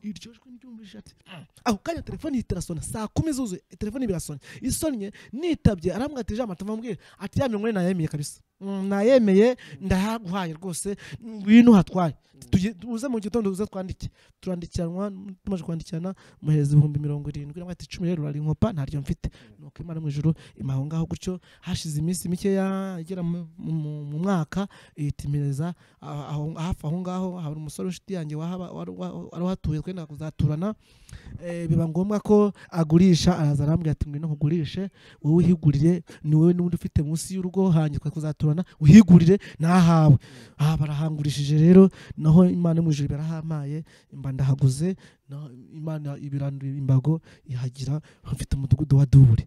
iryo jwi ryumvise ati "Ah." ako kanya telefone ihita irasona saa kumi zuzuye telefone birasonye isonnye nitabye arambwira ati ijambo ati amubwire ati ya mirongo ine nayemeye kabisa Mm, nayemeye ndahaguhaye rwose ngwino hatwaye Tuge- uze mu gitondo uze twandike turandikiranwa tumaze kwandikirana muhereza ibihumbi mirongo irindwi iramubwira ati icumi rero urarinkopa ntaryo mfite nuko imana mu ijuru imaho ngaho gutyo hashize iminsi mikeya igera mu- mu mu mwaka ihitimireza aho- aho- hafi aho ngaho hari umusore w'inshuti yanjye wahaba- wari wa- wari uhatuye twenda kuzaturana Eh, biba ngombwa ko agurisha araza arambwira ati ngwino nkugurishe wowe uhigurire ni wowe n'undi ufite munsi y'urugo hanjye twe kuzaturana uhigurire nahawe aha barahangurishije rero naho imana yo mu ijuru barahampaye imba ndahaguze naho imana ibirandura imbago ihagira mfite umudugudu wa dubure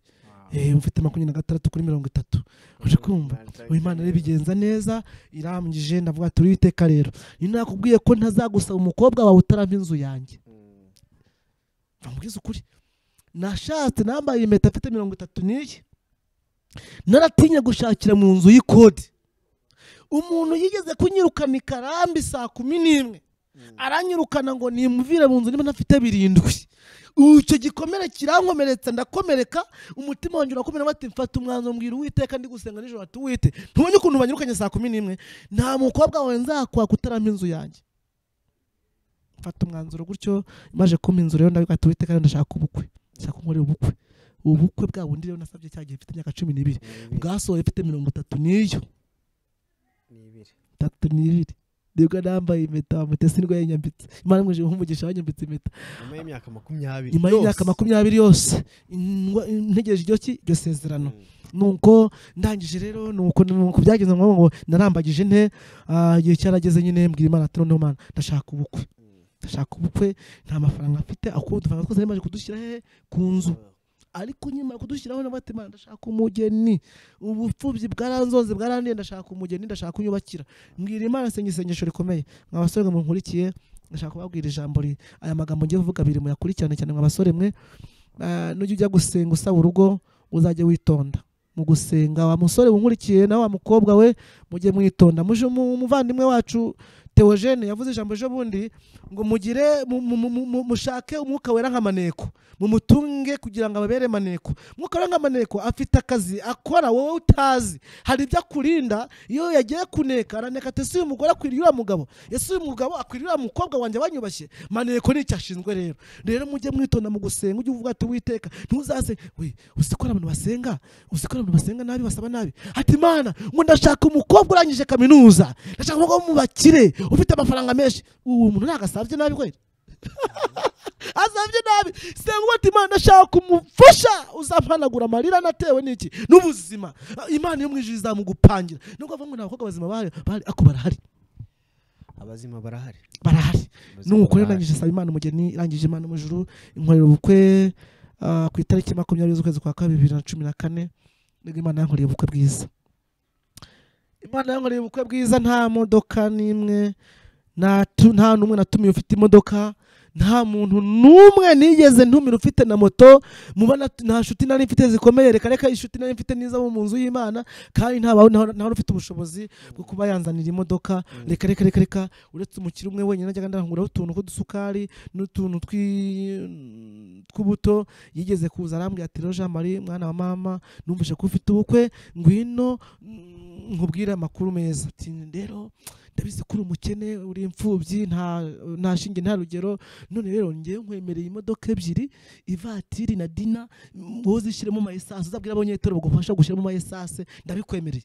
Eh, mfite makumyabiri na gatandatu kuri mirongo itatu uri kumva uyu imana rero ibigenza neza irambwije ndavuga turi iteka rero ni nakubwiye ko ntazagusaba umukobwa wawe utarava inzu yanjye bamubwiza ukuri nashatse nambaye impeta afite mirongo itatu n'iyi naratinya gushakira mu nzu y'ikode umuntu yigeze kunyirukana i karambi saa kumi n'imwe aranyirukana ngo nimuvire mu nzu niba ntafite birindwi Ubu icyo gikomere kirankomeretsa ndakomereka umutima wanjye urakomera bati mfata umwanzuro mbwira uwiteka ndi gusenga nijoro ati uwite ntubonye ukuntu banyirukanye saa kumi n'imwe nta mukobwa wawe nzakwaka utarama inzu yanjye mfata umwanzuro gutyo maje kumpa inzu rero ndavuga ati uwiteka rero ndashaka ubukwe ndashaka nkorera ubukwe ubukwe bwa bundi rero nasabye cya gihe mfite imyaka cumi n'ibiri bwasohoye mfite mirongo itatu n'iyo itatu n'ibiri nibwo nambaye impeta bamutese nibwo yanyambitse imana imwije nk'umugisha yanyambitse impeta nyuma y'imyaka makumyabiri nyuma y'imyaka makumyabiri yose ingwa- ntegereje iryo ki iryo sezerano nuko ndangije rero nuko nuko byagenze ngo ngo narambagije nte ah, igihe cyarageze nyine mbwira imana ati noneho mana ndashaka ubukwe ndashaka ubukwe nta mafaranga mfite ako udufaranga twose nari maze kudushyira hehe ku nzu ariko nyuma kudushyiraho na bati "Mana, ndashaka umugeni ubupfubyi bwaranzoze bwarandiye ndashaka umugeni ndashaka unyubakira mbwira imana senga isengesho rikomeye mwa basore mwe munkurikiye ndashaka kubabwira ijambo ri aya magambo ngiye kuvuga abiri muyakurikirane cyane mwa basore mwe Ah, nujya ujya gusenga usaba urugo uzajye witonda mu gusenga wa musore wunkurikiye nawe wa mukobwa we mujye mwitonda muje mu- umuvandimwe wacu Theogene yavuze ijambo ejo bundi ngo mugire mu- mu- mu- mu- mu- mushake umwuka wera nk'amaneko mumutunge kugira ngo ababere maneko umwuka wera nk'amaneko afite akazi akora wowe utazi hari ibyo akurinda iyo yagiye kuneka araneka ati ese uyu mugore akwiriye uriya mugabo ese uyu mugabo akwiriye uriya mukobwa wanjye banyubashye maneko ni icyo ashinzwe rero rero mujye mwitonda mu gusenga ujye uvuga ati witeka ntuzase we uzi ko hari abantu basenga uzi ko hari abantu basenga nabi basaba nabi ati mana ngo ndashaka umukobwa urangije kaminuza ndashaka umukobwa wo mu bakire ufite amafaranga menshi uwo muntu ntagasabye nabi kweli asabye nabi senga ati imana ndashaka kumufasha uzampanagura amarira natewe n'iki n'ubuzima imana yo mu ijuru izamugupangira nubwo avuga ngo nta bakobwa bazima bahari bahari ako barahari abazima barahari barahari Abazima nuko rero barahari. ndangije saba imana umugeni irangije imana mu ijuru inkorera ubukwe ah, ku itariki makumyabiri z'ukwezi kwa kabiri bibiri na cumi na kane nibwo imana yankoreye ubukwe bwiza imana yankoreye ubukwe bwiza nta modoka n'imwe nta tu- nta n'umwe natumiye ufite imodoka nta muntu n'umwe nigeze ntumira ufite na moto muba nat- nta nshuti nari mfite zikomeye reka reka inshuti nari mfite niza mu nzu y'imana kandi nta ba- nta- nta ufite ubushobozi bwo kuba yanzanira imodoka reka reka reka reka uretse umukire umwe wenyine najyaga ndahunguraho utuntu tw'udusukari n'utuntu twi- tw'ubuto yigeze kuza arambwira ati rero jean marie mwana wa mama numvise ko ufite ubukwe ngwino mm, nkubwire amakuru meza ati rero ndabizi ko uri umukene uri imfubyi nta nta shinge nta rugero none rero ngewe nkwemereye imodoka ebyiri ivatiri na dina mm, wowe uzishyiremo amayesase uzabwire abanyetero bagufasha gushyiramo amayesase ndabikwemereye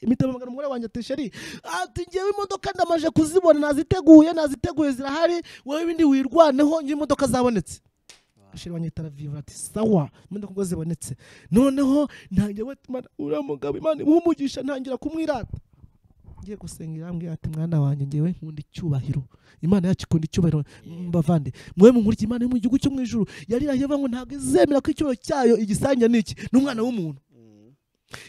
imitemagara umugore wanjye ati sheri ati ngewe imodoka ndamaje kuzibona naziteguye naziteguye zirahari wowe ibindi wirwaneho ngewe imodoka zabonetse shira banyitara vivre ati sawa imbuga kuko zibonetse noneho ntangira we uriya mugabo imana imuha umugisha ntangira kumwirata ngiye gusenga irambwira ati mwana wanjye ngewe nkunda icyubahiro imana yacu ikunda icyubahiro mbavande mwe munkurikira imana yo mu gihugu cyo mu ijuru yarirahiye avuga ngo ntabwo izemera ko icyubahiro cyayo igisanya ni iki ni umwana w'umuntu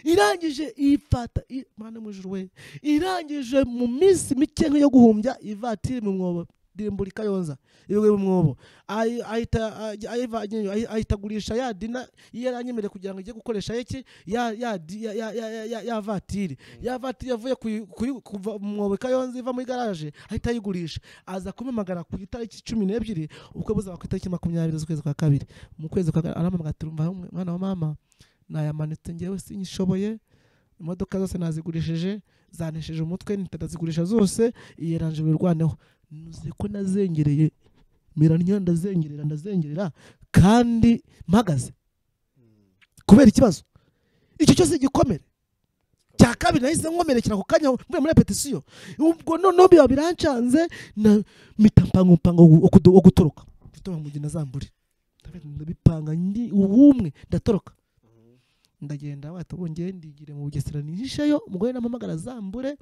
irangije ifata i- mana mujuru we irangije mu minsi mike nk'iyo guhumbya ivatiri mu mwobo dirimburika yonza iwe mu mwobo Ayi- ahita ajya- ayivanye- ayi- ayitagurisha ya dina iyo yaranyemereye kugira ngo ijye gukoresha iki ya ya di- ya- ya- ya- ya- ya- ya vatiri ya vatiri yavuye kuyi- kuyi- kuva mu mwobo kayonza iva muri garaje ahita ayigurisha aza kumamagara ku itariki cumi n'ebyiri ubukwe buzaba ku itariki makumyabiri z'ukwezi kwa kabiri mu kwezi kwa kabiri arampamagara ati "Urumva mwana wa mama nayamanitse ngewe sinyishoboye imodoka zose nazigurishije zanesheje umutwe nitazigurisha zose iyi ranje wirwaneho nuze ko nazengereye miranya ndazengerera ndazengerera kandi mpagaze kubera ikibazo icyo cyose gikomere cya kabiri nahise nkomerekera ako kanya mvuye muri repetisiyo ubwo noneho biba birancanze na mita mpangumpango wo gutoroka mfite amugina azambure ndabipanga ndi ubumwe ndatoroka ndagenda wato bongeye ndigire mu bugesera nihisheyo umugore nampamagara azambure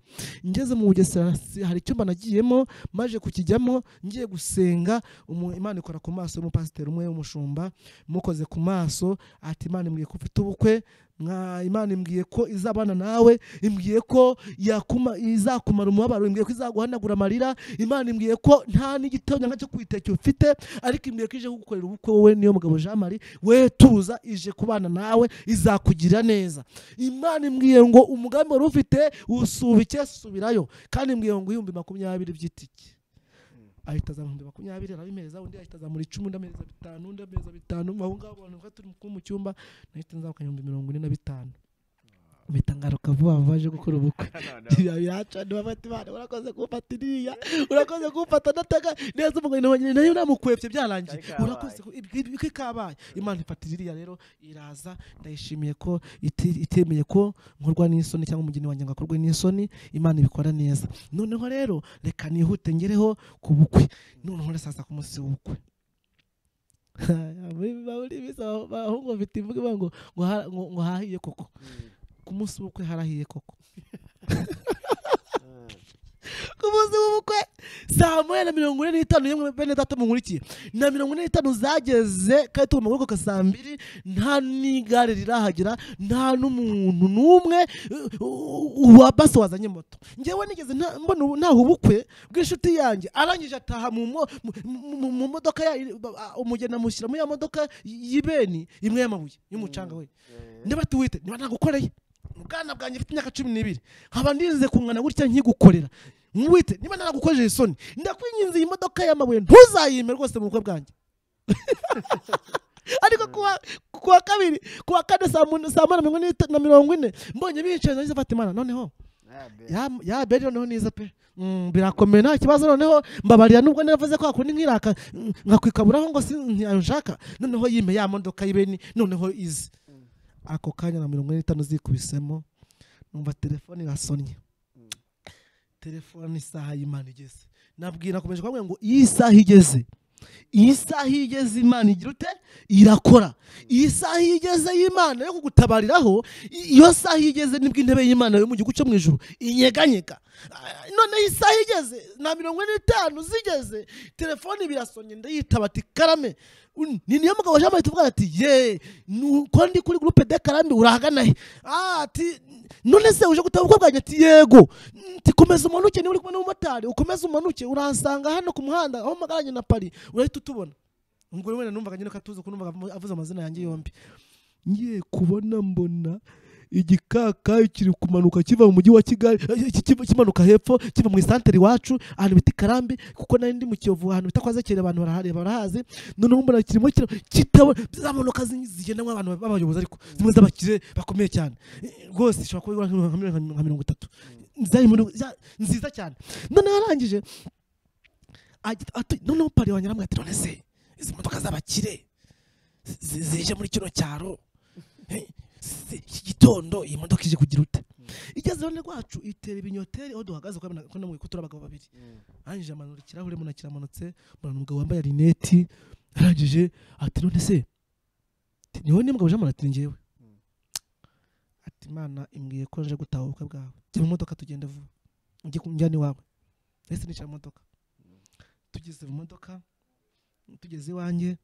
ngeze mu bugesera si- hari icyumba nagiyemo maje kukijyamo ngiye gusenga umu- imana ikora ku maso y'umupasiteri umwe w'umushumba mukoze ku maso ati imana imbwiye ko ufite ubukwe mwa imana imbwiye ko izabana nawe imbwiye ko yakuma, izakumara umubabaro imbwiye ko izaguhanagura amarira imana imbwiye ko nta n'igitonyanga cyo kwitekera ufite ariko imbere ko ije kugukorera ubukwe wowe niyo mugabo Jean Marie we tuza ije kubana nawe izakugirira neza imana imbwiye ngo umugambi wari ufite usubike subirayo kandi imbwiye ngo ibihumbi makumyabiri by'itike ahita azamura ibihumbi makumyabiri arabimeza undi ahita azamura icumi undi ameza bitanu undi ameza bitanu aho ngaho abantu bari turi mu cyumba nahita nzamuka ibihumbi mirongo ine na bitanu mpita ngaruka vuba vuba aje gukora ubukwe biracana bafata imana urakoze kumfata iriya urakoze kumfata nataka neza umugore nawe nyine nayo namukwepye byarangiye Ariko urakoze ku- ibi- ibi- ko ikabaye imana ifatira iriya rero iraza ndayishimiye ko iti- itemeye ko nkorwa n'isoni cyangwa umugeni wanjye ngo akorwe n'isoni imana ibikora neza noneho rero reka nihute ngereho ku bukwe noneho rero sasa ku munsi w'ubukwe muri muri bisaba abahungu bafite imvugo ivuga ngo ngo ha- ngo- ngo hahiye koko ku munsi w'ubukwe harahiye koko ku munsi w'ubukwe saa moya na mirongo ine n'itanu yemwe bene data munkurikiye na mirongo ine n'itanu zageze kandi tugomba kurokoka saa mbiri nta n'igare rirahagera nta n'umuntu n'umwe uh, uh, wa basi wazanye moto ngewe nigeze nta- mbona ubu- ntaha ubukwe bw'inshuti yanjye arangije ataha mu mo- mu- mu mu modoka ya ah, umugeni amushyira muri ya modoka y'ibeni imwe y'amabuye y'umucanga we niba tuwite niba ntagukoreye ubwana bwanjye mfite imyaka cumi n'ibiri nkaba ndinze kungana gutya nkigukorera mwite niba naragukojeje isoni ndakwinginze iyi modoka y'amabuye ntuzayime rwose mu bukwe bwanjye ariko kuwa kuwa kabiri kuwa kane saa mun- saa moya na mirongo ine na mirongo ine mbonye bicaye nahise mfata imana noneho ya ya beri noneho niza pe Mm, birakomeye nta kibazo noneho mbabarira nubwo navuze ko hakundi nkiraka mm, nkakwikaburaho ngo si ntiyanshaka noneho yime ya modoka y'ibeni noneho izi ako kanya na mirongo ine n'itanu zikubisemo numva telefone irasonnye telefone isaha y'imana igeze nabwira nakomeje kubabwira ngo iyi saha igeze iyi saha iyo igeze imana igira ute irakora iyi saha iyo igeze y'imana yo kugutabariraho i- iyo saha iyo igeze nibwo intebe y'imana yo mu gihugu cyo mu ijuru inyeganyega Ah, noneho isaha iyo igeze na mirongo ine n'itanu zigeze telefone birasonye ndayitaba ati karame un- ni niyo mugabo jean marie tuvuga ati ye nuko ndi kuri gurupe de karame urahagana he Ah, ati none se uje gutaba ubukwe bwanjye ati yego nti komeza umanuke niba uri kumwe n'umumotari ukomeze umanuke uransanga hano ku muhanda aho mpagaranye na pari urahita utubona ubwo rero wenda numvaga nyine ko atuzi ko numvaga avuze amazina yanjye yombi ngiye kubona mbona igikaka kiri kumanuka kiva mu mujyi wa kigali eh, ki- kiva- kimanuka hepfo kiva mu isantere iwacu ahantu bita karambi kuko nari ndi mu kiyovu ahantu bita kwa zakire abantu barahareba barahazi noneho mbona kirimo kira kitabona za modoka zi- zigendanwa abantu b'abayobozi ariko zimwe z'abakire bakomeye cyane Eh, rwose ishobora kuba igura nka nka miliyoni nka mirongo itatu zari muri- za- nziza cyane noneho arangije agita- ati- noneho pari wanjye aramubwira ati none se izi modoka z'abakire zi- zije muri kino cyaro Eh, si- iki gitondo iyi modoka ije kugira ute igeze iruhande rwacu itera ibinyoteri aho duhagaze kuko nabona- ko namubwiye ko turi abagabo babiri arangije amanura ikirahure mbona kiramanutse mbona umugabo wambaye rineti arangije ati none se ati, ni wowe n'imbwa bujamana ati ni njyewe ati imana imbwiye ko nje gutaha ubukwe bwawe jya mu modoka tugende vuba ujye kunjyana iwawe nahise nicara mu modoka tugeze mu modoka tugeze iwanjye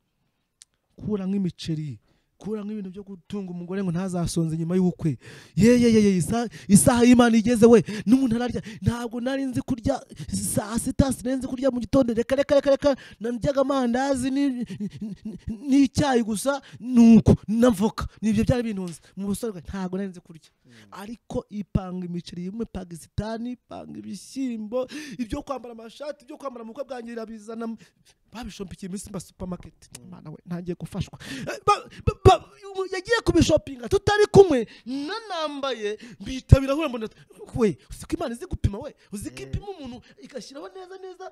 kuramo imiceri kuramo ibintu byo gutunga umugore ngo ntazasonze nyuma y'ubukwe yeyeyeye isa- isaha y'imana igeze we n'umuntu ararya ntabwo nari nzi kurya saa sita sinari nzi kurya mu gitondo reka reka reka reka naryaga amandazi ni- n'icyayi gusa nuko n'avoka nibyo byari bintunze mu busore bwanjye ntabwo nari nzi kurya ariko ipanga imiceri imwe pakisitani ipanga ibishyimbo ibyo kwambara amashati ibyo kwambara mu bukwe bwanjye irabizana babishompikiye iminsi mba supamaketi imana we ntangiye gufashwa Eh, ba- ba- ba- ubu yagiye kubishopinga tutari kumwe nanambaye bihita birahura mbona we uzi ko imana izi gupima we uzi ko ipima umuntu igashyiraho neza neza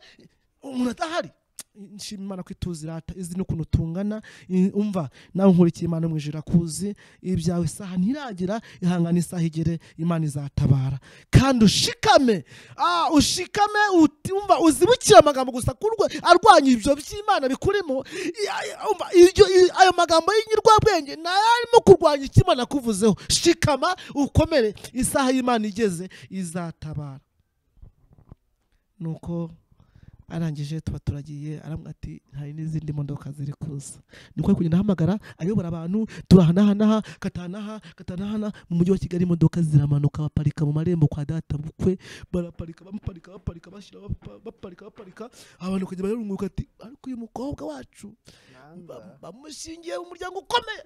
umuntu atahari nshima imana ko ituzi irata izi n'ukuntu tungana i- umva nawe nkurikiye imana mu ijuru akuzi ibyawe isaha ntiragera ihangane isaha igere imana izatabara kandi ushikame ah ushikame uti- umva uzibukire amagambo gusa kurwe arwanya ibyo by'imana bikurimo I- I- umva ibyo i- ayo magambo y'inyurwabwenge nayo arimo kurwanya icyo imana akuvuzeho shikama ukomere isaha y'imana igeze izatabara nuko arangije tuba turagiye aramwe ati hari n'izindi modoka ziri kuza niko ari kugenda ahamagara ayobora abantu turahanahanaha katanaha katanahana mu mujyi wa kigali imodoka ziramanuka baparika mu marembo kwa data bukwe baraparika bamuparika baparika bashyira bapa- baparika baparika abantu kujya barunguka ati ariko uyu mukobwa wacu ba- bamushingiye mu muryango ukomeye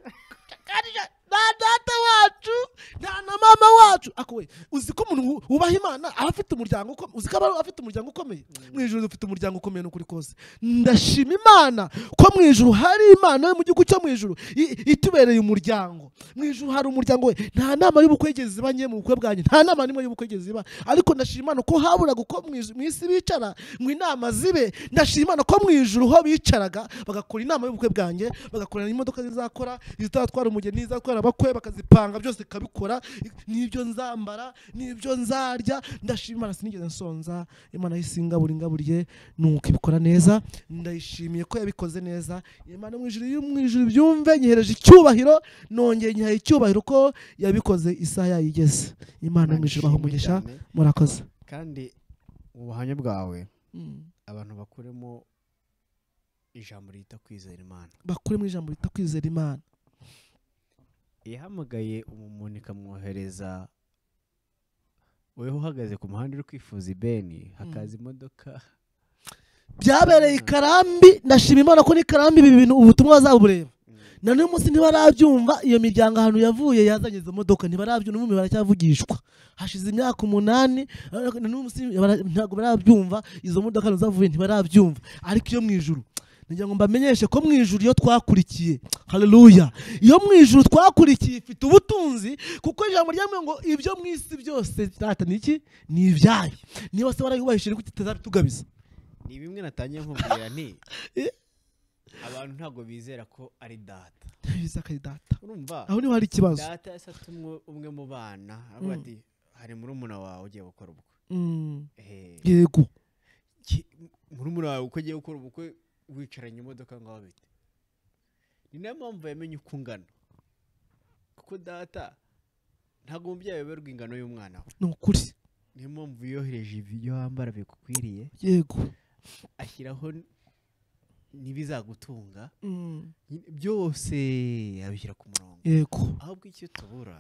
Kakarije, nta data wacu nta na mama wacu ako we uzi ko umuntu wu- wubaha imana aba afite umuryango ukomeye uzi ko aba afite umuryango ukomeye mu ijoro ufite umuryango ukomeye n'ukuri kose ndashima imana ko mu ijoro hari imana yo mu gihugu cyo mu ijoro i- itubereye umuryango mu ijoro hari umuryango we nta nama y'ubukwe igeze iba nye mu bukwe bwanjye nta nama n'imwe y'ubukwe igeze iba ariko ndashima imana ko haburaga uko mu ijoro- mu isi bicara mu inama zibe ndashima imana ko mu ijoro ho bicaraga bagakora inama y'ubukwe bwanjye bagakorana imodoka zizakora izatwara umugeni izatwara abakwe bakazipanga byose ikabikora n'ibyo nzambara n'ibyo nzarya ndashima imana sinigeze nsonza imana yahise ingabura ingaburiye nuko ibikora neza ndayishimiye ko yabikoze neza imana mu ijuru iyo mu ijuru byumve nyihereje icyubahiro nongeye nyihaye icyubahiro ko yabikoze isaha yayigeze imana mu ijuru baha umugisha murakoze kandi mu buhamya bwawe Mm. abantu bakuremo ijambo ryita kwizera imana bakure mu ijambo rita kwizera imana ihamagaye umuntu ikamwohereza wowe uhagaze ku muhanda uri kwifuza ibeni hakaza imodoka byabereye i karambi ndashima imana ko n'ikarambi ibi bintu ubutumwa bazabureba na n'uyu munsi ntibarabyumva iyo miryango ahantu yavuye yazanye izo modoka ntibarabyumva n'ubu baracyavugishwa hashize imyaka umunani ariko na n'uyu munsi bara- ntabwo barabyumva izo modoka ahantu zavuye ntibarabyumva ariko iyo mu ijuru nagira ngo mbamenyeshe ko mu ijuru iyo twakurikiye haleluya iyo mu ijuru twakurikiye ifite ubutunzi kuko ijambo ryamwe ngo ibyo mu isi byose rata ni iki ni ibyayo niba se barayubahishije ni kuki tutazabitugabiza ni bimwe natangiye nkubwira nti Eh. abantu ntabwo bizera ko ari data bizakari data urumva aho niho hari ikibazo data yasatse umwe- umwe mu bana aravuga ati hari murumuna wawe ugiye gukora ubukwe Mm, Ehe. yego Ki- murumuna wawe uko ugiye gukora ubukwe wicaranye imodoka ngaho bite ni nayo mpamvu yamenye uko ungana kuko data ntabwo umubyeyi ayoberwa ingano y'umwana we ni ukuri niyo mpamvu yohereje ibyo wambara bigukwiriye yego ashyiraho n- n'ibizagutunga Mm, nyine byose abishyira ku murongo yego ahubwo icyo tubura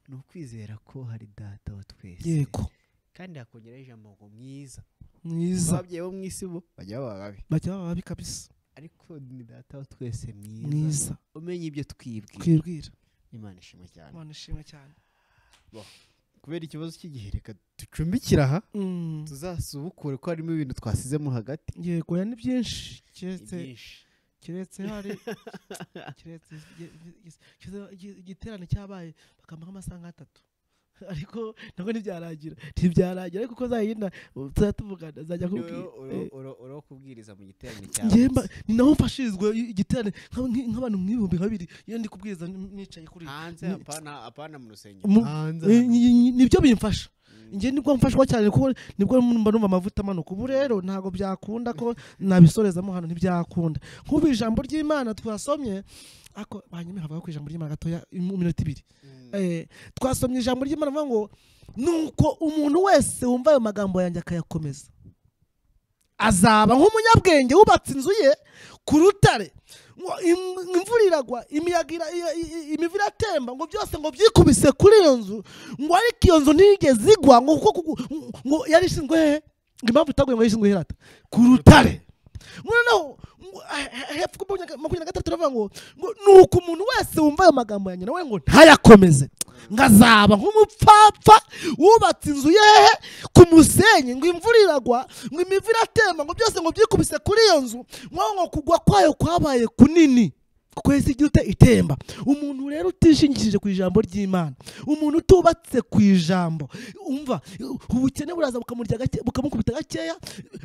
ni ukwizera ko hari data wa twese yego kandi hakongeraho ijambo ngo mwiza mwiza ababyeyi bo mu isi bo bajya baba babi bajya baba babi kabisa ariko ni data wa twese mwiza mwiza umenye ibyo twibwira twibwira imana ishimwe cyane imana ishimwe cyane kubera ikibazo cy'igihe reka ducumbikire aha Mm, tuzasubukure ko harimo ibintu twasizemo hagati yego ya ni byinshi keretse ibyinshi keretse hari keretse ibi- ibi- keretse igi- igiterane cyabaye bakamara amasaha nk'atatu ariko ntabwo ntibyaragira ntibyaragira ariko uko zayinda tuzajya tuvugana zajya Noneho kubwira uro- uro- uro wo kubwiriza mu giterane cya njye mba- ni naho mfashirizwa igiterane nk'aba- nk- nk'abantu mu bihumbi nka bibiri iyo ndi kubwiriza n- nicaye kuri hanze Ni- apana apana mu rusengero Mu- hanze ni- ni- ni- nibyo bimfasha njye nibwo mfashwa cyane kuko nibwo mba numva amavuta amanuka ubu rero ntabwo byakunda ko nabisorezamo hano ntibyakunda nk'ubu ijambo ry'imana twasomye ako banyuma havuga ku ijambo ry'imana gatoya mu minota ibiri Eh, twasomye ijambo ry'imana rivuga ngo nuko umuntu wese wumva ayo magambo yanjye akayakomeza azaba nk'umunyabwenge wubatse inzu ye ku rutare ngo im- imvura iragwa imiyaga ira- i- i- imivu iratemba ngo byose ngo byikubise kuri iyo nzu ngo ariko iyo nzu ntigeze igwa ngo kuko kuko- ngo yari ishinzwe hehe ngo impamvu itaguye ngo yari ishinzwe herata ku rutare noneho ngo- he- he- hepfo kuri makumyabiri na gatatu iravuga ngo ngo ni uko umuntu wese wumva ayo magambo yanjye nawe ngo ntayakomeze ngo azaba nk'umupfapfa wubatse inzu ye hehe ku musenyi ngo imvura iragwa ngo imivu iratemba ngo byose ngo byikubise kuri iyo nzu nk'aho ngo kugwa kwayo kwabaye kunini kuko yahise igira ute itemba umuntu rero utishingikirije ku ijambo ry'imana umuntu utubatse ku ijambo umva ubukene buraza bukamurya gake bukamukubita gakeya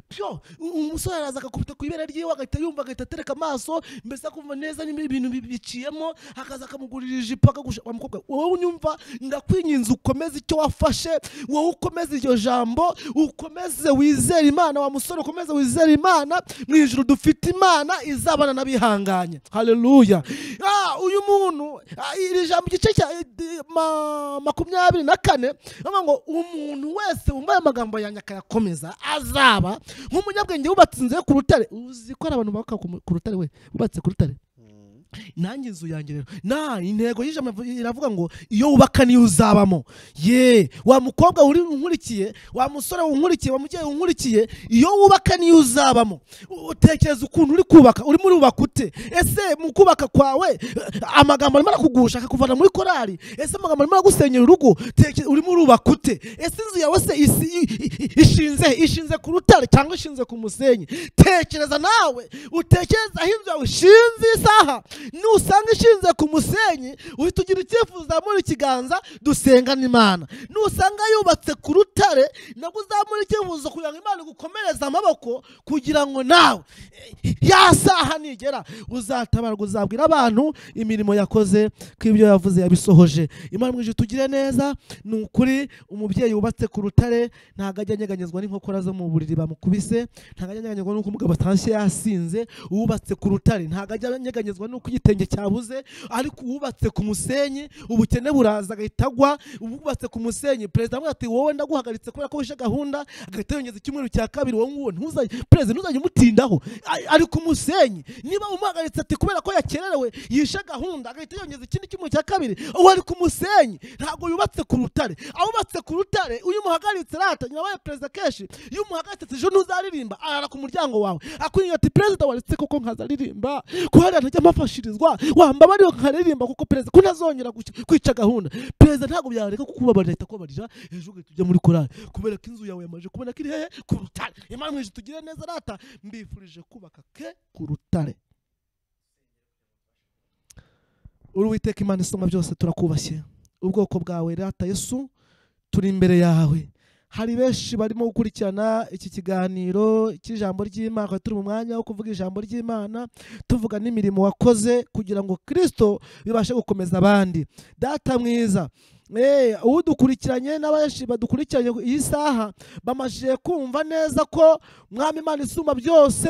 byo u- umusore araza agakubita ku ibere ryiwe agahita yumva agahita atereka amaso mbese akumva neza niba ibintu bi- biciyemo akaza akamugurira ijipo akagusha wa mukobwa wowe unyumva ndakwinginze ukomeze icyo wafashe wowe ukomeze iryo jambo ukomeze wizere imana wa musore ukomeze wizere imana mu ijuru dufite imana izabana n'abihanganye haleluya Ah, uyu muntu ah, iri jambo igice cya eh, ma- makumyabiri na kane avuga ngo umuntu wese wumva aya magambo yanjye akayakomeza azaba nk'umunyabwenge wubatse inzu ye ku rutare uzi ko hari abantu bubaka ku mu- ku rutare we bubatse ku rutare nanjye inzu yanjye rero na intego y'ijambo iravuga ngo iyo wubaka niyo uzabamo ye wa mukobwa uri unkurikiye wa musore unkurikiye wa mubyeyi unkurikiye iyo wubaka niyo uzabamo U- utekereza ukuntu uri kubaka urimo urubaka ute ese mu kubaka kwawe eh, amagambo arimo arakugusha akakuvana muri korari ese amagambo arimo aragusenyera urugo Teke- urimo urubaka ute ese inzu yawe se isi- i- i- i- ishinze he? ishinze ku rutare cyangwa ishinze ku musenyi tekereza nawe utekereza aho inzu yawe ishinze isaha nusanga ishinze ku musenyi uhita ugira icyifuzo muri ikiganza dusengana imana nusanga yubatse ku rutare nabwo uzamura icyifuzo kugira ngo imana igukomereze amaboko kugira ngo nawe eh, ya saha nigera uzatabarwa uzabwira abantu imirimo yakoze ko ibyo yavuze yabisohoje imana mwije tugire neza ni ukuri umubyeyi wubatse ku rutare ntabwo ajya anyeganyezwa n'inkokora zo mu buriri bamukubise ntabwo ajya anyeganyezwa n'uko umugabo atashye yasinze uwubatse ku rutare ntabwo ajya anyeganyezwa n'uko igitenge cyabuze ariko uwubatse ku musenyi ubukene buraza agahita agwa uwubatse ku musenyi perezida amwe ati wowe ndaguhagaritse kubera ko wishe gahunda agahita yongeza icyumweru cya kabiri wowe nguwo ntuzajye perezida ntuzajye umutindaho A- ari ku musenyi niba umuhagaritse ati kubera ko yakererewe yishe gahunda agahita yongeza ikindi cyumweru cya kabiri uwo ari ku musenyi ntabwo yubatse ku rutare awubatse ku rutare uyu muhagaritse rata nyabaye perezida kenshi iyo umuhagaritse ati ejo ntuzaririmba arara ku muryango wawe akwinjira ati perezida waretse koko nkazaririmba ko hariya ntajya mpafashirizwa wamba bariho nkaririmba kuko perezida ko ntazongera guca- kwica gahunda perezida ntabwo byareka kuko ubabarira ahita kubabarira ejo ugahita ujya muri korali kubera ko inzu yawe yamaze kubona ko iri hehe ku rutare imana mwinshi tugire neza rata mbifurije kubaka ke ku rutare uri uwiteka imana isonga byose turakubashye ubwoko bwawe rata yesu turi imbere yawe hari benshi barimo gukurikirana iki kiganiro cy'ijambo ry'imana turi mu mwanya wo kuvuga ijambo ry'imana tuvuga n'imirimo wakoze kugira ngo kirisito bibashe gukomeza abandi data mwiza Eh, udukurikiranye n'abenshi badukurikiranye iyi saha bamajije kumva neza ko mwami imana isumba byose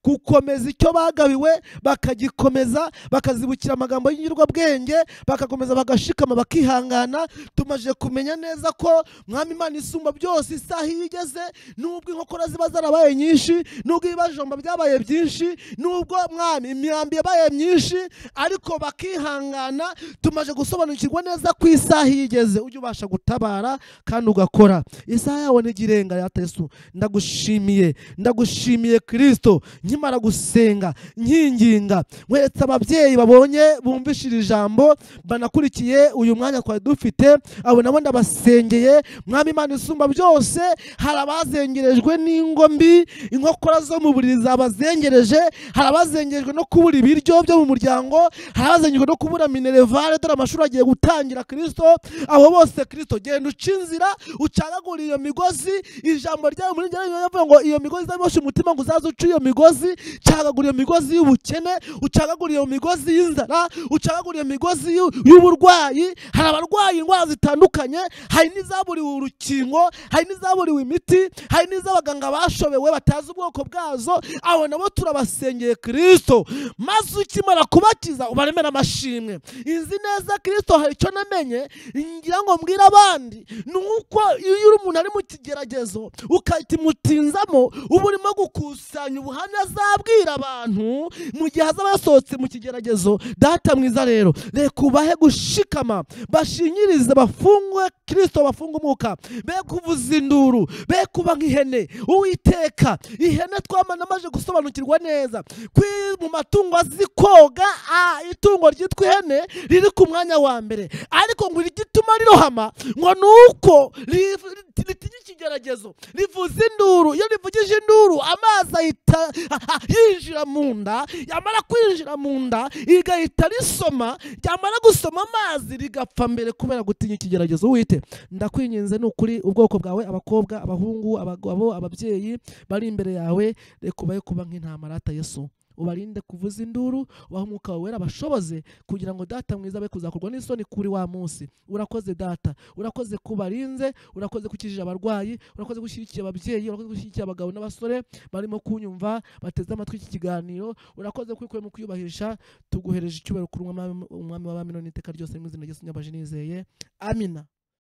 gukomeza icyo bagabiwe bakagikomeza bakazibukira amagambo y'inyurwabwenge bakakomeza bagashikama bakihangana tumaze kumenya neza ko mwami imana isumba byose isaha iyo igeze nubwo inkokora ziba zarabaye nyinshi nubwo ibibajomba byabaye byinshi nubwo mwami imyambi yabaye myinshi ariko bakihangana tumaze gusobanukirwa neza ko isaha iyo igeze ujya ubasha gutabara kandi ugakora isaha yawe ntigirenga ya tesu ndagushimiye ndagushimiye kirisito nkimara gusenga nkinginga nkweretse ababyeyi babonye bumvishije ijambo banakurikiye uyu mwanya twari dufite abo nabo ndabasengeye mwami imana isumba byose hari abazengerejwe n'ingo mbi inkokora zo mu buriri zabazengereje hari abazengerejwe no kubura ibiryo byo mu muryango hari abazengerejwe no kubura minerevare dore amashuri agiye gutangira kirisito abo bose kirisito genda uca inzira ucagagura iyo migozi ijambo ryawe muri njyewe rivuga ngo iyo migozi izabiboshe umutima ngo uzaze uce iyo migozi cagagura iyo migozi y'ubukene ucagagura iyo migozi y'inzara ucagagura iyo migozi y'u- y'uburwayi hari abarwaye indwara zitandukanye hari n'izaburiwe urukingo hari n'izaburiwe imiti hari n'iz'abaganga bashobewe batazi ubwoko bwazo abo nabo turabasengeye kirisito maze ukimara kubakiza ubaremere amashimwe izi neza kirisito hari icyo namenye ngira ngo mbwire abandi ni uko iyo uri umuntu ari mu kigeragezo ukakimutinzamo uba urimo gukusanya ubuhamya azabwira abantu mu gihe azaba yasohotse mu kigeragezo data mwiza rero reka ubahe gushikama bashinyirize bafungwe kirisito bafunge umwuka be kuvuza induru be kuba nk'ihene uwiteka ihene twamanamaje gusobanukirwa neza kwi mu matungo azi koga ah, itungo ryitwa ihene riri ku mwanya wa mbere ariko ngo igituma rirohama ngo ni uko ri- ri- ritinya ikigeragezo rivuza induru iyo rivugije induru amazi ahita yinjira mu nda yamara kwinjira mu nda rigahita risoma ryamara gusoma amazi rigapfa mbere kubera gutinya ikigeragezo wite ndakwinginze ni ukuri ubwoko bwawe abakobwa abahungu abagabo ababyeyi bari imbere yawe reka ubahe kuba nk'intamarata yesu ubarinde kuvuza induru ubahe umwuka wawe wera bashoboze kugira ngo data mwiza be kuzakorwa n'isoni kuri wa munsi urakoze data urakoze kubarinze urakoze gukijije abarwayi urakoze gushyigikira ababyeyi urakoze gushyigikira abagabo n'abasore barimo kunyumva bateze amatwi iki kiganiro urakoze kwikuye mu kwiyubahisha tuguhereje icyubahiro kuri umwami w'abami none iteka ryose mu izina ry'Yesu nyabaje nizeye amina